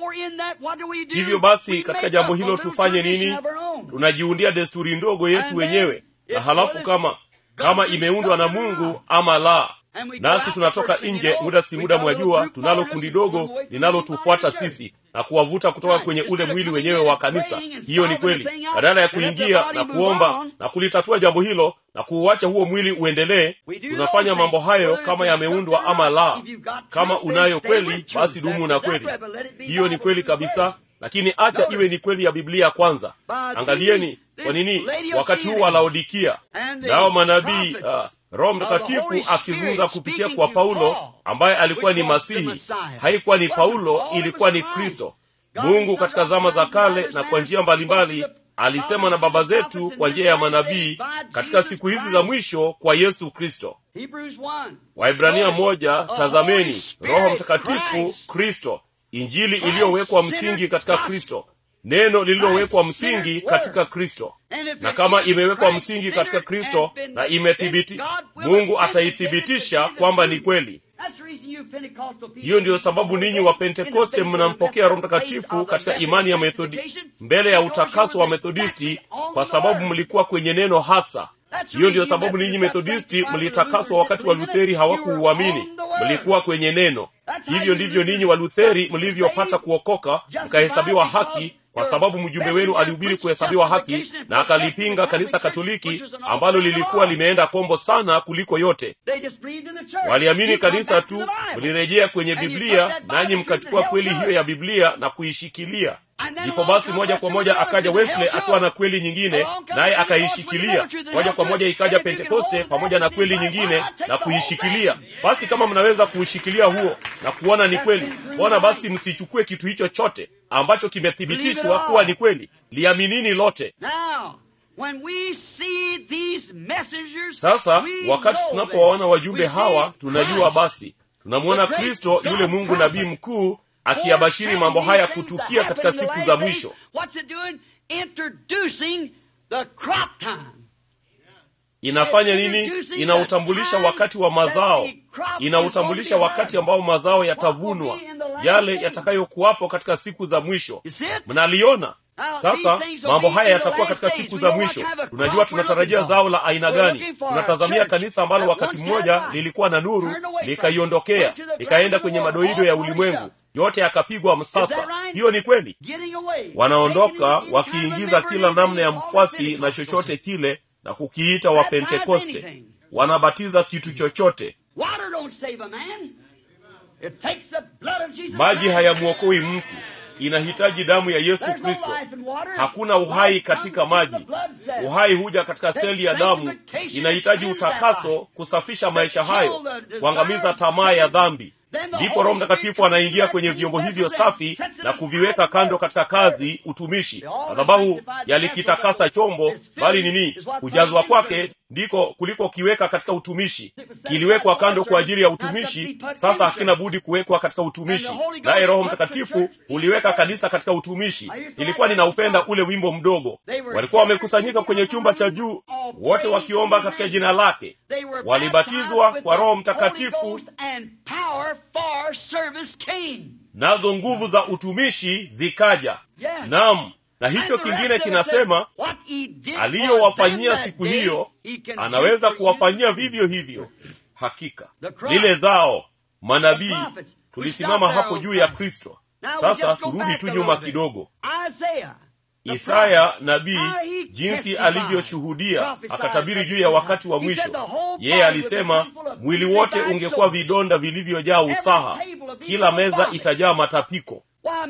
hivyo basi katika jambo hilo tufanye nini tunajiundia desturi ndogo yetu wenyewe na halafu kama kama imeundwa na mungu ama la nasi tunatoka nje muda si muda mwajua tunalo kundi dogo linalotufuata sisi na kuwavuta kutoka kwenye ule mwili wenyewe wa kanisa hiyo ni kweli badala ya kuingia na kuomba na kulitatua jambo hilo na kuuacha huo mwili uendelee tunafanya mambo hayo kama yameundwa ama la kama unayo kweli basi dumu na kweli hiyo ni kweli kabisa lakini acha iwe ni kweli ya biblia kwanza angalieni kwa nini wakati huu wa laodikia nao manabii uh, roho mtakatifu akizungumza kupitia kwa paulo ambaye alikuwa ni masihi haikuwa ni paulo ilikuwa ni kristo mungu katika zama za kale na kwa njia mbalimbali alisema na baba zetu kwa njia ya manabii katika siku hizi za mwisho kwa yesu kristo waibrania moja tazameni roho mtakatifu kristo injili iliyowekwa msingi katika kristo neno lililowekwa msingi katika kristo na kama imewekwa msingi katika kristo na imethibiti mungu ataithibitisha kwamba ni kweli hiyo ndiyo sababu ninyi wa pentekoste mnampokea roho mtakatifu katika imani ya methodi mbele ya utakaso wa methodisti kwa sababu mlikuwa kwenye neno hasa hiyo ndiyo sababu ninyi methodisti mlitakaswa wakati wa lutheri hawakuuamini mlikuwa kwenye neno hivyo ndivyo ninyi wa lutheri mlivyopata kuokoka mkahesabiwa haki kwa sababu mjumbe wenu alihubiri kuhesabiwa haki na akalipinga kanisa katoliki ambalo lilikuwa limeenda kombo sana kuliko yote waliamini kanisa tu mlirejea kwenye biblia nanyi mkachukua kweli hiyo ya biblia na kuishikilia ndipo basi moja kwa moja akaja wesley akiwa na kweli nyingine naye akaishikilia moja kwa moja ikaja pentekoste pamoja na kweli nyingine na kuishikilia basi kama mnaweza kuushikilia huo na kuona ni kweli mbona basi msichukue kitu hicho chote ambacho kimethibitishwa kuwa ni kweli liaminini lote sasa wakati tunapowaona wajumbe hawa tunajua basi tunamwona kristo yule mungu nabii mkuu akiyabashiri mambo haya kutukia katika siku za mwisho inafanya nini inautambulisha wakati wa mazao inautambulisha wakati ambao mazao yatavunwa yale yatakayokuwapo katika siku za mwisho mnaliona sasa mambo haya yatakuwa katika siku za mwisho tunajua tunatarajia zao la aina gani tunatazamia kanisa ambalo wakati mmoja lilikuwa na nuru likaiondokea likaenda kwenye madoido ya ulimwengu yote yakapigwa msasa hiyo ni kweli wanaondoka wakiingiza kila namna ya mfuasi na chochote kile na kukiita wa pentekoste wanabatiza kitu chochote maji hayamwokoi mtu inahitaji damu ya yesu kristo hakuna uhai katika maji uhai huja katika seli ya damu inahitaji utakaso kusafisha maisha hayo kuangamiza tamaa ya dhambi ndipo roho mtakatifu anaingia kwenye vyombo hivyo safi na kuviweka kando katika kazi utumishi madhabahu yalikitakasa chombo bali nini kujazwa kwake ndiko kuliko kiweka katika utumishi kiliwekwa kando kwa ajili ya utumishi sasa hakina budi kuwekwa katika utumishi naye roho mtakatifu uliweka kanisa katika utumishi ilikuwa ninaupenda ule wimbo mdogo walikuwa wamekusanyika kwenye chumba cha juu wote wakiomba katika jina lake walibatizwa kwa roho mtakatifu nazo nguvu za utumishi zikaja nam na hicho kingine kinasema aliyowafanyia siku hiyo anaweza kuwafanyia vivyo hivyo hakika lile zao manabii tulisimama hapo juu ya kristo sasa turudi tu nyuma kidogo isaya nabii jinsi alivyoshuhudia akatabiri juu ya wakati wa mwisho yeye alisema mwili wote ungekuwa vidonda vilivyojaa usaha kila meza itajaa matapiko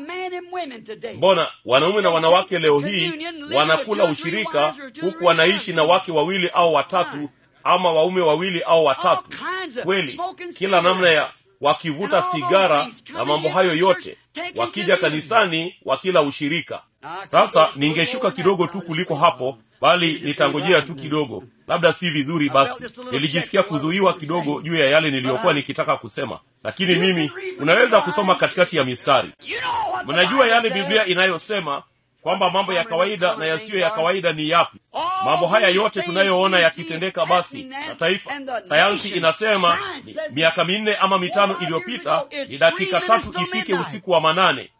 mbona wanaume na wanawake leo hii wanakula ushirika huku wanaishi na wake wawili au watatu ama waume wawili au watatu kweli kila namna ya wakivuta sigara na mambo hayo yote wakija kanisani wakila ushirika sasa ningeshuka kidogo tu kuliko hapo bali nitangojea tu kidogo labda si vizuri basi nilijisikia kuzuiwa kidogo juu ya yale niliyokuwa nikitaka kusema lakini mimi unaweza kusoma katikati ya mistari mnajua yale biblia inayosema kwamba mambo ya kawaida na yasiyo ya kawaida ni yapi mambo haya yote tunayoona yakitendeka basi na taifa sayansi inasema ni, miaka minne ama mitano iliyopita ni dakika tatu ifike usiku wa manane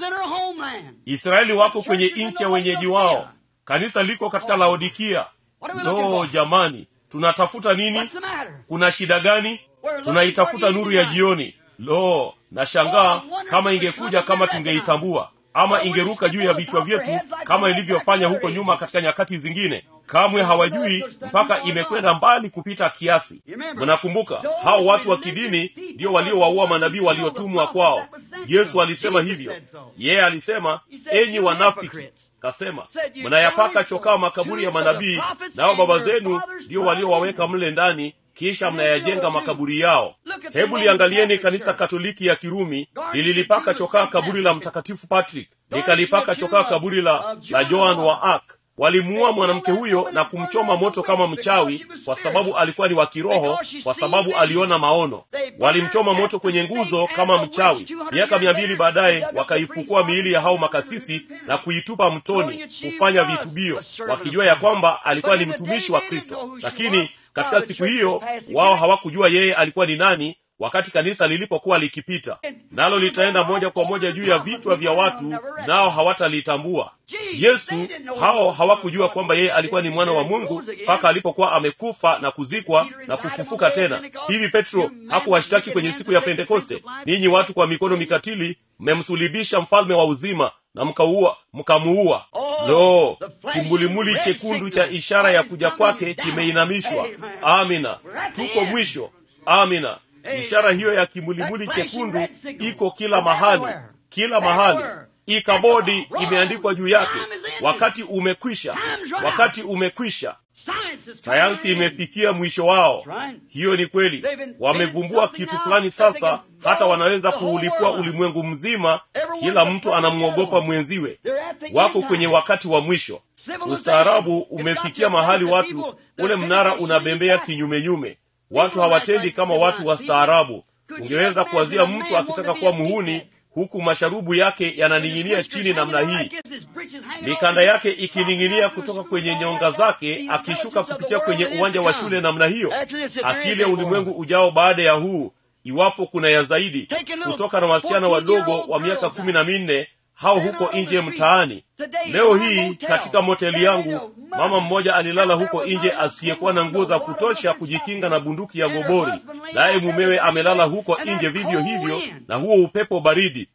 israeli wako kwenye nchi ya wenyeji wao kanisa liko katika laodikia no jamani tunatafuta nini kuna shida gani tunaitafuta nuru ya jioni lo nashangaa kama ingekuja kama tungeitambua ama ingeruka juu ya vichwa vyetu kama ilivyofanya huko nyuma katika nyakati zingine kamwe hawajui mpaka imekwenda mbali kupita kiasi mnakumbuka hao watu wa kidini ndio waliowaua manabii waliotumwa kwao yesu alisema hivyo yeye alisema enyi wanafiki kasema mnayapaka chokaa makaburi ya manabii nao baba zenu ndio waliowaweka mle ndani kisha mnayajenga makaburi yao hebu liangalieni kanisa katoliki ya kirumi lililipaka chokaa kaburi la mtakatifu patrick likalipaka chokaa kaburi la, la joan wa ark walimuua mwanamke huyo na kumchoma moto kama mchawi kwa sababu alikuwa ni wa kiroho kwa sababu aliona maono walimchoma moto kwenye nguzo kama mchawi miaka mia mbili baadaye wakaifukua miili ya hao makasisi na kuitupa mtoni kufanya vitubio wakijua ya kwamba alikuwa ni mtumishi wa kristo lakini katika siku hiyo wao hawakujua yeye alikuwa ni nani wakati kanisa lilipokuwa likipita nalo litaenda moja kwa moja juu ya vichwa vya watu nao hawatalitambua yesu hao hawakujua kwamba yeye alikuwa ni mwana wa mungu mpaka alipokuwa amekufa na kuzikwa na kufufuka tena hivi petro hakuwashtaki kwenye siku ya pentekoste ninyi watu kwa mikono mikatili mmemsulibisha mfalme wa uzima na mkaua mkamuua lo kimulimuli chekundu cha ishara ya kuja kwake kimeinamishwa amina tuko mwisho amina ishara hiyo ya kimulimuli chekundu iko kila mahali kila mahali ikabodi imeandikwa juu yake wakati umekwisha wakati umekwisha sayansi imefikia mwisho wao hiyo ni kweli wamevumbua kitu fulani sasa hata wanaweza kuulipua ulimwengu mzima kila mtu anamwogopa mwenziwe wako kwenye wakati wa mwisho ustaarabu umefikia mahali watu ule mnara unabembea kinyumenyume watu hawatendi kama watu wastaarabu ungeweza kuwazia mtu akitaka kuwa muhuni huku masharubu yake yananing'inia chini namna hii mikanda yake ikining'inia kutoka kwenye nyonga zake akishuka kupitia kwenye uwanja wa shule namna hiyo akili ya ulimwengu ujao baada ya huu iwapo kuna ya zaidi kutoka na wasichana wadogo wa miaka kumi na minne hao huko nje mtaani leo hii katika moteli yangu mama mmoja alilala huko nje asiyekuwa na nguo za kutosha kujikinga na bunduki ya gobori naye mumewe amelala huko nje vivyo hivyo na huo upepo baridi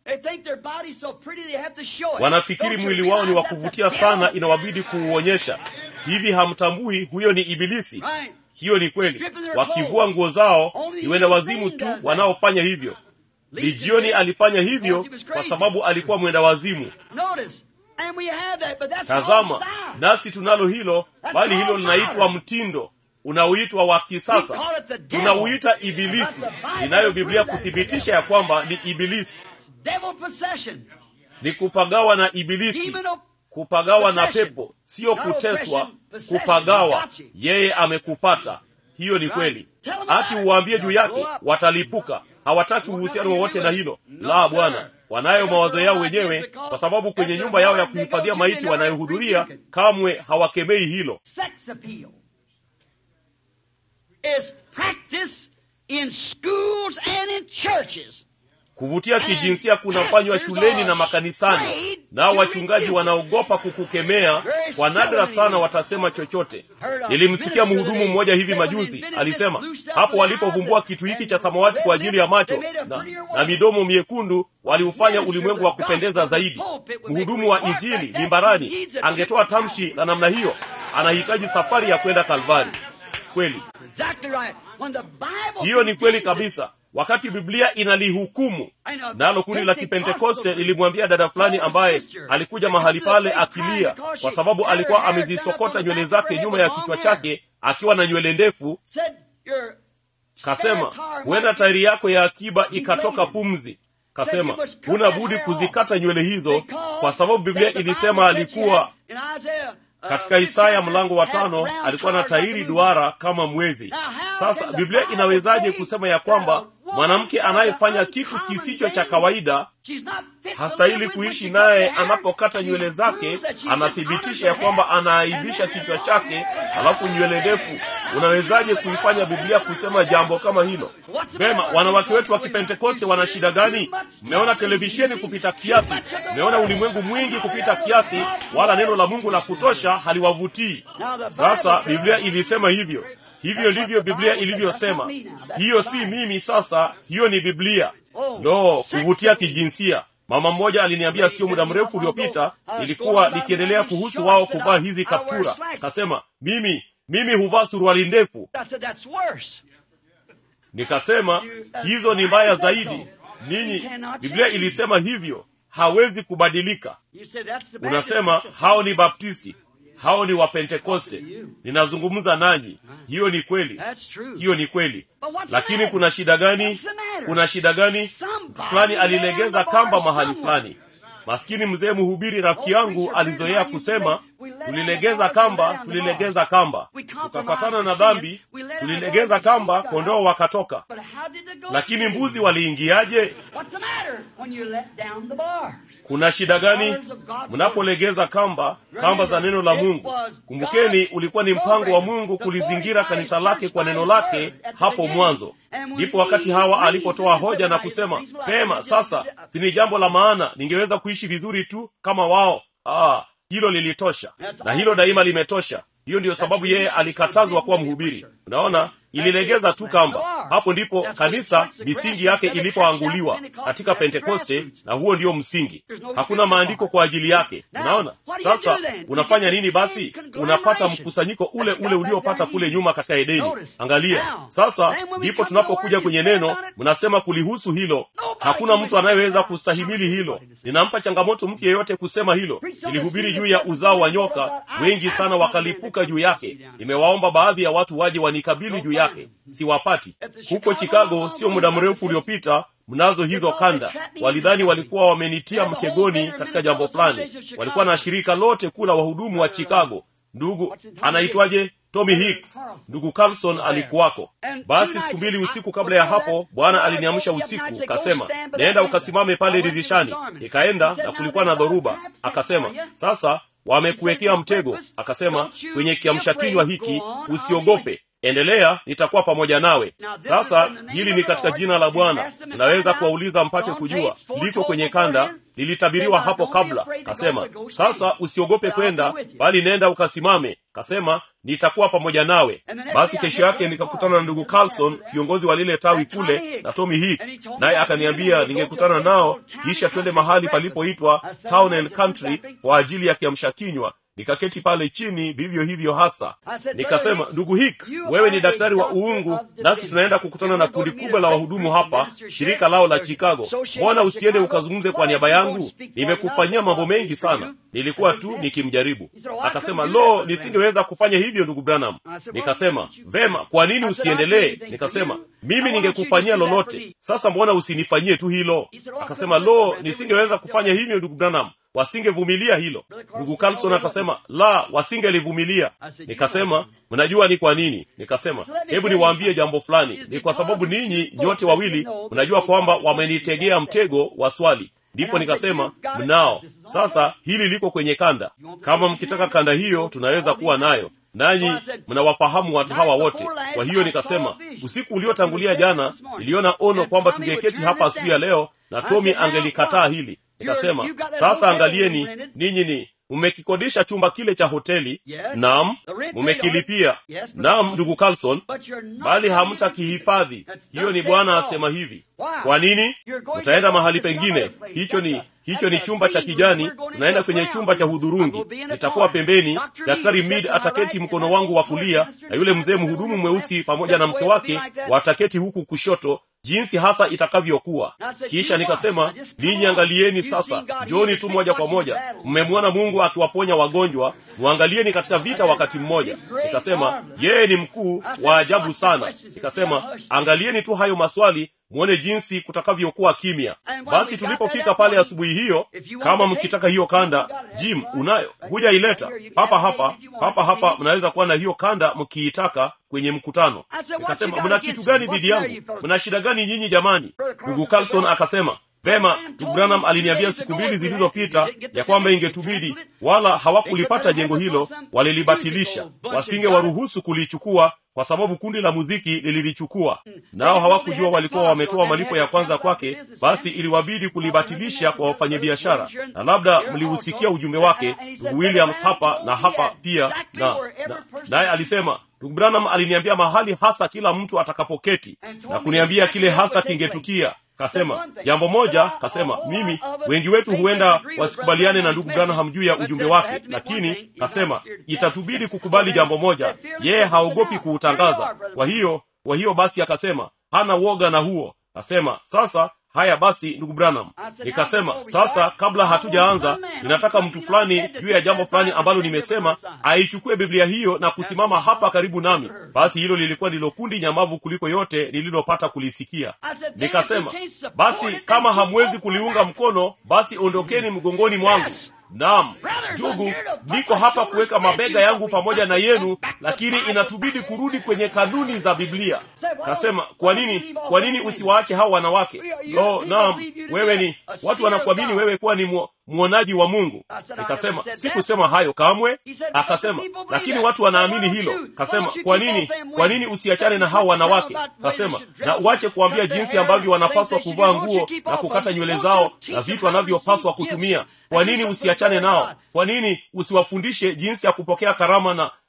wanafikiri mwili wao ni wa kuvutia sana inawabidi kuuonyesha hivi hamtambui huyo ni ibilisi hiyo ni kweli wakivua nguo zao ni wenda wazimu tu wanaofanya hivyo lijioni alifanya hivyo kwa sababu alikuwa mwenda wazimu tazama nasi tunalo hilo bali hilo linaitwa mtindo unaoitwa wa kisasa tunauita ibilisi inayo biblia kuthibitisha ya kwamba ni ibilisi ni kupagawa na ibilisi kupagawa na pepo sio kuteswa kupagawa yeye amekupata hiyo ni kweli hati uwaambie juu yake watalipuka hawataki uhusiano wowote na hilo la bwana wanayo mawazo yao wenyewe kwa sababu kwenye nyumba yao ya kuhifadhia maiti wanayohudhuria kamwe hawakemei hilo kuvutia kijinsia kunafanywa shuleni na makanisani nao wachungaji wanaogopa kukukemea kwa nadra sana watasema chochote nilimsikia mhudumu mmoja hivi majuzi alisema hapo walipovumbua kitu hiki cha samawati kwa ajili ya macho na, na midomo miekundu waliufanya ulimwengu wa kupendeza zaidi mhudumu wa injili mimbarani angetoa tamshi la namna hiyo anahitaji safari ya kwenda kalvari kweli hiyo ni kweli kabisa wakati biblia inalihukumu nalo kundi la kipentekoste lilimwambia dada fulani ambaye alikuja mahali pale akilia kwa sababu alikuwa amezisokota nywele zake nyuma ya kichwa chake akiwa na nywele ndefu kasema huenda tairi yako ya akiba ikatoka pumzi kasema huna budi kuzikata nywele hizo kwa sababu biblia ilisema alikuwa katika isaya mlango wa tano alikuwa na tairi duara kama mwezi sasa biblia inawezaje kusema ya kwamba mwanamke anayefanya kitu kisicho cha kawaida hastahili kuishi naye anapokata nywele zake anathibitisha ya kwamba anaaibisha kichwa chake halafu nywele ndefu unawezaje kuifanya biblia kusema jambo kama hilo vema wanawake wetu wa kipentekoste wana shida gani mmeona televisheni kupita kiasi mmeona ulimwengu mwingi kupita kiasi wala neno la mungu la kutosha haliwavutii sasa biblia ilisema hivyo hivyo ndivyo biblia ilivyosema hiyo si mimi sasa hiyo ni biblia no kuvutia kijinsia mama mmoja aliniambia sio muda mrefu uliopita nilikuwa nikiendelea kuhusu wao kuvaa hizi kaptura kasema mimi mimi huvaa suruali ndefu nikasema hizo ni mbaya zaidi ninyi biblia ilisema hivyo hawezi kubadilika unasema hao ni baptisti hao ni wapentekoste ninazungumza nanyi hiyo ni kweli hiyo ni kweli lakini kuna shida gani kuna shida gani fulani alilegeza kamba mahali fulani maskini mzee mhubiri rafiki yangu alizoea kusema tulilegeza kamba tulilegeza kamba tukapatana na dhambi tulilegeza kamba kondoo wakatoka lakini mbuzi waliingiaje kuna shida gani mnapolegeza kamba kamba za neno la mungu kumbukeni ulikuwa ni mpango wa mungu kulizingira kanisa lake kwa neno lake hapo mwanzo ndipo wakati hawa alipotoa hoja na kusema pema sasa sini jambo la maana ningeweza kuishi vizuri tu kama wao ah, hilo lilitosha na hilo daima limetosha hiyo ndiyo sababu yeye alikatazwa kuwa mhubiri unaona ililegeza tu kamba hapo ndipo kanisa misingi yake ilipoanguliwa katika pentekoste na huo ndio msingi hakuna maandiko kwa ajili yake unaona sasa unafanya nini basi unapata mkusanyiko ule ule uliopata kule nyuma katika edeni angalia sasa ndipo tunapokuja kwenye neno mnasema kulihusu hilo hakuna mtu anayeweza kustahimili hilo ninampa changamoto mtu yeyote kusema hilo nilihubiri juu ya uzao wa nyoka wengi sana wakalipuka juu yake nimewaomba baadhi ya watu waje wanikabili juu yake siwapati huko chicago sio muda mrefu uliopita mnazo hizo kanda walidhani walikuwa wamenitia mtegoni katika jambo fulani walikuwa na shirika lote kula wahudumu wa chicago ndugu anaitwaje tommy hicks ndugu carlson alikuwako basi siku mbili usiku kabla ya hapo bwana aliniamsha usiku kasema naenda ukasimame pale dirishani nikaenda na kulikuwa na dhoruba akasema sasa wamekuwekea mtego akasema kwenye kiamsha kinywa hiki usiogope endelea nitakuwa pamoja nawe sasa hili ni katika jina la bwana unaweza kuwauliza mpate kujua liko kwenye kanda lilitabiriwa hapo kabla kasema sasa usiogope kwenda bali nenda ukasimame kasema nitakuwa pamoja nawe basi kesho yake nikakutana na ndugu carlson kiongozi wa lile tawi kule na tommy hicks naye akaniambia ningekutana nao kisha twende mahali palipoitwa town and country kwa ajili ya kiamsha kinywa nikaketi pale chini vivyo hivyo hasa nikasema ndugu hicks wewe ni daktari wa uungu nasi tunaenda kukutana na kundi kubwa la wahudumu hapa shirika lao la chicago mbona usiende ukazungumze kwa niaba yangu nimekufanyia mambo mengi sana nilikuwa tu nikimjaribu akasema lo nisingeweza kufanya hivyo ndugu branham nikasema vema kwa nini usiendelee nikasema mimi ningekufanyia lolote sasa mbona usinifanyie tu hilo akasema lo nisingeweza kufanya hivyo ndugu branham wasingevumilia hilo ndugu carlson akasema la wasingelivumilia nikasema mnajua ni kwa nini nikasema hebu niwaambie jambo fulani ni kwa sababu ninyi nyote wawili mnajua kwamba wamenitegea mtego wa swali ndipo nikasema mnao sasa hili liko kwenye kanda kama mkitaka kanda hiyo tunaweza kuwa nayo nanyi mnawafahamu watu hawa wote kwa hiyo nikasema usiku uliotangulia jana niliona ono kwamba tungeketi hapa asubuhi ya leo na tomi angelikataa hili nikasema sasa angalieni ninyi ni mmekikodisha chumba kile cha hoteli nam mmekilipia nam ndugu carlson bali hamtakihifadhi hiyo ni bwana asema hivi kwa nini mtaenda mahali pengine hicho ni hicho ni chumba cha kijani unaenda kwenye chumba cha hudhurungi nitakuwa pembeni daktari mid ataketi mkono wangu wa kulia na yule mzee mhudumu mweusi pamoja na mke wake wataketi huku kushoto jinsi hasa itakavyokuwa kisha nikasema ninyi angalieni sasa njoni tu moja kwa moja mmemwona mungu akiwaponya wagonjwa mwangalieni katika vita wakati mmoja nikasema yeye ni mkuu wa ajabu sana nikasema angalieni tu hayo maswali mwone jinsi kutakavyokuwa kimya basi tulipofika pale asubuhi hiyo kama mkitaka hiyo kanda jim unayo hujaileta papa hapa papa hapa mnaweza kuwa na hiyo kanda mkiitaka kwenye mkutano nikasema mna kitu gani dhidi yangu mna shida gani nyinyi jamani ndugu carlson akasema vema ndugu branham aliniambia siku mbili zilizopita ya kwamba ingetubidi wala hawakulipata jengo hilo walilibatilisha wasinge waruhusu kulichukua kwa sababu kundi la muziki lililichukua nao hawakujua walikuwa wametoa malipo ya kwanza kwake basi iliwabidi kulibatilisha kwa wafanyabiashara na labda mlihusikia ujumbe wake ndugu williams hapa na hapa pia na naye na, alisema ndugu branham aliniambia mahali hasa kila mtu atakapoketi na kuniambia kile hasa kingetukia kasema jambo moja kasema mimi wengi wetu huenda wasikubaliane na ndugu branham juu ya ujumbe wake lakini kasema itatubidi kukubali jambo moja yeye haogopi kuutangaza kwa hiyo kwa hiyo basi akasema hana woga na huo kasema sasa haya basi ndugu branham nikasema sasa kabla hatujaanza ninataka mtu fulani juu ya jambo fulani ambalo nimesema aichukue biblia hiyo na kusimama hapa karibu nami basi hilo lilikuwa ndilo kundi nyamavu kuliko yote nililopata kulisikia nikasema basi kama hamwezi kuliunga mkono basi ondokeni mgongoni mwangu naam ndugu niko hapa kuweka mabega yangu pamoja na yenu lakini inatubidi kurudi kwenye kanuni za biblia kasema kwa nini kwa nini usiwaache hao wanawake lo naam wewe ni watu wanakuamini wewe kuwa ni mu, mwonaji wa mungu nikasema sikusema hayo kamwe akasema lakini watu wanaamini hilo kasema kwa nini kwa nini usiachane na hao wanawake kasema na uache kuambia jinsi ambavyo wanapaswa kuvaa nguo na kukata nywele zao na vitu wanavyopaswa kutumia kwa nini usiachane nao kwa nini usiwafundishe jinsi ya kupokea karama na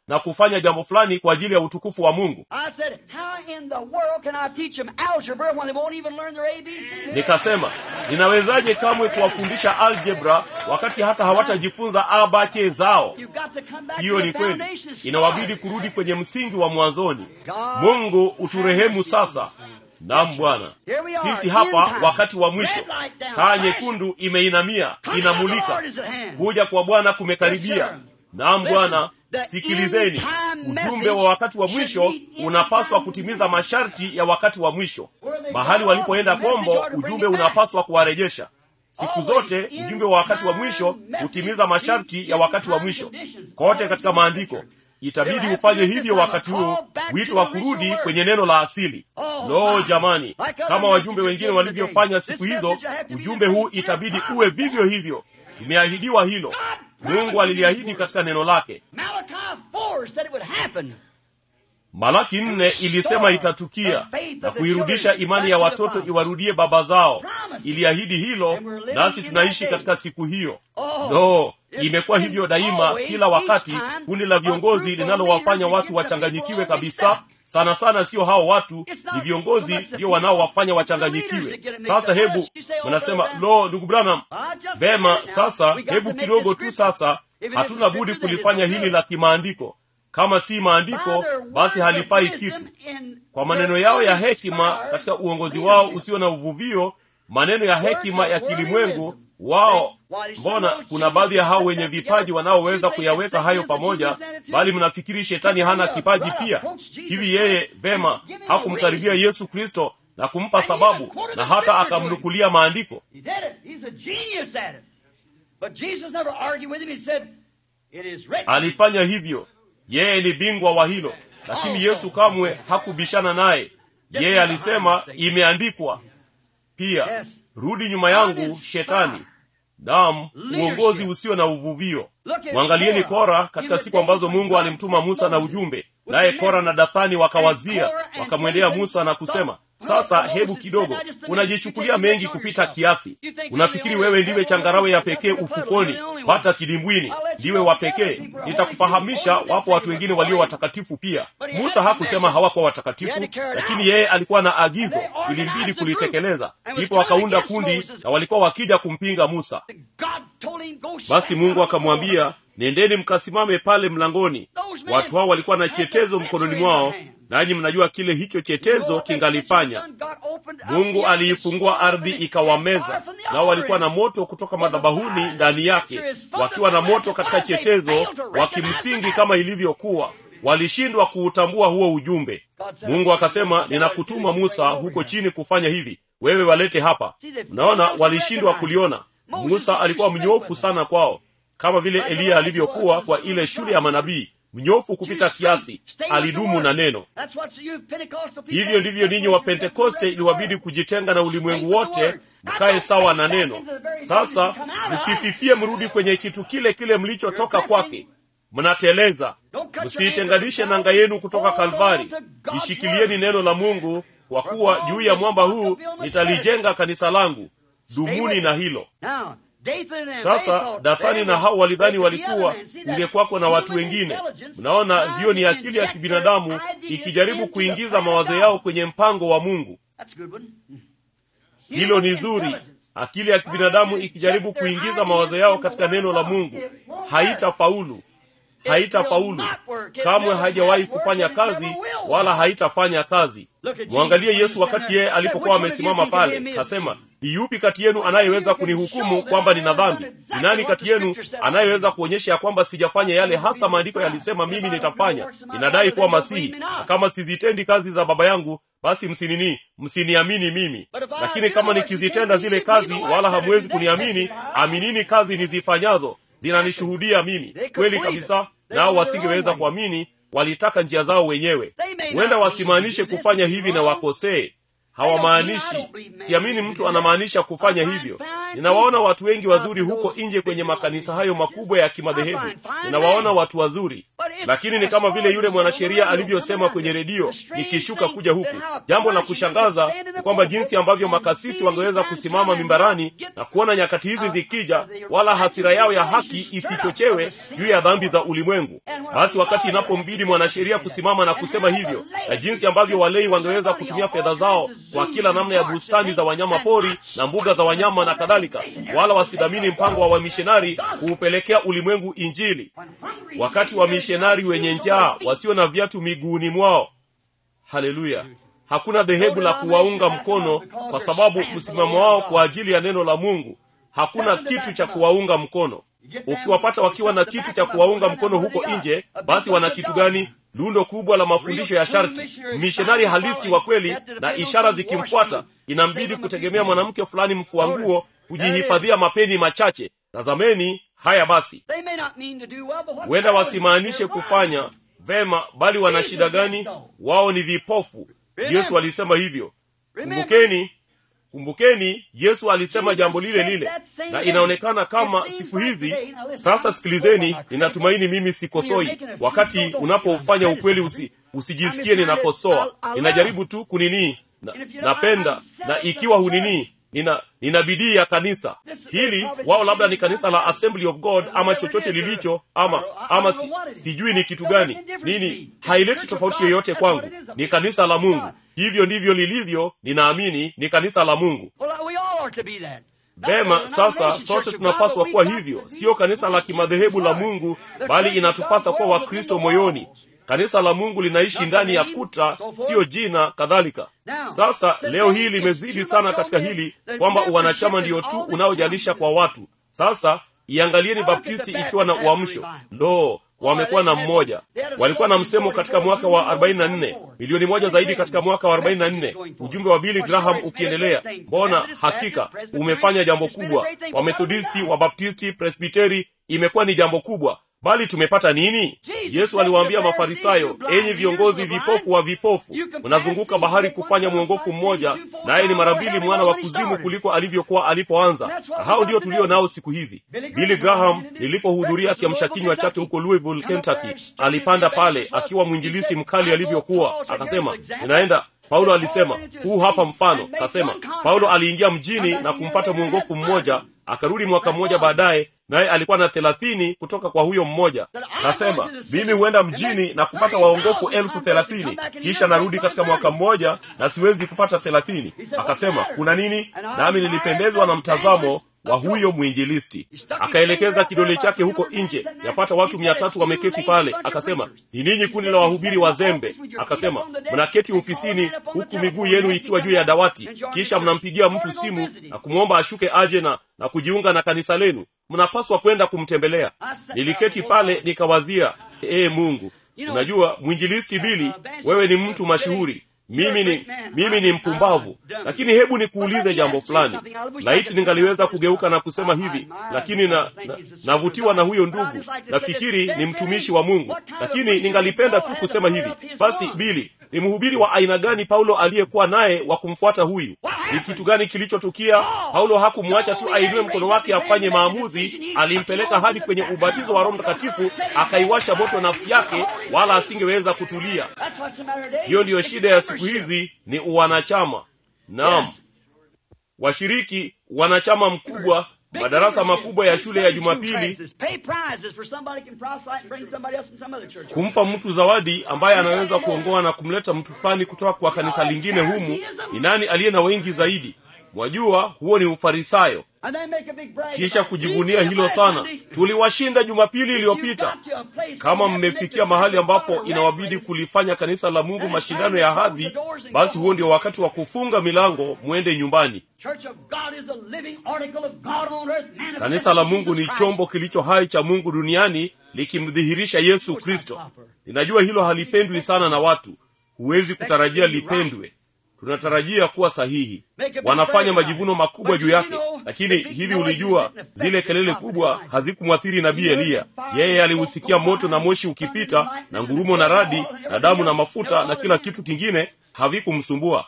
na kufanya jambo fulani kwa ajili ya utukufu wa mungu I said, how in the world can I teach them algebra when they won't even learn their ABC? nikasema ninawezaje kamwe kuwafundisha algebra wakati hata hawatajifunza abache zao You've got to come back hiyo to ni the kweli foundation. Start. inawabidi kurudi kwenye msingi wa mwanzoni mungu uturehemu sasa nam bwana sisi hapa wakati wa mwisho taa nyekundu imeinamia inamulika kuja kwa bwana kumekaribia nam bwana sikilizeni ujumbe wa wakati wa mwisho unapaswa kutimiza masharti ya wakati wa mwisho mahali walipoenda kombo ujumbe unapaswa kuwarejesha siku zote ujumbe wa wakati wa mwisho hutimiza masharti ya wakati wa mwisho kote katika maandiko itabidi ufanye hivyo wakati huo wito wa kurudi kwenye neno la asili lo jamani kama wajumbe wengine walivyofanya siku hizo ujumbe huu itabidi uwe vivyo hivyo imeahidiwa hilo mungu aliliahidi katika neno lake Malachi 4 said it would happen. malaki nne ilisema itatukia na kuirudisha imani ya watoto iwarudie baba zao iliahidi hilo nasi tunaishi katika siku hiyo no imekuwa hivyo daima kila wakati kundi la viongozi linalowafanya watu wachanganyikiwe kabisa sana sana sio hao watu ni viongozi ndio wanaowafanya wachanganyikiwe sasa hebu mnasema lo ndugu branham vema sasa hebu kidogo tu sasa hatuna budi kulifanya hili la kimaandiko kama si maandiko basi halifai kitu kwa maneno yao ya hekima katika uongozi wao usio na uvuvio maneno ya hekima ya kilimwengu wao mbona kuna baadhi ya hao wenye vipaji wanaoweza kuyaweka hayo pamoja bali mnafikiri shetani hana kipaji pia hivi yeye vema hakumkaribia yesu kristo na kumpa sababu na hata akamnukulia maandiko He did it. He's a genius at it. But Jesus never argued with him. He said, It is written. alifanya hivyo yeye ni bingwa wa hilo lakini yesu kamwe hakubishana naye yeye alisema imeandikwa pia rudi nyuma yangu shetani nam uongozi usio na uvuvio mwangalieni kora katika siku ambazo mungu alimtuma musa na ujumbe naye kora na dathani wakawazia wakamwendea musa na kusema sasa hebu kidogo unajichukulia mengi kupita kiasi unafikiri wewe ndiwe changarawe ya pekee ufukoni hata kidimbwini ndiwe wa pekee nitakufahamisha wapo watu wengine walio watakatifu pia musa hakusema hawakuwa watakatifu lakini yeye alikuwa na agizo ilimbidi kulitekeleza ndipo wakaunda kundi na walikuwa wakija kumpinga musa God told him, Go basi mungu akamwambia nendeni mkasimame pale mlangoni watu hao walikuwa na chetezo mkononi mwao nanyi mnajua kile hicho chetezo kingalifanya mungu aliifungua ardhi ikawameza nao walikuwa na moto kutoka madhabahuni ndani yake wakiwa na moto katika chetezo wakimsingi kama ilivyokuwa walishindwa kuutambua huo ujumbe mungu akasema ninakutuma musa huko chini kufanya hivi wewe walete hapa mnaona walishindwa kuliona musa alikuwa mnyofu sana kwao kama vile eliya alivyokuwa kwa ile shule ya manabii mnyofu kupita kiasi alidumu na neno hivyo ndivyo ninyi wa pentekoste iliwabidi kujitenga na ulimwengu wote mkaye sawa na neno sasa msififie mrudi kwenye kitu kile kile mlichotoka kwake mnateleza msiitenganishe nanga yenu kutoka kalvari ishikilieni neno la mungu kwa kuwa juu ya mwamba huu nitalijenga kanisa langu dumuni na hilo sasa dathani na hao walidhani walikuwa kungekwako na watu wengine mnaona hiyo ni akili ya kibinadamu ikijaribu kuingiza mawazo yao kwenye mpango wa mungu hilo ni zuri akili ya kibinadamu ikijaribu kuingiza mawazo yao katika neno la mungu haitafaulu haitafaulu kamwe haijawahi kufanya kazi wala haitafanya kazi mwangalie yesu wakati yeye alipokuwa amesimama pale kasema ni yupi kati yenu anayeweza kunihukumu kwamba nina dhambi ni nani kati yenu anayeweza kuonyesha ya kwamba sijafanya yale hasa maandiko yalisema mimi nitafanya ninadai kuwa masihi na kama sizitendi kazi za baba yangu basi msinini msiniamini mimi lakini kama nikizitenda zile kazi wala hamwezi kuniamini aminini kazi nizifanyazo zinanishuhudia mimi kweli kabisa nao wasingeweza kuamini walitaka njia zao wenyewe huenda wasimaanishe kufanya hivi na wakosee hawamaanishi siamini mtu anamaanisha kufanya hivyo ninawaona watu wengi wazuri huko nje kwenye makanisa hayo makubwa ya kimadhehebu ninawaona watu wazuri lakini ni kama vile yule mwanasheria alivyosema kwenye redio nikishuka kuja huku jambo la kushangaza ni kwamba jinsi ambavyo makasisi wangeweza kusimama mimbarani na kuona nyakati hizi zikija wala hasira yao ya haki isichochewe juu ya dhambi za ulimwengu basi wakati inapombidi mwanasheria kusimama na kusema hivyo na jinsi ambavyo walei wangeweza kutumia fedha zao kwa kila namna ya bustani za wanyama pori na mbuga za wanyama na kadhalika wala wasidhamini mpango wa wamishonari kuupelekea ulimwengu injili wakati wamishonari wenye njaa wasio na viatu miguuni mwao haleluya hakuna dhehebu la kuwaunga mkono kwa sababu msimamo wao kwa ajili ya neno la mungu hakuna kitu cha kuwaunga mkono ukiwapata wakiwa na kitu cha kuwaunga mkono huko nje basi wana kitu gani lundo kubwa la mafundisho ya sharti mishonari halisi wa kweli na ishara zikimfuata inambidi kutegemea mwanamke fulani mfua nguo kujihifadhia mapeni machache tazameni haya basi huenda wasimaanishe kufanya vema bali wana shida gani wao ni vipofu yesu alisema hivyo kumbukeni kumbukeni yesu alisema jambo lile lile na inaonekana kama siku hizi sasa sikilizeni ninatumaini mimi sikosoi wakati unapoufanya ukweli usi, usijisikie ninakosoa ninajaribu tu kuninii na, napenda na ikiwa huninii nina nina bidii ya kanisa hili wao labda ni kanisa la assembly of god ama chochote lilicho ama ama si, sijui ni kitu gani nini haileti tofauti yoyote kwangu ni kanisa la mungu hivyo ndivyo lilivyo ninaamini ni kanisa la mungu vema sasa sote tunapaswa kuwa hivyo sio kanisa la kimadhehebu la mungu bali inatupasa kuwa wakristo moyoni kanisa la mungu linaishi ndani ya kuta siyo jina kadhalika sasa leo hii limezidi sana katika hili kwamba uwanachama ndiyo tu unaojalisha kwa watu sasa iangalieni baptisti ikiwa na uamsho ndoo wamekuwa na mmoja walikuwa na msemo katika mwaka wa 44 milioni moja zaidi katika mwaka wa 44 ujumbe wa billy graham ukiendelea mbona hakika umefanya jambo kubwa wamethodisti wabaptisti presbiteri imekuwa ni jambo kubwa bali tumepata nini yesu aliwaambia mafarisayo enyi viongozi vipofu wa vipofu mnazunguka bahari kufanya mwongofu mmoja naye ni mara mbili mwana wa kuzimu kuliko alivyokuwa alipoanza na hao ndio tulio nao siku hizi billy graham nilipohudhuria kiamsha kinywa chake huko louisville kentucky alipanda pale akiwa mwinjilisi mkali alivyokuwa akasema ninaenda paulo alisema huu hapa mfano akasema paulo aliingia mjini na kumpata mwongofu mmoja akarudi mwaka mmoja baadaye naye alikuwa na thelathini kutoka kwa huyo mmoja kasema mimi huenda mjini na kupata waongofu elfu thelathini kisha narudi katika mwaka mmoja na siwezi kupata thelathini akasema kuna nini nami nilipendezwa na mtazamo wa huyo mwinjilisti akaelekeza kidole chake huko nje yapata watu mia tatu wameketi pale akasema ni ninyi kundi la wahubiri wazembe akasema mnaketi ofisini huku miguu yenu ikiwa juu ya dawati kisha mnampigia mtu simu na kumwomba ashuke aje na na kujiunga na kanisa lenu mnapaswa kwenda kumtembelea niliketi pale nikawazia ee mungu unajua mwinjilisti bili wewe ni mtu mashuhuri mimi ni mimi ni mpumbavu lakini hebu nikuulize jambo fulani laiti ningaliweza kugeuka na kusema hivi lakini na, na navutiwa na huyo ndugu nafikiri ni mtumishi wa mungu lakini ningalipenda tu kusema hivi basi bili ni mhubiri wa aina gani paulo aliyekuwa naye wa kumfuata huyu ni kitu gani kilichotukia paulo hakumwacha tu ainue mkono wake afanye maamuzi alimpeleka hadi kwenye ubatizo wa roho mtakatifu akaiwasha moto nafsi yake wala asingeweza kutulia hiyo ndiyo shida ya siku hizi ni uwanachama naam washiriki wanachama mkubwa madarasa makubwa ya shule ya jumapili kumpa mtu zawadi ambaye anaweza kuongoa na kumleta mtu fulani kutoka kwa kanisa lingine humu ni nani aliye na wengi zaidi mwajua huo ni ufarisayo kisha kujivunia hilo sana tuliwashinda jumapili iliyopita kama mmefikia mahali ambapo inawabidi kulifanya kanisa la mungu mashindano ya hadhi basi huo ndio wakati wa kufunga milango mwende nyumbani kanisa la mungu ni chombo kilicho hai cha mungu duniani likimdhihirisha yesu kristo ninajua hilo halipendwi sana na watu huwezi kutarajia lipendwe tunatarajia kuwa sahihi wanafanya majivuno makubwa juu yake lakini hivi ulijua zile kelele kubwa hazikumwathiri nabii eliya yeye alihusikia moto na moshi ukipita na ngurumo na radi na damu na mafuta na kila kitu kingine havikumsumbua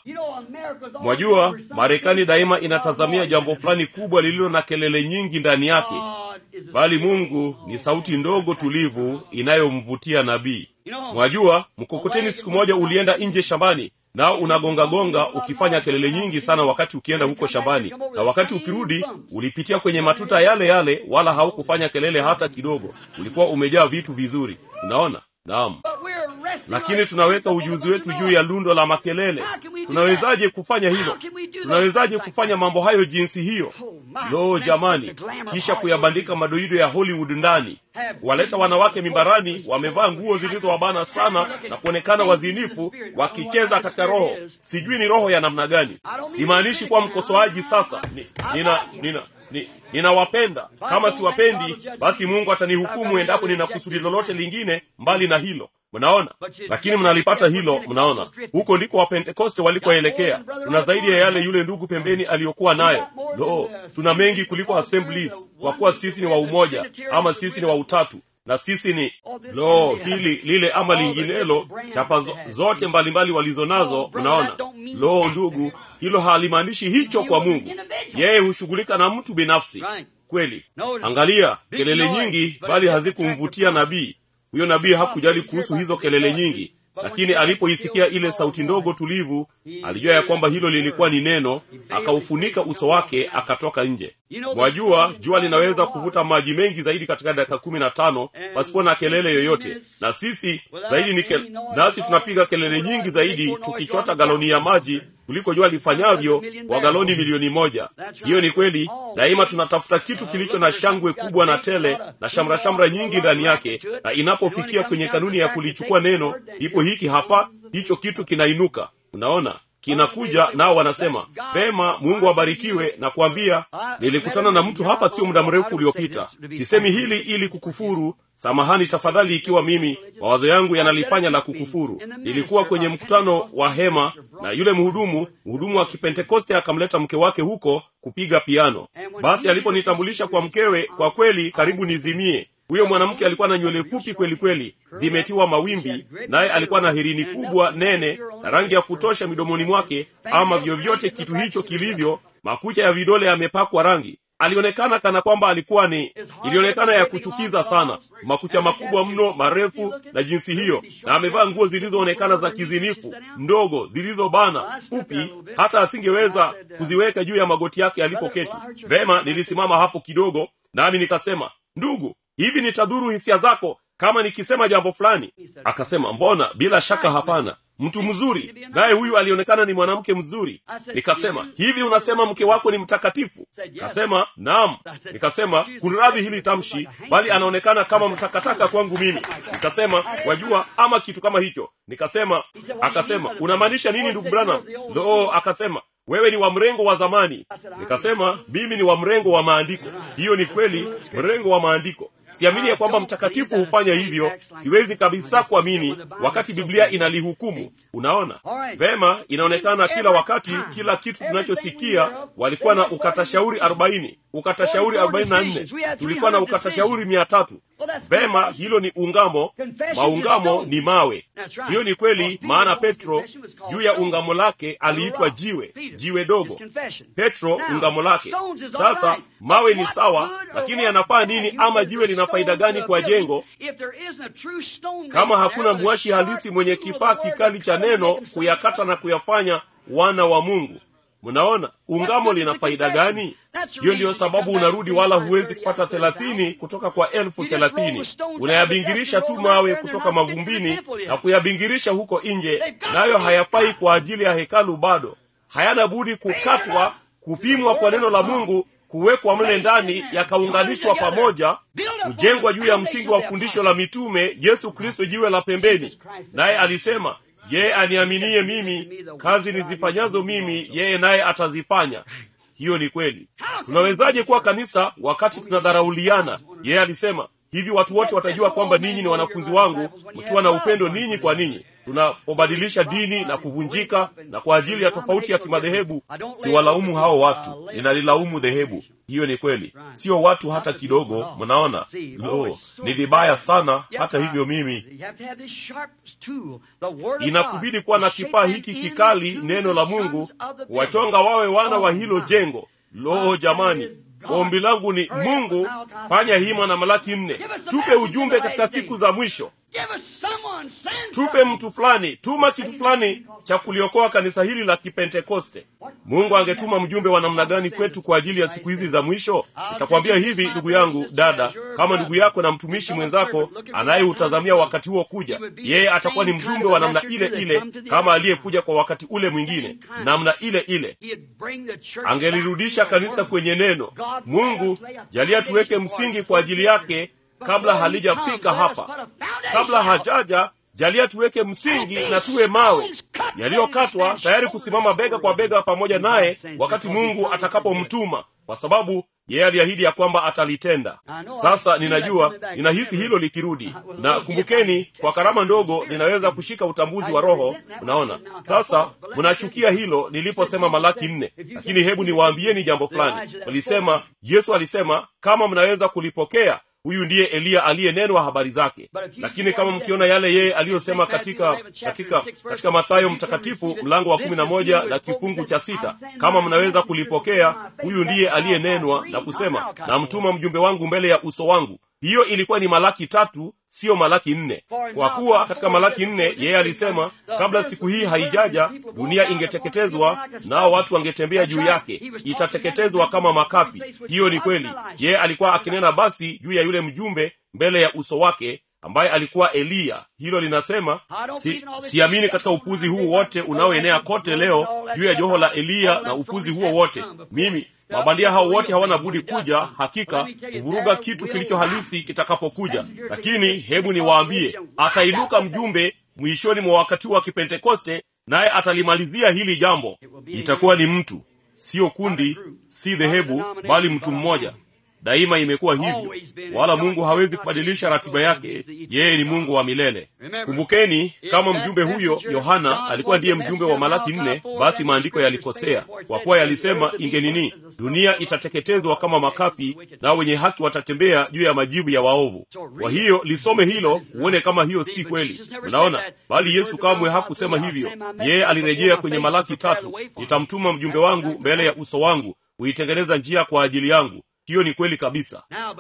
mwajua marekani daima inatazamia jambo fulani kubwa lililo na kelele nyingi ndani yake bali mungu ni sauti ndogo tulivu inayomvutia nabii mwajua mkokoteni siku moja ulienda nje shambani nao unagongagonga ukifanya kelele nyingi sana wakati ukienda huko shambani na wakati ukirudi ulipitia kwenye matuta yale yale wala haukufanya kelele hata kidogo ulikuwa umejaa vitu vizuri unaona naam lakini tunaweka ujuzi wetu juu ya lundo la makelele tunawezaje kufanya hilo tunawezaje kufanya mambo hayo jinsi hiyo lo jamani kisha kuyabandika madoido ya hollywood ndani waleta wanawake mimbarani wamevaa nguo zilizowabana sana na kuonekana wazinifu wakicheza katika roho sijui ni roho ya namna gani simaanishi kuwa mkosoaji sasa ni, nina nina ni, ninawapenda kama siwapendi basi mungu atanihukumu endapo nina kusudi lolote lingine mbali na hilo mnaona lakini mnalipata hilo mnaona huko ndiko wapentekoste walikoelekea tuna zaidi ya yale yule ndugu pembeni aliyokuwa nayo lo tuna mengi kuliko assemblies kwa kuwa sisi ni wa umoja ama sisi ni wa utatu na sisi ni lo hili lile ama linginelo chapa zo, zote mbalimbali walizo nazo mnaona lo ndugu hilo halimaanishi hicho kwa mungu yeye hushughulika na mtu binafsi kweli angalia kelele nyingi bali hazikumvutia nabii huyo nabii hakujali kuhusu hizo kelele nyingi lakini alipoisikia ile sauti ndogo tulivu alijua ya kwamba hilo lilikuwa ni neno akaufunika uso wake akatoka nje mwajua jua linaweza kuvuta maji mengi zaidi katika dakika kumi na tano pasipo na kelele yoyote na sisi zaidi ni kel... nasi tunapiga kelele nyingi zaidi tukichota galoni ya maji kuliko jua lifanyavyo kwa galoni milioni moja hiyo ni kweli daima tunatafuta kitu kilicho na shangwe kubwa na tele na shamrashamra nyingi ndani yake na inapofikia kwenye kanuni ya kulichukua neno ndipo hiki hapa hicho kitu kinainuka unaona kinakuja nao wanasema pema mungu abarikiwe na kuambia nilikutana na mtu hapa sio muda mrefu uliopita sisemi hili ili kukufuru samahani tafadhali ikiwa mimi mawazo yangu yanalifanya la kukufuru nilikuwa kwenye mkutano wa hema na yule mhudumu mhudumu wa kipentekoste akamleta mke wake huko kupiga piano basi aliponitambulisha kwa mkewe kwa kweli karibu nizimie huyo mwanamke alikuwa na nywele fupi kweli kweli zimetiwa mawimbi naye alikuwa na herini kubwa nene na rangi ya kutosha midomoni mwake ama vyovyote kitu hicho kilivyo makucha ya vidole yamepakwa rangi alionekana kana kwamba alikuwa ni ilionekana ya kuchukiza sana makucha makubwa mno marefu na jinsi hiyo na amevaa nguo zilizoonekana za kizinifu ndogo zilizobana fupi hata asingeweza kuziweka juu ya magoti yake alipoketi vema nilisimama hapo kidogo nami nikasema ndugu hivi nitadhuru hisia zako kama nikisema jambo fulani akasema mbona bila shaka hapana mtu mzuri naye huyu alionekana ni mwanamke mzuri nikasema hivi unasema mke wako ni mtakatifu kasema naam nikasema kunradhi hili tamshi bali anaonekana kama mtakataka kwangu mimi nikasema wajua ama kitu kama hicho nikasema akasema unamaanisha nini ndugu branham loo akasema wewe ni wa mrengo wa zamani nikasema mimi ni wa mrengo wa maandiko hiyo ni kweli mrengo wa maandiko siamini ya kwamba mtakatifu hufanya hivyo siwezi kabisa kuamini wakati biblia inalihukumu unaona vema inaonekana kila wakati kila kitu tunachosikia walikuwa na ukatashauri arobaini ukatashauri arobaini na nne tulikuwa na ukatashauri mia tatu vema hilo ni ungamo maungamo ni mawe hiyo ni kweli maana petro juu ya ungamo lake aliitwa jiwe jiwe dogo petro ungamo lake sasa mawe ni sawa lakini yanafaa nini ama jiwe lina faida gani kwa jengo kama hakuna mwashi halisi mwenye kifaa kikali cha neno kuyakata na kuyafanya wana wa mungu mnaona ungamo lina faida gani hiyo ndiyo sababu unarudi wala huwezi kupata thelathini kutoka kwa elfu thelathini unayabingirisha tu mawe kutoka mavumbini na kuyabingirisha huko nje nayo hayafai kwa ajili ya hekalu bado hayana budi kukatwa kupimwa kwa neno la mungu kuwekwa mle ndani yakaunganishwa pamoja kujengwa juu ya msingi wa fundisho la mitume yesu kristo jiwe la pembeni naye alisema yeye aniaminie mimi kazi nizifanyazo mimi yeye naye atazifanya hiyo ni kweli tunawezaje kuwa kanisa wakati tunadharauliana yeye alisema hivi watu wote watajua kwamba ninyi ni wanafunzi wangu mkiwa na upendo ninyi kwa ninyi tunapobadilisha dini na kuvunjika na kwa ajili ya tofauti ya kimadhehebu siwalaumu hao watu ninalilaumu dhehebu hiyo ni kweli sio watu hata kidogo mnaona lo ni vibaya sana hata hivyo mimi inakubidi kuwa na kifaa hiki kikali neno la mungu kuwachonga wawe wana wa hilo jengo lo jamani ombi langu ni mungu fanya hima na malaki nne tupe ujumbe katika siku za mwisho tupe mtu fulani tuma kitu fulani cha kuliokoa kanisa hili la kipentekoste mungu angetuma mjumbe wa namna gani kwetu kwa ajili ya siku hizi za mwisho nitakwambia hivi ndugu yangu dada kama ndugu yako na mtumishi mwenzako anayeutazamia wakati huo kuja yeye atakuwa ni mjumbe wa namna ile ile kama aliyekuja kwa wakati ule mwingine namna ile ile angelirudisha kanisa kwenye neno mungu jalia tuweke msingi kwa ajili yake kabla halijafika hapa kabla hajaja jalia tuweke msingi na tuwe mawe yaliyokatwa tayari kusimama bega kwa bega pamoja naye wakati mungu atakapomtuma kwa sababu yeye aliahidi ya kwamba atalitenda sasa ninajua ninahisi hilo likirudi na kumbukeni kwa karama ndogo ninaweza kushika utambuzi wa roho unaona sasa mnachukia hilo niliposema malaki nne lakini hebu niwaambieni jambo fulani walisema yesu alisema kama mnaweza kulipokea huyu ndiye eliya aliyenenwa habari zake lakini kama mkiona yale yeye aliyosema katika katika katika mathayo mtakatifu mlango wa kumi na moja na kifungu cha sita kama mnaweza kulipokea huyu ndiye aliyenenwa na kusema namtuma mjumbe wangu mbele ya uso wangu hiyo ilikuwa ni malaki tatu siyo malaki nne kwa kuwa katika malaki nne yeye alisema kabla siku hii haijaja dunia ingeteketezwa nao watu wangetembea juu yake itateketezwa kama makapi hiyo ni kweli yeye alikuwa akinena basi juu ya yule mjumbe mbele ya uso wake ambaye alikuwa eliya hilo linasema si, siamini katika upuzi huu wote unaoenea kote leo juu ya joho la eliya na upuzi huo wote mimi mabandia hao wote hawana budi kuja hakika kuvuruga kitu kilicho halisi kitakapokuja lakini hebu niwaambie atainuka mjumbe mwishoni mwa wakati wa kipentekoste naye atalimalizia hili jambo itakuwa ni mtu siyo kundi si dhehebu bali mtu mmoja daima imekuwa hivyo wala mungu hawezi kubadilisha ratiba yake yeye ni mungu wa milele kumbukeni kama mjumbe huyo yohana alikuwa ndiye mjumbe wa malaki nne basi maandiko yalikosea kwa kuwa yalisema ingenini dunia itateketezwa kama makapi nao wenye haki watatembea juu ya majivu ya waovu kwa hiyo lisome hilo uone kama hiyo si kweli unaona bali yesu kamwe hakusema hivyo yeye alirejea kwenye malaki tatu nitamtuma mjumbe wangu mbele ya uso wangu huitengeneza njia kwa ajili yangu hiyo ni kweli kabisa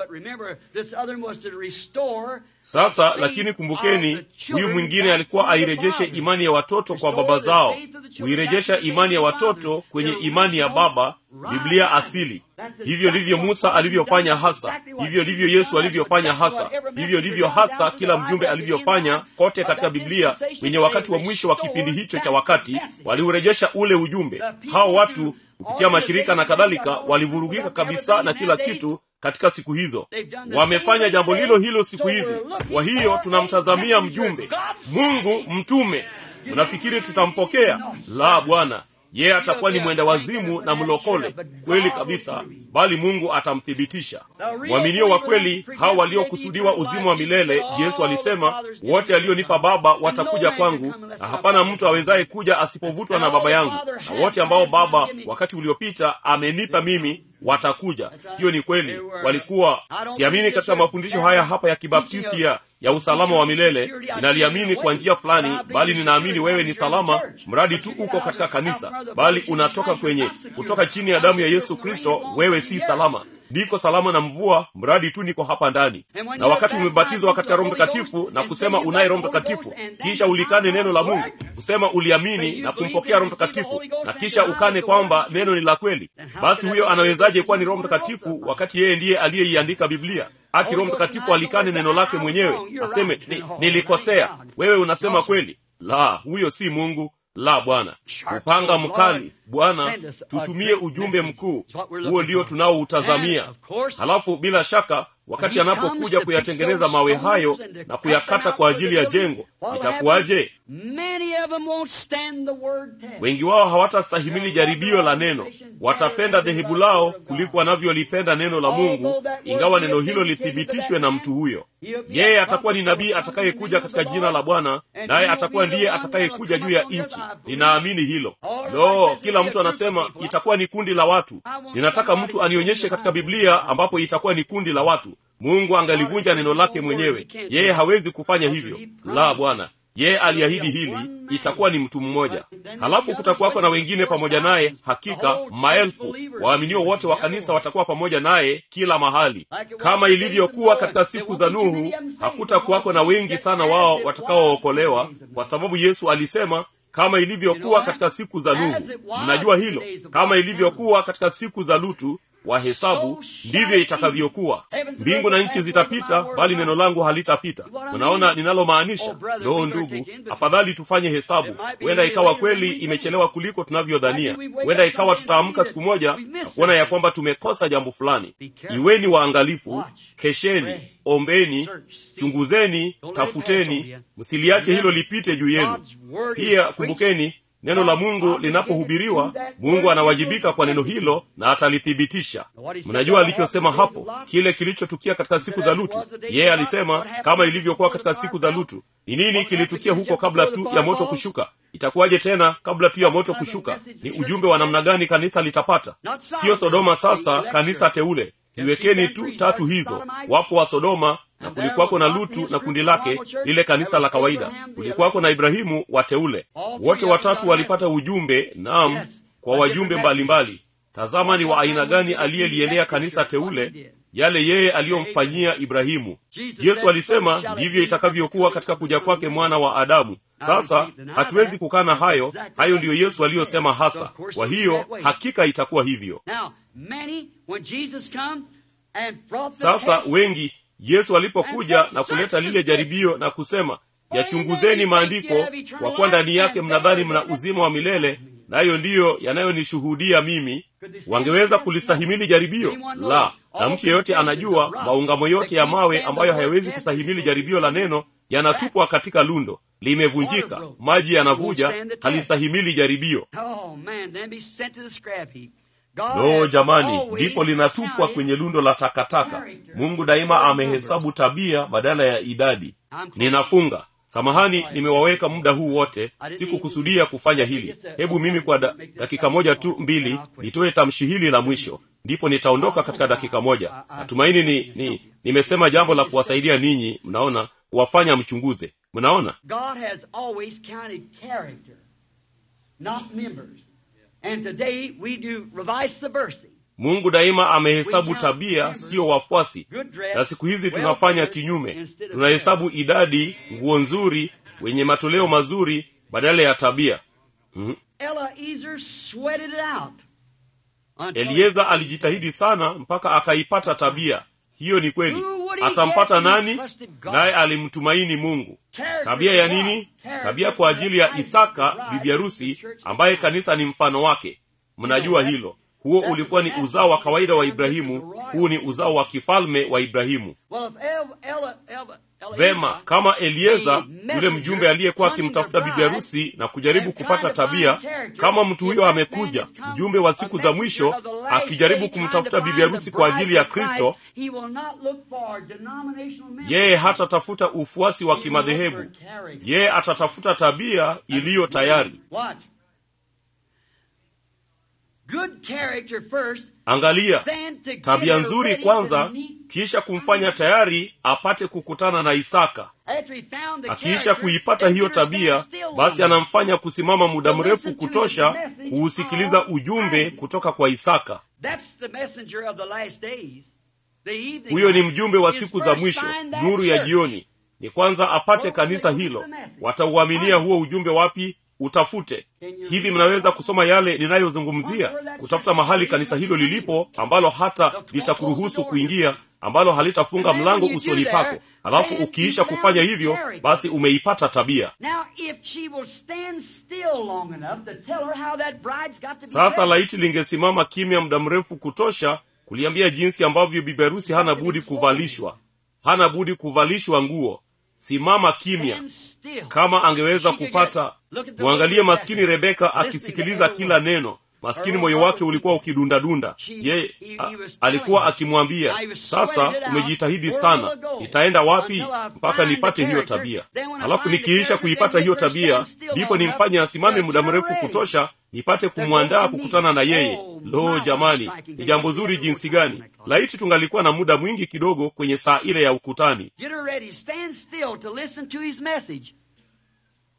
sasa lakini kumbukeni huyu mwingine alikuwa airejeshe imani ya watoto kwa baba zao huirejesha imani ya watoto kwenye imani ya baba biblia asili hivyo ndivyo musa alivyofanya hasa hivyo ndivyo yesu alivyofanya hasa hivyo ndivyo hasa kila mjumbe alivyofanya kote katika biblia kwenye wakati wa mwisho wa kipindi hicho cha wakati waliurejesha ule ujumbe hao watu kupitia mashirika na kadhalika walivurugika kabisa na kila kitu katika siku hizo wamefanya jambo lilo hilo siku hizi kwa hiyo tunamtazamia mjumbe mungu mtume mnafikiri tutampokea la bwana yeye atakuwa ni mwenda wazimu na mlokole kweli kabisa bali mungu atamthibitisha mwaminio wa kweli hao waliokusudiwa uzima wa milele yesu alisema wote alionipa baba watakuja kwangu na hapana mtu awezaye kuja asipovutwa na baba yangu na wote ambao baba wakati uliopita amenipa mimi watakuja hiyo ni kweli walikuwa siamini katika mafundisho haya hapa ya kibaptisti ya ya usalama wa milele ninaliamini kwa njia fulani bali ninaamini wewe ni salama mradi tu uko katika kanisa bali unatoka kwenye kutoka chini ya damu ya yesu kristo wewe si salama niko salama na mvua mradi tu niko hapa ndani na wakati umebatizwa katika roho mtakatifu na kusema unaye roho mtakatifu kisha ulikane neno la mungu kusema uliamini na kumpokea roho mtakatifu na kisha ukane kwamba neno ni la kweli basi huyo anawezaje kuwa ni roho mtakatifu wakati yeye ndiye aliyeiandika biblia hati roho mtakatifu alikane neno lake mwenyewe aseme ni, nilikosea wewe unasema kweli la huyo si mungu la bwana upanga mkali bwana tutumie ujumbe mkuu huo ndio tunaoutazamia halafu bila shaka wakati anapokuja kuyatengeneza mawe hayo na kuyakata kwa ajili ya jengo itakuwaje wengi wao hawatastahimili jaribio la neno watapenda dhehebu lao kuliko wanavyolipenda neno la mungu ingawa neno hilo lithibitishwe na mtu huyo yeye atakuwa ni nabii atakayekuja katika jina la bwana naye atakuwa ndiye atakayekuja juu ya nchi ninaamini hilo lo kila mtu anasema itakuwa ni kundi la watu ninataka mtu anionyeshe katika biblia ambapo itakuwa ni kundi la watu mungu angalivunja neno lake mwenyewe yeye hawezi kufanya hivyo la bwana yeye aliahidi hili itakuwa ni mtu mmoja halafu kutakuwako na wengine pamoja naye hakika maelfu waaminio wote wa kanisa watakuwa pamoja naye kila mahali kama ilivyokuwa katika siku za nuhu hakutakuwako na wengi sana wao watakaookolewa kwa sababu yesu alisema kama ilivyokuwa katika siku za nuhu mnajua hilo kama ilivyokuwa katika siku za lutu wahesabu ndivyo itakavyokuwa mbingu na nchi zitapita bali neno langu halitapita mnaona ninalomaanisha loo ndugu afadhali tufanye hesabu huenda ikawa kweli imechelewa kuliko tunavyodhania huenda ikawa tutaamka siku moja na kuona ya kwamba tumekosa jambo fulani iweni waangalifu kesheni ombeni chunguzeni tafuteni msiliache hilo lipite juu yenu pia kumbukeni neno la mungu linapohubiriwa mungu anawajibika kwa neno hilo na atalithibitisha mnajua alichosema hapo kile kilichotukia katika siku za lutu yeye alisema kama ilivyokuwa katika siku za lutu ni nini kilitukia huko kabla tu ya moto kushuka itakuwaje tena kabla tu ya moto kushuka ni ujumbe wa namna gani kanisa litapata siyo sodoma sasa kanisa teule ziwekeni tu tatu hizo wapo wa sodoma na kulikuwako na lutu na kundi lake lile kanisa la kawaida kulikuwako na ibrahimu wateule wote watatu walipata ujumbe naam kwa wajumbe mbalimbali mbali. tazama ni wa aina gani aliyeliendea kanisa teule yale yeye aliyomfanyia ibrahimu yesu alisema ndivyo itakavyokuwa katika kuja kwake mwana wa adamu sasa hatuwezi kukana hayo hayo ndiyo yesu aliyosema hasa kwa hiyo hakika itakuwa hivyo sasa wengi yesu alipokuja na kuleta lile jaribio na kusema yachunguzeni maandiko kwa kuwa ndani yake mnadhani mna uzima wa milele nayo ndiyo yanayonishuhudia mimi wangeweza kulistahimili jaribio la na mtu yeyote anajua maungamo yote ya mawe ambayo hayawezi kustahimili jaribio la neno yanatupwa katika lundo limevunjika maji yanavuja halistahimili jaribio lo jamani ndipo linatupwa kwenye lundo la takataka mungu daima amehesabu tabia badala ya idadi ninafunga samahani nimewaweka muda huu wote sikukusudia kufanya hili hebu mimi kwa da, dakika moja tu mbili nitoe tamshi hili la mwisho ndipo nitaondoka katika dakika moja natumaini ni, ni nimesema jambo la kuwasaidia ninyi mnaona kuwafanya mchunguze mnaona God has always counted character, not members. And today we do revice versa. mungu daima amehesabu tabia siyo wafuasi na siku hizi tunafanya kinyume tunahesabu idadi nguo nzuri wenye matoleo mazuri badala ya tabia mm-hmm. Eliezer sweated it out. until elieza alijitahidi sana mpaka akaipata tabia hiyo ni kweli atampata nani naye alimtumaini mungu tabia ya nini tabia kwa ajili ya isaka bibi harusi ambaye kanisa ni mfano wake mnajua hilo huo ulikuwa ni uzao wa kawaida wa ibrahimu huu ni uzao wa kifalme wa ibrahimu Well, if El, El, El, El, vema kama elieza yule mjumbe aliyekuwa akimtafuta bibi harusi na kujaribu kupata tabia kama mtu huyo amekuja mjumbe wa siku za mwisho akijaribu kumtafuta bibi harusi kwa ajili ya kristo yeye hatatafuta ufuasi wa kimadhehebu yeye atatafuta tabia iliyo tayari Watch. Good character first, angalia then to tabia get her nzuri ready kwanza to meet- kisha kumfanya tayari apate kukutana na isaka After he found the akiisha character, kuipata then hiyo get her stand tabia still basi long anamfanya kusimama muda mrefu kutosha kuusikiliza ujumbe kutoka kwa isaka That's the messenger of the last days. The evening huyo ni light mjumbe wa is siku za first mwisho find that nuru ya church. jioni ni kwanza apate kanisa hilo watauaminia huo ujumbe wapi utafute hivi mnaweza kusoma yale ninayozungumzia kutafuta mahali kanisa hilo lilipo ambalo hata litakuruhusu kuingia ambalo halitafunga mlango usoni pako alafu ukiisha kufanya hivyo basi umeipata tabia Now, if she will stand still long enough to tell her how that bride's got to be sasa dressed. laiti lingesimama kimya muda mrefu kutosha kuliambia jinsi ambavyo bibi harusi hana budi kuvalishwa hana budi kuvalishwa nguo simama kimya Stand still. kama angeweza She could kupata get- look at the mwangalie way maskini Rebecca, rebeka listening to akisikiliza every kila word. neno maskini Her moyo heart wake was ulikuwa beating. ukidundadunda She- ye he- he a- was alikuwa telling her, akimwambia "Now you sasa sweated it out. umejitahidi Where sana will I go? nitaenda wapi Until I mpaka find nipate the hiyo character. tabia Then when I halafu find the nikiisha character, kuipata then hiyo get her tabia stand still ndipo long nimfanye enough asimame to muda get her mrefu ready. kutosha nipate go kumwandaa to meet. kukutana na yeye Oh, lo my, jamani what a striking ni jambo thing. zuri Get jinsi her gani laiti tungalikuwa na muda mwingi kidogo kwenye saa ile ya ukutani Get her ready. Stand still to listen to his message.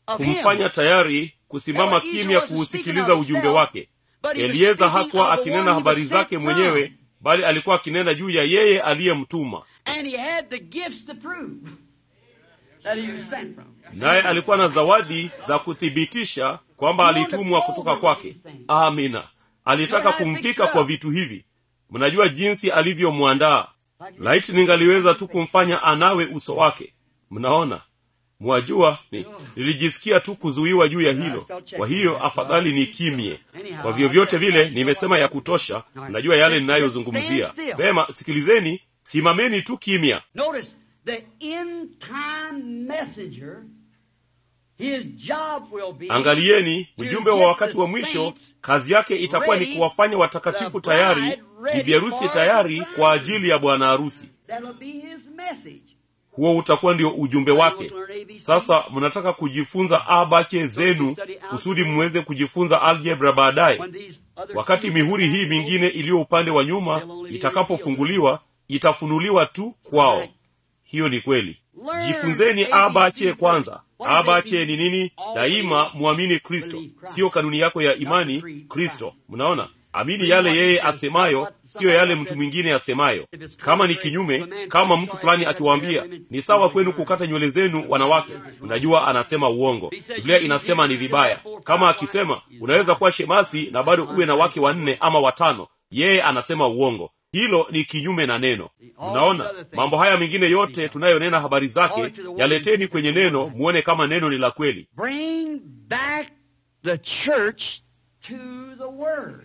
of him. kumfanya tayari kusimama kimya kuusikiliza ujumbe wake elieza hakuwa akinena habari zake mwenyewe bali alikuwa akinena juu ya yeye aliyemtuma And he had the gifts to prove that he was sent from. naye alikuwa na zawadi za kuthibitisha kwamba alitumwa kutoka kwake amina alitaka kumvika kwa vitu hivi mnajua jinsi alivyomwandaa laiti ningaliweza tu kumfanya anawe uso wake mnaona mwajua ni, nilijisikia tu kuzuiwa juu ya hilo kwa hiyo afadhali ni kimye kwa vyovyote vile nimesema ya kutosha mnajua yale ninayozungumzia vema sikilizeni simameni tu kimya Notice the end time messenger, his job will be angalieni mjumbe wa wakati wa mwisho kazi yake itakuwa ni kuwafanya watakatifu tayari bibi harusi tayari kwa ajili ya bwana harusi that'll be his message. huo utakuwa ndio ujumbe wake sasa mnataka kujifunza abache zenu kusudi mweze kujifunza algebra baadaye When these other wakati mihuri hii mingine iliyo upande wa nyuma itakapofunguliwa itafunuliwa tu kwao hiyo ni kweli jifunzeni abache kwanza abache ni nini daima mwamini kristo siyo kanuni yako ya imani kristo mnaona amini yale yeye asemayo siyo yale mtu mwingine asemayo kama ni kinyume kama mtu fulani akiwaambia ni sawa kwenu kukata nywele zenu wanawake unajua anasema uongo biblia inasema ni vibaya kama akisema unaweza kuwa shemasi na bado uwe na wake wanne ama watano yeye anasema uongo hilo ni kinyume na neno mnaona mambo haya mengine yote tunayonena habari zake yaleteni kwenye neno muone kama neno ni la kweli bring back the church to the word.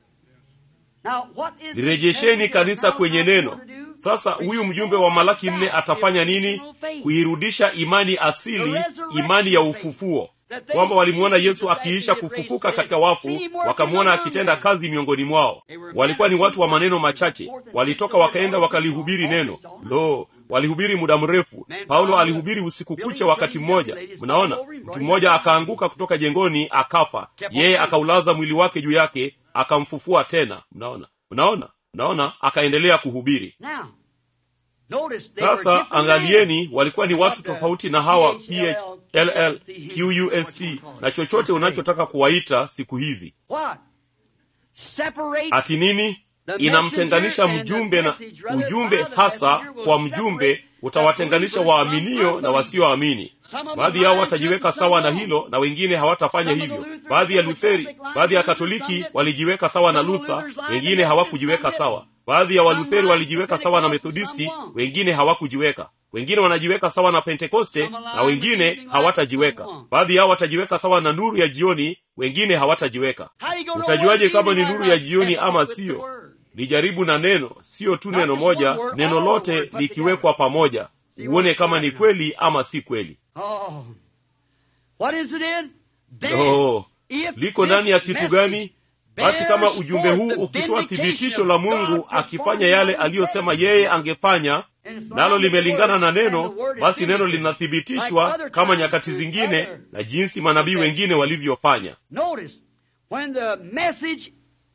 Now, what is lirejesheni the kanisa now kwenye God neno going to do? sasa huyu mjumbe wa malaki nne atafanya nini kuirudisha imani asili imani ya ufufuo kwamba walimwona yesu akiisha kufufuka katika wafu wakamwona akitenda kazi miongoni mwao walikuwa ni watu wa maneno machache walitoka wakaenda wakalihubiri neno lo walihubiri muda mrefu paulo alihubiri usiku kucha wakati mmoja mnaona mtu mmoja akaanguka kutoka jengoni akafa yeye akaulaza mwili wake juu yake akamfufua tena mnaona mnaona mnaona akaendelea kuhubiri Now, notice they were sasa different men. angalieni walikuwa ni watu tofauti na hawa phll qust na chochote unachotaka kuwaita siku hizi What? Separates ati nini inamtenganisha mjumbe na ujumbe hasa kwa mjumbe utawatenganisha waaminio na wasioamini baadhi yao watajiweka sawa na hilo na wengine hawatafanya hivyo baadhi ya lutheri baadhi ya katoliki walijiweka sawa na lutha wengine hawakujiweka sawa baadhi ya walutheri walijiweka sawa na methodisti wengine hawakujiweka wengine wanajiweka sawa na pentekoste na wengine hawatajiweka baadhi yao watajiweka sawa na nuru ya jioni wengine hawatajiweka How do you go to utajuaje one kama ni evening nuru and ya right jioni test ama with the siyo word? lijaribu na neno siyo tu neno moja neno lote likiwekwa pamoja uone kama ni kweli ama si kweli Oh. What is it in? Then, oh, if liko ndani ya this kitu message gani basi kama bears ujumbe forth huu the ukitoa vindication thibitisho la of mungu God akifanya performing yale what he aliyosema said. yeye angefanya And it's nalo not the limelingana word, na and the neno word is basi neno vindicated. Like linathibitishwa other kama times nyakati with zingine other na jinsi manabii wengine walivyofanya Notice, when the message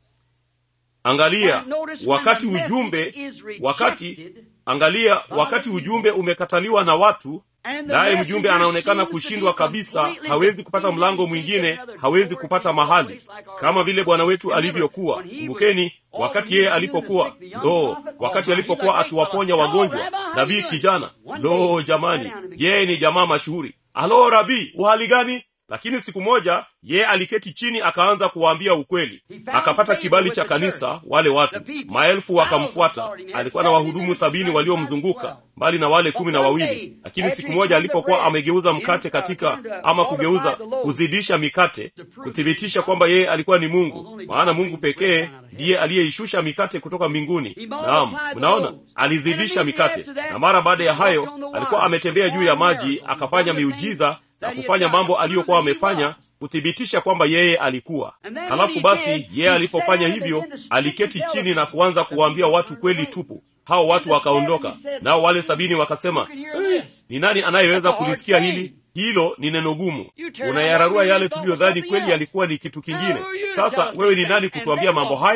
angalia Notice when wakati the message ujumbe is rejected, wakati angalia wakati ujumbe umekataliwa na watu And the naye messenger mjumbe anaonekana seems to kushindwa be kabisa completely hawezi kupata defeated. mlango He can't mwingine get another hawezi door. kupata He can't mahali place like our kama vile bwana wetu Remember, alivyokuwa when he was kumbukeni all wakati he yeye was alipokuwa doing to sick the young lo prophet, wakati oh, alipokuwa he's a great akiwaponya fellow. wagonjwa Hello, Rabbi, how nabii you doing? kijana One day lo he sat jamani down and began yeye ni jamaa mashuhuri alo rabii uhali gani lakini siku moja yeye aliketi chini akaanza kuwaambia ukweli akapata kibali cha kanisa wale watu maelfu wakamfuata alikuwa na wahudumu sabini waliomzunguka mbali na wale kumi na wawili lakini siku moja alipokuwa amegeuza mkate katika ama kugeuza kuzidisha mikate kuthibitisha kwamba yeye alikuwa ni mungu maana mungu pekee ndiye aliyeishusha mikate kutoka mbinguni naam mnaona alizidisha mikate na mara baada ya hayo alikuwa ametembea juu ya maji akafanya miujiza na kufanya mambo aliyokuwa amefanya kuthibitisha kwamba yeye alikuwa halafu basi yeye alipofanya hivyo aliketi chini na kuanza kuwaambia watu kweli tupu hao watu wakaondoka nao wale sabini wakasema eh, ni nani anayeweza kulisikia hili hilo ni neno gumu unayararua yale tuliyodhani kweli yalikuwa ni kitu kingine sasa wewe ni nani kutuambia mambo haya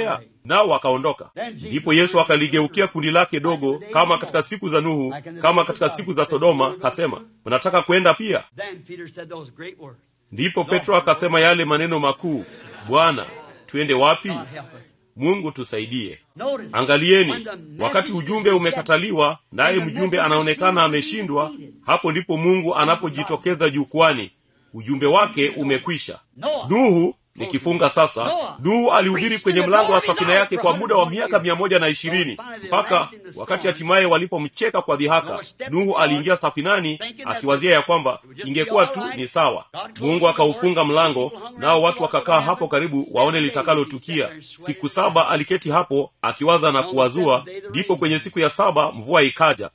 nao wakaondoka ndipo yesu akaligeukia kundi lake dogo kama katika siku za nuhu kama katika siku za sodoma kasema mnataka kwenda pia Then Peter said those great words. ndipo petro akasema yale maneno makuu bwana twende wapi God help us. mungu tusaidie Notice, when angalieni the wakati message ujumbe is umekataliwa naye and the mjumbe message anaonekana is ameshindwa defeated. hapo ndipo mungu anapojitokeza jukwani ujumbe wake umekwisha Noah. nuhu nikifunga sasa Noah. nuhu alihubiri kwenye mlango wa safina yake kwa muda wa miaka mia moja na ishirini mpaka wakati hatimaye walipomcheka kwa dhihaka nuhu aliingia safinani akiwazia ya kwamba ingekuwa tu ni sawa mungu akaufunga mlango nao watu wakakaa hapo karibu waone litakalotukia siku saba aliketi hapo akiwaza na kuwazua ndipo kwenye siku ya saba mvua ikaja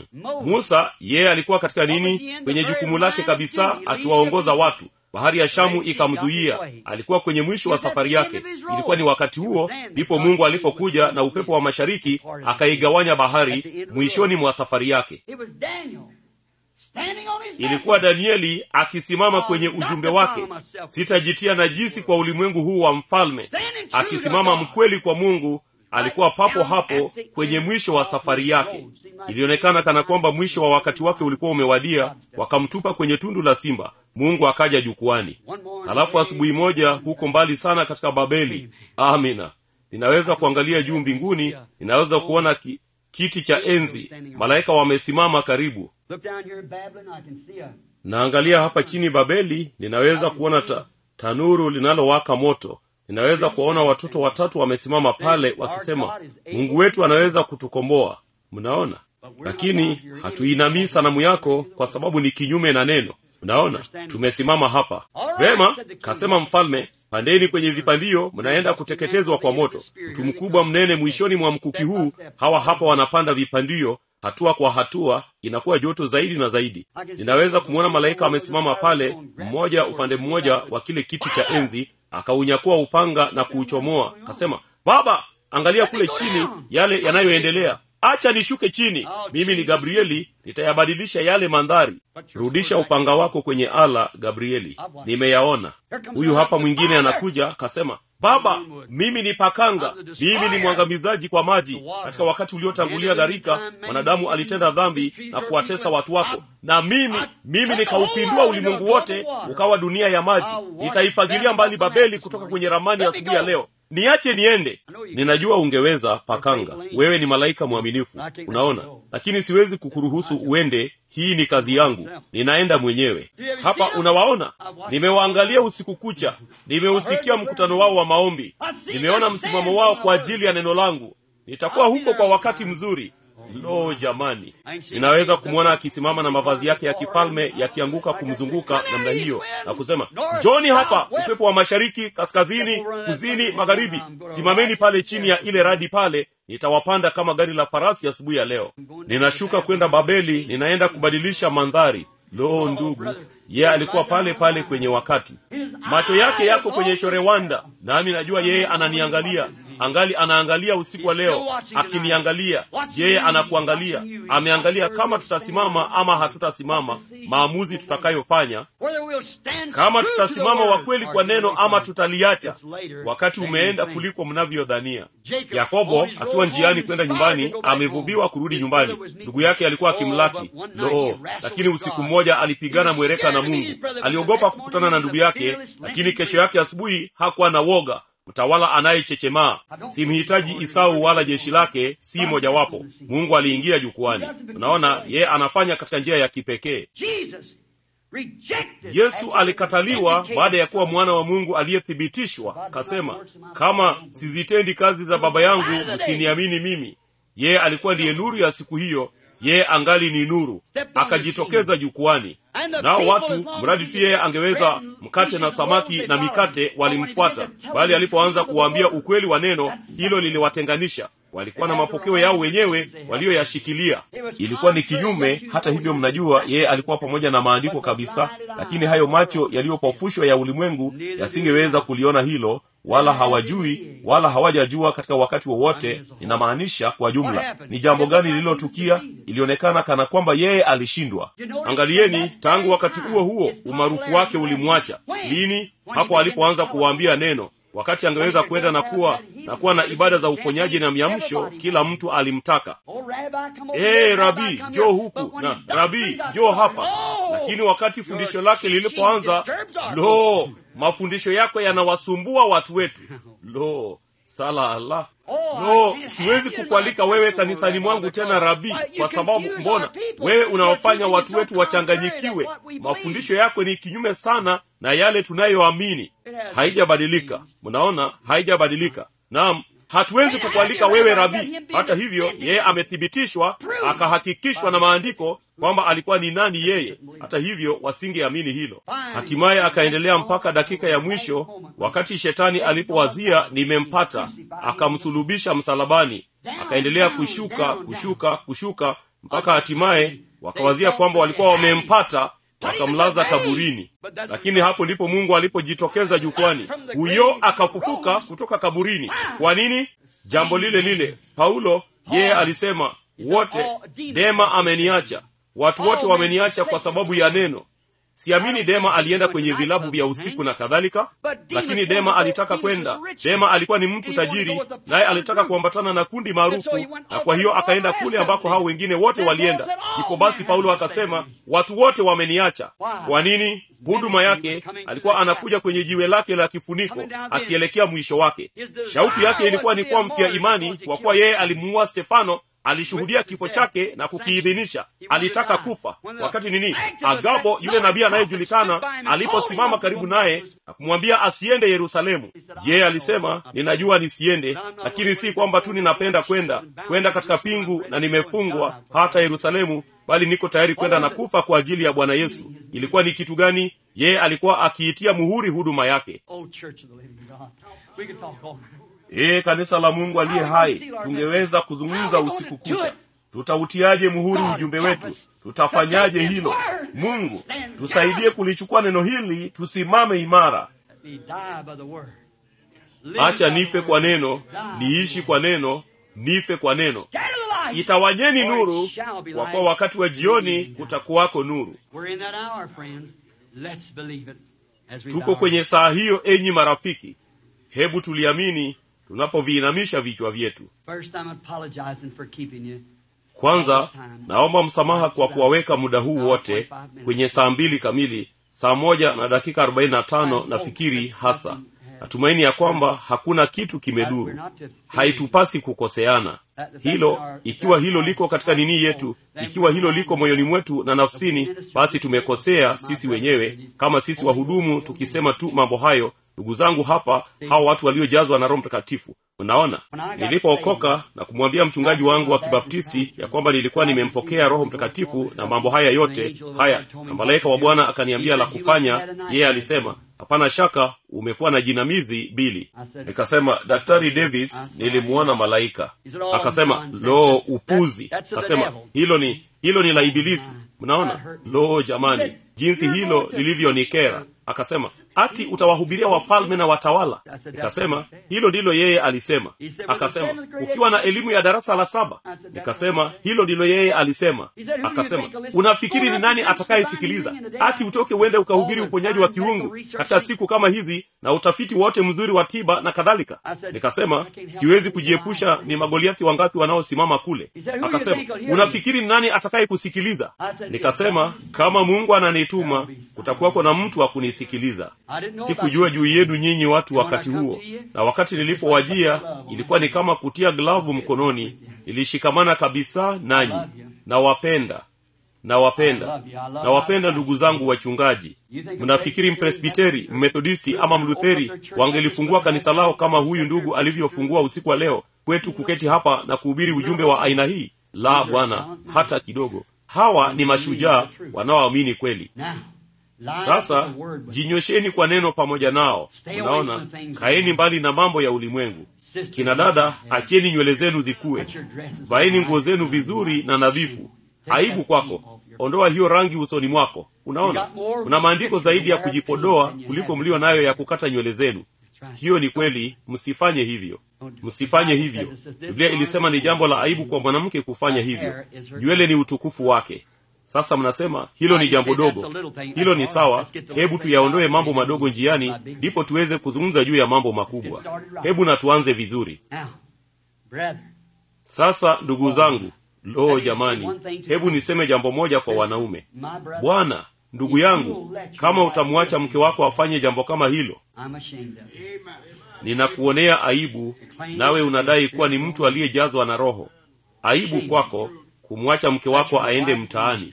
musa yeye alikuwa katika nini kwenye jukumu lake kabisa akiwaongoza watu bahari ya shamu ikamzuia alikuwa kwenye mwisho wa safari yake ilikuwa ni wakati huo ndipo mungu alipokuja na upepo wa mashariki akaigawanya bahari mwishoni mwa safari yake It was Daniel standing on his ilikuwa message. danieli akisimama kwenye ujumbe wake sitajitia najisi kwa ulimwengu huu wa mfalme akisimama mkweli kwa mungu alikuwa papo hapo kwenye mwisho wa safari yake ilionekana kana kwamba mwisho wa wakati wake ulikuwa umewadia wakamtupa kwenye tundu la simba mungu akaja jukwani halafu asubuhi moja huko mbali sana katika babeli amina ninaweza kuangalia juu mbinguni ninaweza kuona ki, kiti cha enzi malaika wamesimama karibu Look down here in Babylon, I can see a naangalia hapa chini babeli ninaweza kuona ta, tanuru linalowaka moto ninaweza kuwaona watoto watatu wamesimama pale wakisema mungu wetu anaweza kutukomboa mnaona lakini hatuinamii sanamu yako kwa sababu ni kinyume na neno mnaona tumesimama hapa vema kasema mfalme pandeni kwenye vipandio mnaenda kuteketezwa kwa moto mtu mkubwa mnene mwishoni mwa mkuki huu hawa hapa wanapanda vipandio hatua kwa hatua inakuwa joto zaidi na zaidi ninaweza kumwona malaika amesimama pale mmoja upande mmoja wa kile kiti cha enzi akaunyakua upanga na kuuchomoa kasema baba angalia kule chini yale yanayoendelea acha nishuke chini mimi ni gabrieli nitayabadilisha yale mandhari rudisha upanga wako kwenye ala gabrieli nimeyaona huyu hapa mwingine anakuja kasema baba mimi ni pakanga mimi ni mwangamizaji kwa maji katika wakati uliotangulia gharika mwanadamu alitenda dhambi na kuwatesa watu wako na mimi mimi nikaupindua ulimwengu wote ukawa dunia ya maji nitaifagilia mbali babeli kutoka kwenye ramani asubuhi ya leo niache niende ninajua ungeweza pakanga wewe ni malaika mwaminifu unaona lakini siwezi kukuruhusu uende hii ni kazi yangu ninaenda mwenyewe hapa unawaona nimewaangalia usiku kucha nimeusikia mkutano wao wa maombi nimeona msimamo wao kwa ajili ya neno langu nitakuwa huko kwa wakati mzuri lo jamani ninaweza kumwona akisimama na mavazi yake ya kifalme yakianguka kumzunguka namna hiyo na kusema njoni hapa upepo wa mashariki kaskazini kusini magharibi simameni pale chini ya ile radi pale nitawapanda kama gari la farasi asubuhi ya, ya leo ninashuka kwenda babeli ninaenda kubadilisha mandhari lo ndugu ye yeah, alikuwa pale pale kwenye wakati macho yake yako kwenye shorewanda nami najua yeye ananiangalia angali anaangalia usiku wa leo akiniangalia yeye anakuangalia ameangalia kama tutasimama ama hatutasimama maamuzi tutakayofanya kama tutasimama wa kweli kwa neno ama tutaliacha wakati umeenda kuliko mnavyodhania yakobo akiwa njiani kwenda nyumbani amevuviwa kurudi nyumbani ndugu yake alikuwa akimlaki loo lakini usiku mmoja alipigana mwereka na mungu aliogopa kukutana na ndugu yake lakini kesho yake asubuhi hakuwa na woga mtawala anayechechemaa simhitaji isau wala jeshi lake si mojawapo mungu aliingia jukwani unaona yeye anafanya katika njia ya kipekee yesu alikataliwa baada ya kuwa mwana wa mungu aliyethibitishwa kasema kama sizitendi kazi za baba yangu msiniamini mimi yeye alikuwa ndiye nuru ya siku hiyo yeye angali ni nuru akajitokeza jukwani nao watu mradi tu yeye angeweza mkate na samaki na mikate walimfuata bali alipoanza kuwaambia ukweli wa neno hilo liliwatenganisha walikuwa na mapokeo yao wenyewe walioyashikilia ilikuwa ni kinyume hata hivyo mnajua yeye alikuwa pamoja na maandiko kabisa lakini hayo macho yaliyopofushwa ya ulimwengu yasingeweza kuliona hilo wala hawajui wala hawajajua katika wakati wowote inamaanisha kwa jumla ni jambo gani lililotukia ilionekana kana kwamba yeye alishindwa angalieni tangu wakati huo huo umaarufu wake ulimwacha lini hapo alipoanza kuwaambia neno wakati angeweza kwenda na kuwa na kuwa na ibada za uponyaji na miamsho kila mtu alimtaka Oh, Rabbi, come over ee here. rabii Rabbi, come njoo here. huku But when na he stopped, rabii he got njoo started. hapa Oh! lakini wakati fundisho Your lake teaching lilipoanza disturbs our lo mafundisho yako yanawasumbua watu wetu lo sala allah Oh, lo I can't siwezi have you in kukualika my wewe church no more, kanisani Rabbi, mwangu because- tena rabii Why, you kwa sababu confuse mbona our people. wewe Your unawafanya teaching watu is so wetu contrary to wachanganyikiwe what we believe. mafundisho yako ni kinyume sana na yale tunayoamini It has haijabadilika mnaona haijabadilika naam hatuwezi kukualika wewe rabii hata hivyo yeye amethibitishwa akahakikishwa na maandiko kwamba alikuwa ni nani yeye hata hivyo wasingeamini hilo hatimaye akaendelea mpaka dakika ya mwisho wakati shetani alipowazia nimempata akamsulubisha msalabani akaendelea kushuka kushuka kushuka mpaka hatimaye wakawazia kwamba walikuwa wamempata wakamlaza kaburini lakini hapo ndipo mungu alipojitokeza jukwani huyo akafufuka kutoka kaburini kwa nini jambo lile lile paulo yeye alisema wote dema ameniacha watu wote wameniacha kwa sababu ya neno siamini dema alienda kwenye vilabu vya usiku na kadhalika lakini dema alitaka kwenda dema alikuwa ni mtu tajiri naye alitaka kuambatana na kundi maarufu na kwa hiyo akaenda kule ambako hao wengine wote walienda ndipo basi paulo akasema watu wote wameniacha kwa nini huduma yake alikuwa anakuja kwenye jiwe lake la kifuniko akielekea mwisho wake shauku yake ilikuwa ni kuwa mfia imani kwa kuwa yeye alimuua stefano alishuhudia kifo chake na kukiidhinisha alitaka kufa wakati nini agabo yule nabii anayejulikana aliposimama karibu naye na kumwambia asiende yerusalemu yeye alisema ninajua nisiende lakini si kwamba tu ninapenda kwenda kwenda katika pingu na nimefungwa hata yerusalemu bali niko tayari kwenda na kufa kwa ajili ya bwana yesu ilikuwa ni kitu gani yeye alikuwa akiitia muhuri huduma yake Oh, Church of the Living God. We could talk all ee kanisa la mungu aliye hai tungeweza kuzungumza usiku kucha tutautiaje muhuri ujumbe wetu tutafanyaje hilo mungu tusaidie kulichukua neno hili tusimame imara Let me die by the word. Live acha by the nife word. kwa neno niishi kwa neno nife kwa neno Scatter the light. itawanyeni For it nuru shall be kwa light. kuwa wakati wa jioni kutakuwako nuru We're in that hour, friends. Let's believe it as we tuko bow. kwenye saa hiyo enyi marafiki hebu tuliamini tunapoviinamisha vichwa vyetu First, I'm apologizing for keeping you. kwanza naomba msamaha kwa kuwaweka muda huu wote kwenye saa mbili kamili saa moja na dakika arobaini na tano nafikiri hasa natumaini ya kwamba hakuna kitu kimeduru haitupasi kukoseana hilo ikiwa hilo liko katika nini yetu ikiwa hilo liko moyoni mwetu na nafsini basi tumekosea sisi wenyewe kama sisi wahudumu tukisema tu mambo hayo ndugu zangu hapa hawa watu waliojazwa na roho mtakatifu unaona nilipookoka na kumwambia mchungaji wangu wa kibaptisti ya kwamba nilikuwa nimempokea roho mtakatifu na mambo haya yote haya na malaika wa bwana akaniambia la kufanya yeye alisema hapana shaka umekuwa na jinamizi bili nikasema daktari davis nilimwona malaika akasema lo upuzi akasema hilo ni hilo ni la ibilisi mnaona lo jamani jinsi hilo lilivyonikera akasema ati utawahubiria wafalme na watawala nikasema hilo ndilo yeye alisema akasema ukiwa na elimu ya darasa la saba nikasema hilo ndilo yeye alisema akasema unafikiri ni nani atakayesikiliza ati utoke uende ukahubiri uponyaji wa kiungu katika siku kama hizi na utafiti wote mzuri wa tiba na kadhalika nikasema siwezi kujiepusha ni magoliathi wangapi wanaosimama kule akasema unafikiri ni nani atakaye kusikiliza nikasema kama mungu ananituma kutakuwako na mtu wa kunisikiliza sikujua juu yenu nyinyi watu wakati huo na wakati nilipowajia ilikuwa ni kama kutia glavu mkononi ilishikamana kabisa nanyi nawapenda nawapenda nawapenda ndugu zangu wachungaji mnafikiri mpresbiteri mmethodisti ama mlutheri wangelifungua kanisa lao kama huyu ndugu alivyofungua usiku wa leo kwetu kuketi hapa na kuhubiri ujumbe wa aina hii la bwana hata kidogo hawa ni mashujaa wanaoamini kweli sasa jinywesheni kwa neno pamoja nao unaona kaeni mbali na mambo ya ulimwengu kina dada achieni nywele zenu zikuwe vaeni nguo zenu vizuri na nadhifu aibu kwako ondoa hiyo rangi usoni mwako unaona kuna maandiko zaidi ya kujipodoa kuliko mlio nayo ya kukata nywele zenu hiyo ni kweli msifanye hivyo msifanye hivyo biblia ilisema ni jambo la aibu kwa mwanamke kufanya hivyo nywele ni utukufu wake sasa mnasema hilo ni jambo dogo hilo ni sawa hebu tuyaondoe mambo madogo njiani ndipo tuweze kuzungumza juu ya mambo makubwa hebu na tuanze vizuri Now, brethren, sasa ndugu zangu loo jamani hebu niseme jambo moja kwa wanaume my brother, bwana ndugu yangu kama utamwacha mke wako afanye jambo kama hilo I'm ashamed of it. ninakuonea aibu nawe unadai kuwa ni mtu aliyejazwa na roho aibu kwako kumwacha mke wako aende mtaani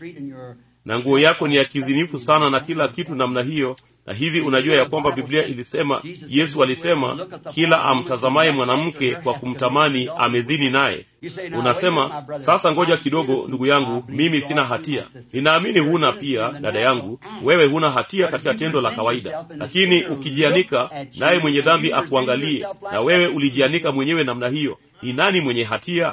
na nguo yako ni ya kizinifu sana na kila kitu namna hiyo na hivi unajua ya kwamba biblia ilisema yesu alisema kila amtazamaye mwanamke kwa kumtamani amedhini naye unasema sasa ngoja kidogo ndugu yangu mimi sina hatia ninaamini huna pia dada yangu wewe huna hatia katika tendo la kawaida lakini ukijianika naye mwenye dhambi akuangalie na wewe ulijianika mwenyewe namna hiyo ni nani mwenye hatia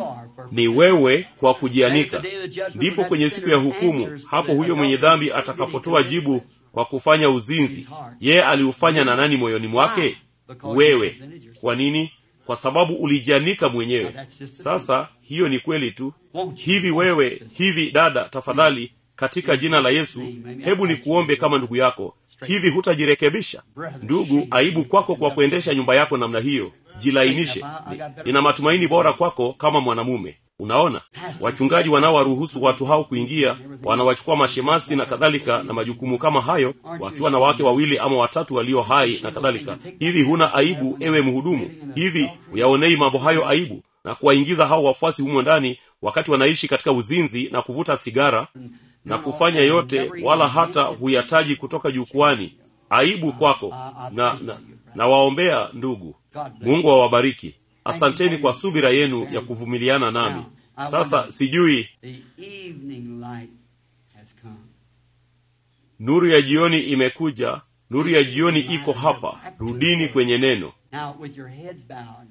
ni wewe kwa kujianika ndipo kwenye siku ya hukumu hapo huyo mwenye dhambi atakapotoa jibu kwa kufanya uzinzi yeye aliufanya na nani moyoni mwake wewe kwa nini kwa sababu ulijianika mwenyewe sasa hiyo ni kweli tu hivi wewe hivi dada tafadhali katika jina la yesu hebu nikuombe kama ndugu yako hivi hutajirekebisha ndugu aibu kwako kwa kuendesha nyumba yako namna hiyo jilainishe Ni- nina matumaini bora kwako kama mwanamume unaona wachungaji wanaowaruhusu watu hao kuingia wanawachukua mashemasi na kadhalika na majukumu kama hayo wakiwa na wake wawili ama watatu walio hai na kadhalika hivi huna aibu ewe mhudumu hivi uyaonei mambo hayo aibu na kuwaingiza hao wafuasi humo ndani wakati wanaishi katika uzinzi na kuvuta sigara na kufanya yote wala hata huyataji kutoka jukwani aibu kwako na, na, na waombea ndugu mungu awabariki asanteni kwa subira yenu ya kuvumiliana nami sasa sijui The evening light has come. nuru ya jioni imekuja nuru ya jioni iko hapa rudini kwenye neno Now, with your heads bowed,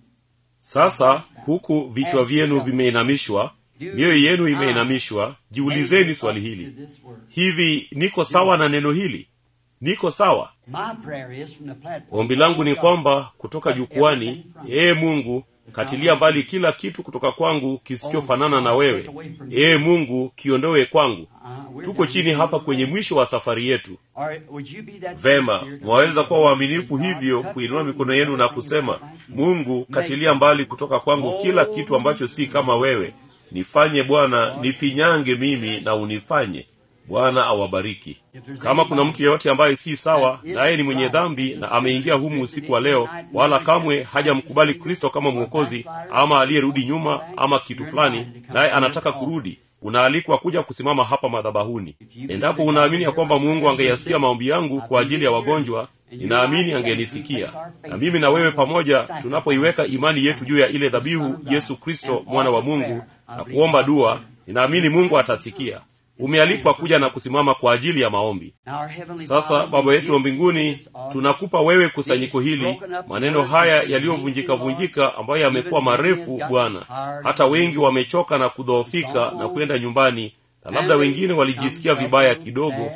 sasa huku vichwa vyenu vimeinamishwa mioyo yenu imeinamishwa jiulizeni swali hili to this word. hivi niko sawa na neno hili niko sawa My prayer is from the platform. ombi langu ni kwamba kutoka jukwani ee mungu katilia mbali kila kitu kutoka kwangu kisichofanana na wewe ee mungu kiondowe kwangu Uh, we're tuko down chini here. hapa kwenye mwisho wa safari yetu Or would you be that vema sincere to mwaweza pray kuwa for waaminifu God, hivyo cut kuinua through mikono yenu na everything kusema that's like you. mungu katilia mbali kutoka kwangu kila kitu ambacho si kama wewe nifanye bwana nifinyange mimi na unifanye bwana awabariki kama kuna mtu yeyote ambaye si sawa naye ni mwenye dhambi na ameingia humu usiku wa leo wala kamwe hajamkubali kristo kama mwokozi ama aliyerudi nyuma ama kitu fulani naye anataka kurudi unaalikwa kuja kusimama hapa madhabahuni endapo unaamini ya kwamba mungu angeyasikia maombi yangu kwa ajili ya wagonjwa ninaamini angenisikia na mimi na wewe pamoja tunapoiweka imani yetu juu ya ile dhabihu yesu kristo mwana wa mungu na kuomba dua ninaamini mungu atasikia umealikwa kuja na kusimama kwa ajili ya maombi Now, our heavenly sasa Father, baba we yetu wa give mbinguni this all tunakupa wewe kusanyiko hili maneno haya yaliyovunjika vunjika ambayo yamekuwa marefu bwana hata wengi wamechoka na kudhoofika na kwenda nyumbani na labda wengine walijisikia vibaya kidogo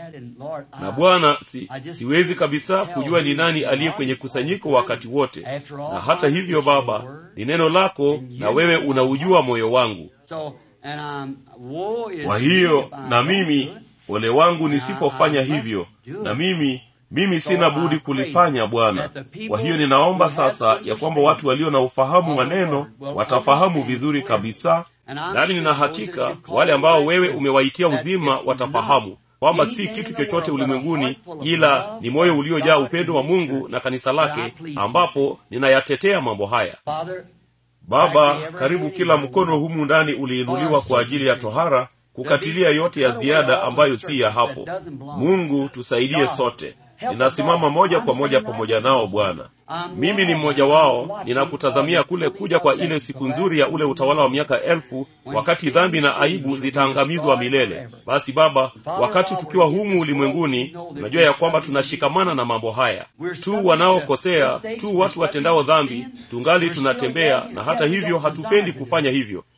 na bwana si, siwezi kabisa kujua ni nani aliye kwenye kusanyiko wakati wote na hata hivyo baba ni neno lako na wewe unaujua moyo wangu So, and, um, woe is kwa hiyo me if I na don't mimi do it. ole wangu nisipofanya hivyo na mimi mimi sina budi kulifanya bwana kwa hiyo ninaomba sasa ya kwamba watu walio na ufahamu wa neno watafahamu vizuri kabisa nami nina hakika wale ambao wewe umewaitia uzima watafahamu kwamba si kitu chochote ulimwenguni ila ni moyo uliojaa upendo wa mungu na kanisa lake ambapo ninayatetea mambo haya Father, baba karibu kila mkono humu ndani uliinuliwa kwa ajili ya tohara kukatilia yote ya ziada ambayo si ya hapo mungu tusaidie sote ninasimama moja kwa moja pamoja nao bwana mimi ni mmoja wao ninakutazamia kule kuja kwa ile siku nzuri ya ule utawala wa miaka elfu wakati dhambi na aibu zitaangamizwa milele basi baba wakati tukiwa humu ulimwenguni unajua ya kwamba tunashikamana na mambo haya tu wanaokosea tu watu watendao dhambi tungali tunatembea na hata hivyo hatupendi kufanya hivyo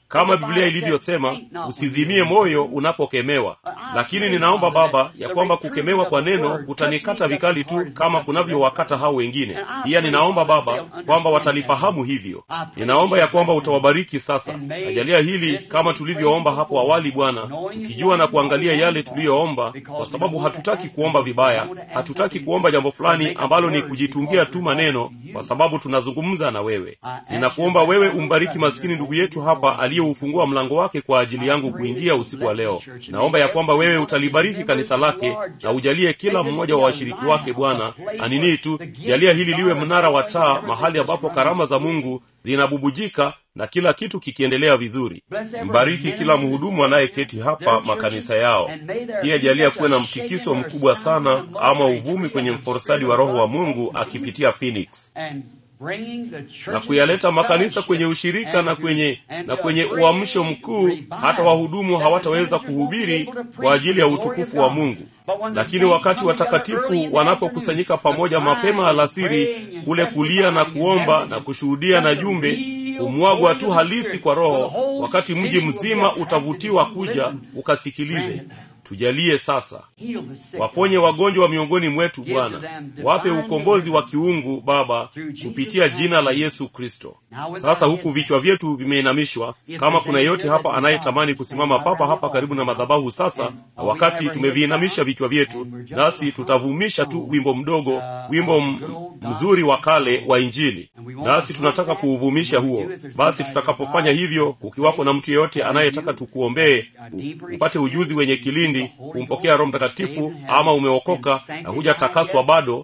kama biblia ilivyosema usizimie moyo unapokemewa lakini ninaomba baba ya kwamba kukemewa kwa neno kutanikata vikali tu kama kunavyowakata hao wengine pia ninaomba baba kwamba watalifahamu hivyo ninaomba ya kwamba utawabariki sasa najalia hili kama tulivyoomba hapo awali bwana tukijua na kuangalia yale tuliyoomba kwa sababu hatutaki kuomba vibaya hatutaki kuomba jambo fulani ambalo ni kujitungia tu maneno kwa sababu tunazungumza na wewe ninakuomba wewe umbariki maskini ndugu yetu hapa aliyeufungua mlango wake kwa ajili yangu kuingia usiku wa leo naomba ya kwamba wewe utalibariki kanisa lake na ujalie kila mmoja wa washiriki wake bwana aninii tu jalia hili liwe mnara wa taa mahali ambapo karama za mungu zinabubujika na kila kitu kikiendelea vizuri mbariki kila mhudumu anayeketi hapa makanisa yao pia jalia kuwe na mtikiso mkubwa sana ama uvumi kwenye mforosadi wa roho wa mungu akipitia phoenix na kuyaleta makanisa kwenye ushirika na kwenye na kwenye uamsho mkuu hata wahudumu hawataweza kuhubiri kwa ajili ya utukufu wa mungu lakini wakati watakatifu wanapokusanyika pamoja mapema alasiri kule kulia na kuomba na kushuhudia na jumbe humwagwa tu halisi kwa roho wakati mji mzima utavutiwa kuja ukasikilize tujalie sasa waponye wagonjwa miongoni mwetu bwana wape ukombozi wa kiungu baba kupitia jina la yesu kristo sasa huku vichwa vyetu vimeinamishwa kama kuna yeyote hapa anayetamani kusimama papa hapa karibu na madhabahu sasa na wakati tumeviinamisha vichwa vyetu nasi tutavumisha tu wimbo mdogo wimbo m- mzuri wa kale wa injili nasi tunataka kuuvumisha huo basi tutakapofanya hivyo kukiwako na mtu yeyote anayetaka tukuombee upate ujuzi wenye kilindi kumpokea roho mtakatifu ama umeokoka na hujatakaswa bado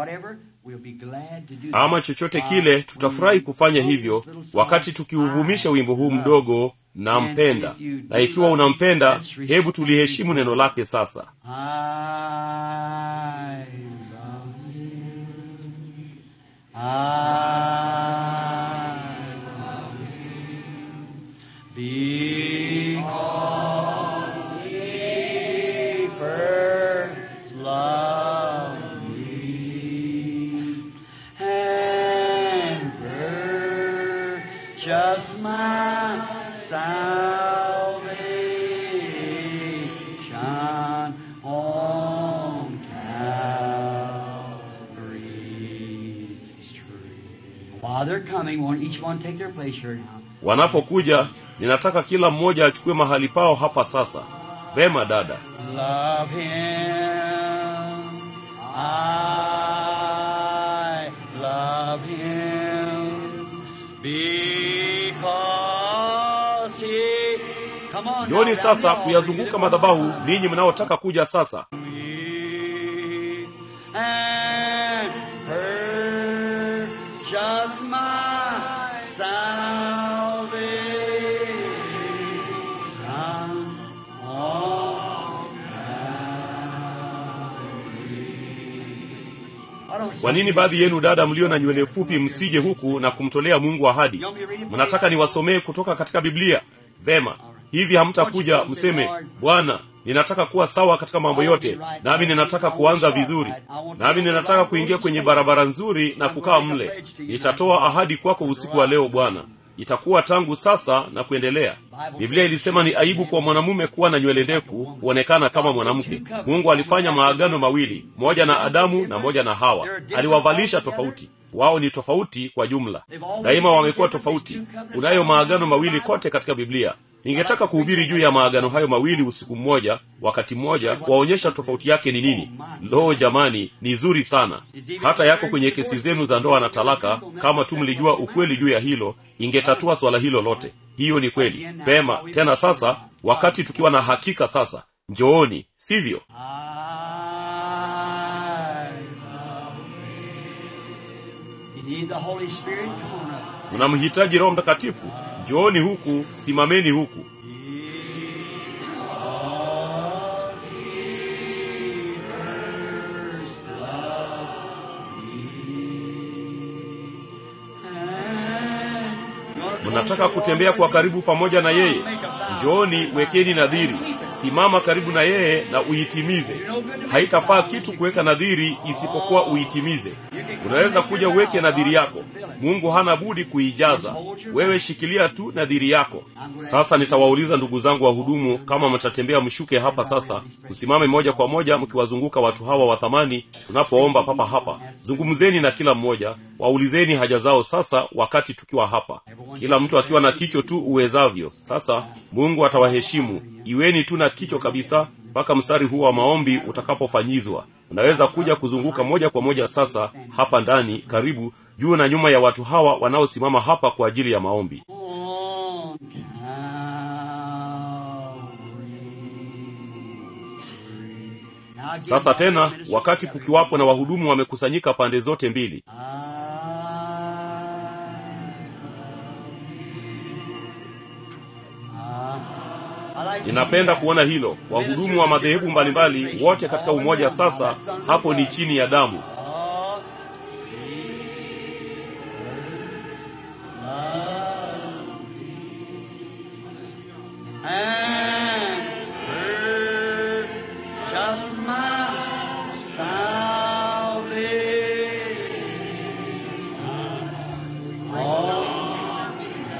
ama chochote kile tutafurahi kufanya hivyo wakati tukiuvumisha wimbo huu mdogo nampenda na ikiwa unampenda hebu tuliheshimu neno lake sasa Because he first loved me and purchased my salvation on Calvary's tree. While they're coming, won't each one take their place here now? wanapokuja ninataka kila mmoja achukue mahali pao hapa sasa vema dada Love him. I love him because he. Come on. njoni now, sasa down the kuyazunguka altar. madhabahu ninyi mnaotaka kuja sasa Me and purchase my salvation on I don't kwa nini baadhi yenu dada mlio na nywele fupi msije huku na kumtolea mungu ahadi mnataka niwasomee kutoka katika biblia vema hivi hamtakuja mseme bwana ninataka kuwa sawa katika mambo yote nami ninataka kuanza vizuri nami ninataka kuingia kwenye barabara nzuri na kukaa mle nitatoa ahadi kwako usiku wa leo bwana itakuwa tangu sasa na kuendelea biblia ilisema ni aibu kwa mwanamume kuwa na nywele ndefu kuonekana kama mwanamke mungu alifanya maagano mawili moja na adamu na moja na hawa aliwavalisha tofauti wao ni tofauti kwa jumla daima wamekuwa tofauti unayo maagano mawili kote katika biblia ningetaka kuhubiri juu ya maagano hayo mawili usiku mmoja wakati mmoja kuwaonyesha tofauti yake ni nini loo jamani ni zuri sana hata yako kwenye kesi zenu za ndoa na talaka kama tu mlijua ukweli juu ya hilo ingetatua swala hilo lote hiyo ni kweli pema tena sasa wakati tukiwa na hakika sasa njooni sivyo I love you. You need the Holy Spirit? Come on up. mnamhitaji roho mtakatifu njooni huku simameni huku mnataka kutembea kwa karibu pamoja na yeye njooni wekeni nadhiri simama karibu na yeye na uitimize haitafaa kitu kuweka nadhiri isipokuwa uitimize unaweza kuja uweke nadhiri yako mungu hana budi kuijaza wewe shikilia tu nadhiri yako sasa nitawauliza ndugu zangu wahudumu kama mtatembea mshuke hapa sasa msimame moja kwa moja mkiwazunguka watu hawa wa thamani tunapoomba papa hapa zungumzeni na kila mmoja waulizeni haja zao sasa wakati tukiwa hapa kila mtu akiwa na kicho tu uwezavyo sasa mungu atawaheshimu iweni tu na kicho kabisa mpaka mstari huu wa maombi utakapofanyizwa unaweza kuja kuzunguka moja kwa moja sasa hapa ndani karibu juu na nyuma ya watu hawa wanaosimama hapa kwa ajili ya maombi On Calvary. Now again, sasa tena ministers wakati together. kukiwapo na wahudumu wamekusanyika pande zote mbili ninapenda kuona hilo wahudumu wa madhehebu mbalimbali wote katika umoja sasa hapo ni chini ya damu And purchase my salvation. On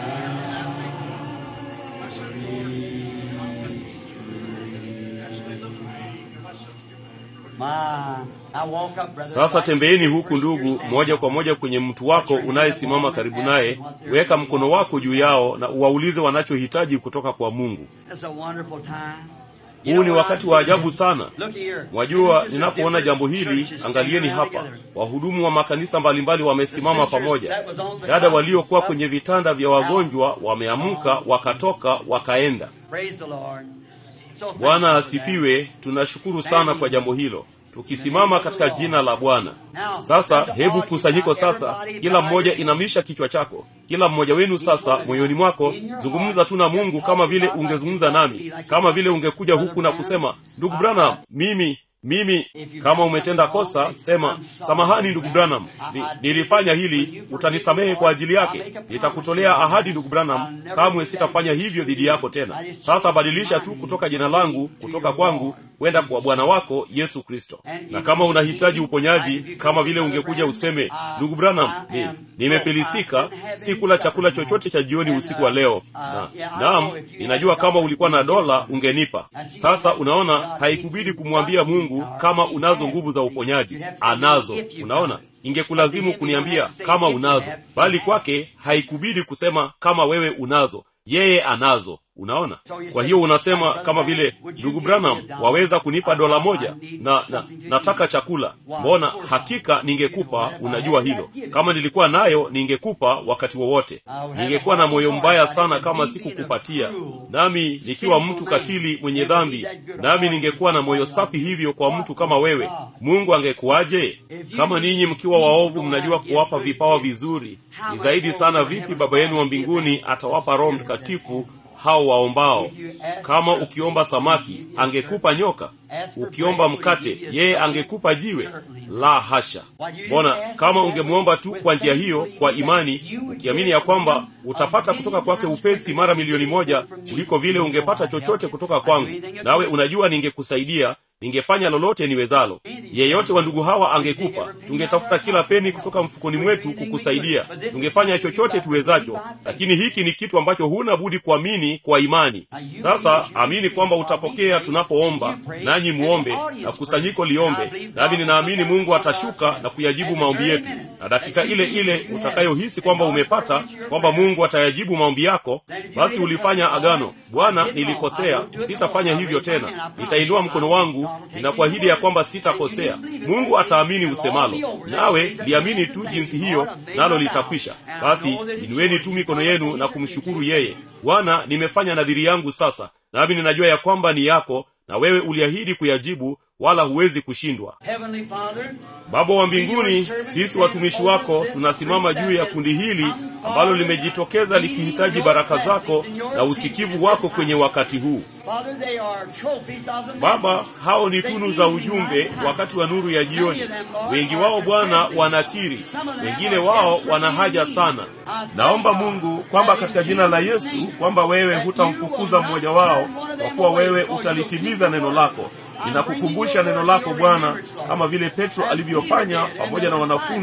my, I walk up, brother. sasa tembeeni huku ndugu moja kwa moja kwenye mtu wako unayesimama karibu naye weka mkono wako juu yao na uwaulize wanachohitaji kutoka kwa mungu It's a wonderful time. huu ni wakati wa ajabu sana Look here. mwajua ninapoona jambo hili angalieni hapa wahudumu wa makanisa mbalimbali wamesimama pamoja dada waliokuwa kwenye vitanda vya wagonjwa wameamka wakatoka wakaenda Praise the Lord. So thankful bwana for that. asifiwe tunashukuru sana kwa jambo hilo tukisimama katika jina la bwana sasa hebu kusanyiko sasa kila mmoja inamisha kichwa chako kila mmoja wenu sasa moyoni mwako zungumza tu na mungu kama vile ungezungumza nami kama vile ungekuja huku na kusema ndugu branham mimi mimi kama umetenda kosa sema samahani ndugu branham Ni, nilifanya hili utanisamehe kwa ajili yake nitakutolea ahadi ndugu branham kamwe sitafanya hivyo dhidi yako tena sasa badilisha tu kutoka jina langu kutoka kwangu kwenda kwa bwana wako yesu kristo na kama unahitaji uponyaji kama vile ungekuja useme ndugu branham ni, nimefilisika si kula chakula chochote cha jioni usiku wa leo na naam ninajua kama ulikuwa na dola ungenipa sasa unaona haikubidi kumwambia mungu kama unazo nguvu za uponyaji anazo unaona ingekulazimu kuniambia kama unazo bali kwake haikubidi kusema kama wewe unazo yeye anazo unaona kwa hiyo unasema kama vile ndugu branham waweza kunipa dola moja na, na nataka chakula mbona hakika ningekupa unajua hilo kama nilikuwa nayo ningekupa wakati wowote ningekuwa na moyo mbaya sana kama sikukupatia nami nikiwa mtu katili mwenye dhambi nami ningekuwa na moyo safi hivyo kwa mtu kama wewe mungu angekuwaje kama ninyi mkiwa waovu mnajua kuwapa vipawa vizuri ni zaidi sana vipi baba yenu wa mbinguni atawapa roho mtakatifu hao waombao kama ukiomba samaki angekupa nyoka ukiomba mkate yeye angekupa jiwe la hasha mbona kama ungemwomba tu kwa njia hiyo kwa imani ukiamini ya kwamba utapata kutoka kwake upesi mara milioni moja kuliko vile ungepata chochote kutoka kwangu nawe unajua ningekusaidia ningefanya lolote niwezalo yeyote wa ndugu hawa angekupa tungetafuta kila peni kutoka mfukoni mwetu kukusaidia tungefanya chochote tuwezacho lakini hiki ni kitu ambacho huna budi kuamini kwa imani sasa amini kwamba utapokea tunapoomba nanyi muombe na kusanyiko liombe nami ninaamini mungu atashuka na kuyajibu maombi yetu na dakika ile ile utakayohisi kwamba umepata kwamba mungu atayajibu maombi yako basi ulifanya agano bwana nilikosea sitafanya hivyo tena nitainua mkono wangu ninakuahidi ya kwamba sitakosea mungu ataamini usemalo nawe liamini tu jinsi hiyo nalo litakwisha basi inueni tu mikono yenu na kumshukuru yeye bwana nimefanya nadhiri yangu sasa nami ninajua ya kwamba ni yako na wewe uliahidi kuyajibu wala huwezi kushindwa Heavenly Father, baba wa mbinguni sisi watumishi wako tunasimama juu ya kundi hili ambalo limejitokeza likihitaji baraka zako na usikivu wako kwenye wakati huu Father, they are trophies of the baba message. hao ni tunu za ujumbe wakati wa nuru ya jioni wengi wao bwana wanakiri wengine wao wana haja sana naomba mungu kwamba katika jina la yesu kwamba wewe hutamfukuza mmoja wao kwa kuwa wewe utalitimiza neno lako ninakukumbusha neno lako bwana kama vile petro alivyofanya pamoja na wanafunzi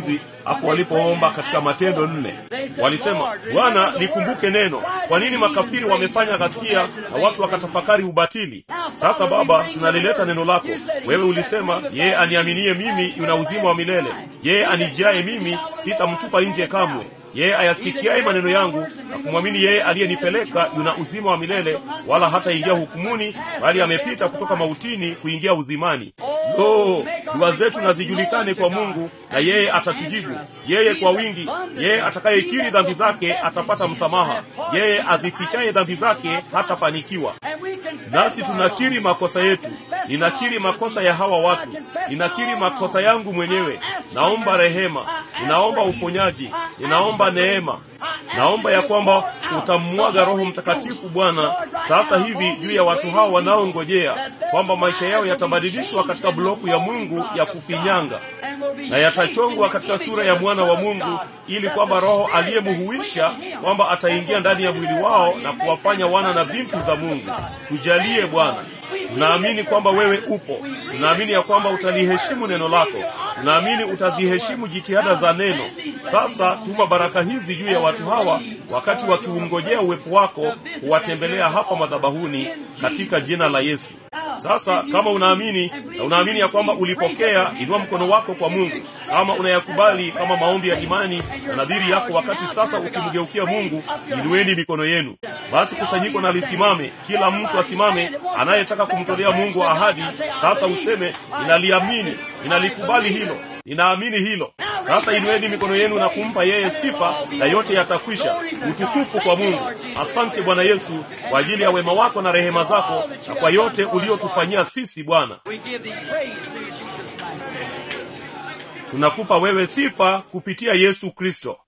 hapo walipoomba katika matendo nne walisema bwana likumbuke neno kwa nini makafiri wamefanya ghasia na watu wakatafakari ubatili sasa baba tunalileta neno lako wewe ulisema yeye aniaminie mimi yuna uzima wa milele yeye anijaye mimi sitamtupa nje kamwe yeye ayasikiaye maneno yangu na kumwamini yeye aliyenipeleka yuna uzima wa milele wala hataingia hukumuni bali amepita kutoka mautini kuingia uzimani lo dua zetu na zijulikane kwa mungu na yeye atatujibu yeye kwa wingi yeye atakayekiri dhambi zake atapata msamaha yeye azifichaye dhambi zake hatafanikiwa nasi tunakiri makosa yetu ninakiri makosa ya hawa watu ninakiri makosa yangu mwenyewe naomba rehema ninaomba uponyaji ninaomba neema naomba ya kwamba utammwaga roho mtakatifu bwana sasa hivi juu ya watu hao wanaongojea kwamba maisha yao yatabadilishwa katika bloku ya mungu ya kufinyanga na yatachongwa katika sura ya mwana wa mungu ili kwamba roho aliyemuhuisha kwamba ataingia ndani ya mwili wao na kuwafanya wana na binti za mungu tujalie bwana tunaamini kwamba wewe upo tunaamini ya kwamba utaliheshimu neno lako tunaamini utaziheshimu jitihada za neno sasa tuma baraka hizi juu ya watu hawa wakati wakiungojea uwepo wako kuwatembelea hapa madhabahuni katika jina la yesu sasa kama unaamini na unaamini ya kwamba ulipokea inua mkono wako kwa mungu kama unayakubali kama maombi ya imani na nadhiri yako wakati sasa ukimgeukia mungu inueni mikono yenu basi kusanyiko na lisimame kila mtu asimame anayetaka kumtolea mungu ahadi sasa useme ninaliamini ninalikubali hilo ninaamini hilo sasa inueni mikono yenu na kumpa yeye sifa na yote yatakwisha utukufu kwa mungu asante bwana yesu kwa ajili ya wema wako na rehema zako na kwa yote uliotufanyia sisi bwana We give thee praise through Jesus Christ. tunakupa wewe sifa kupitia yesu kristo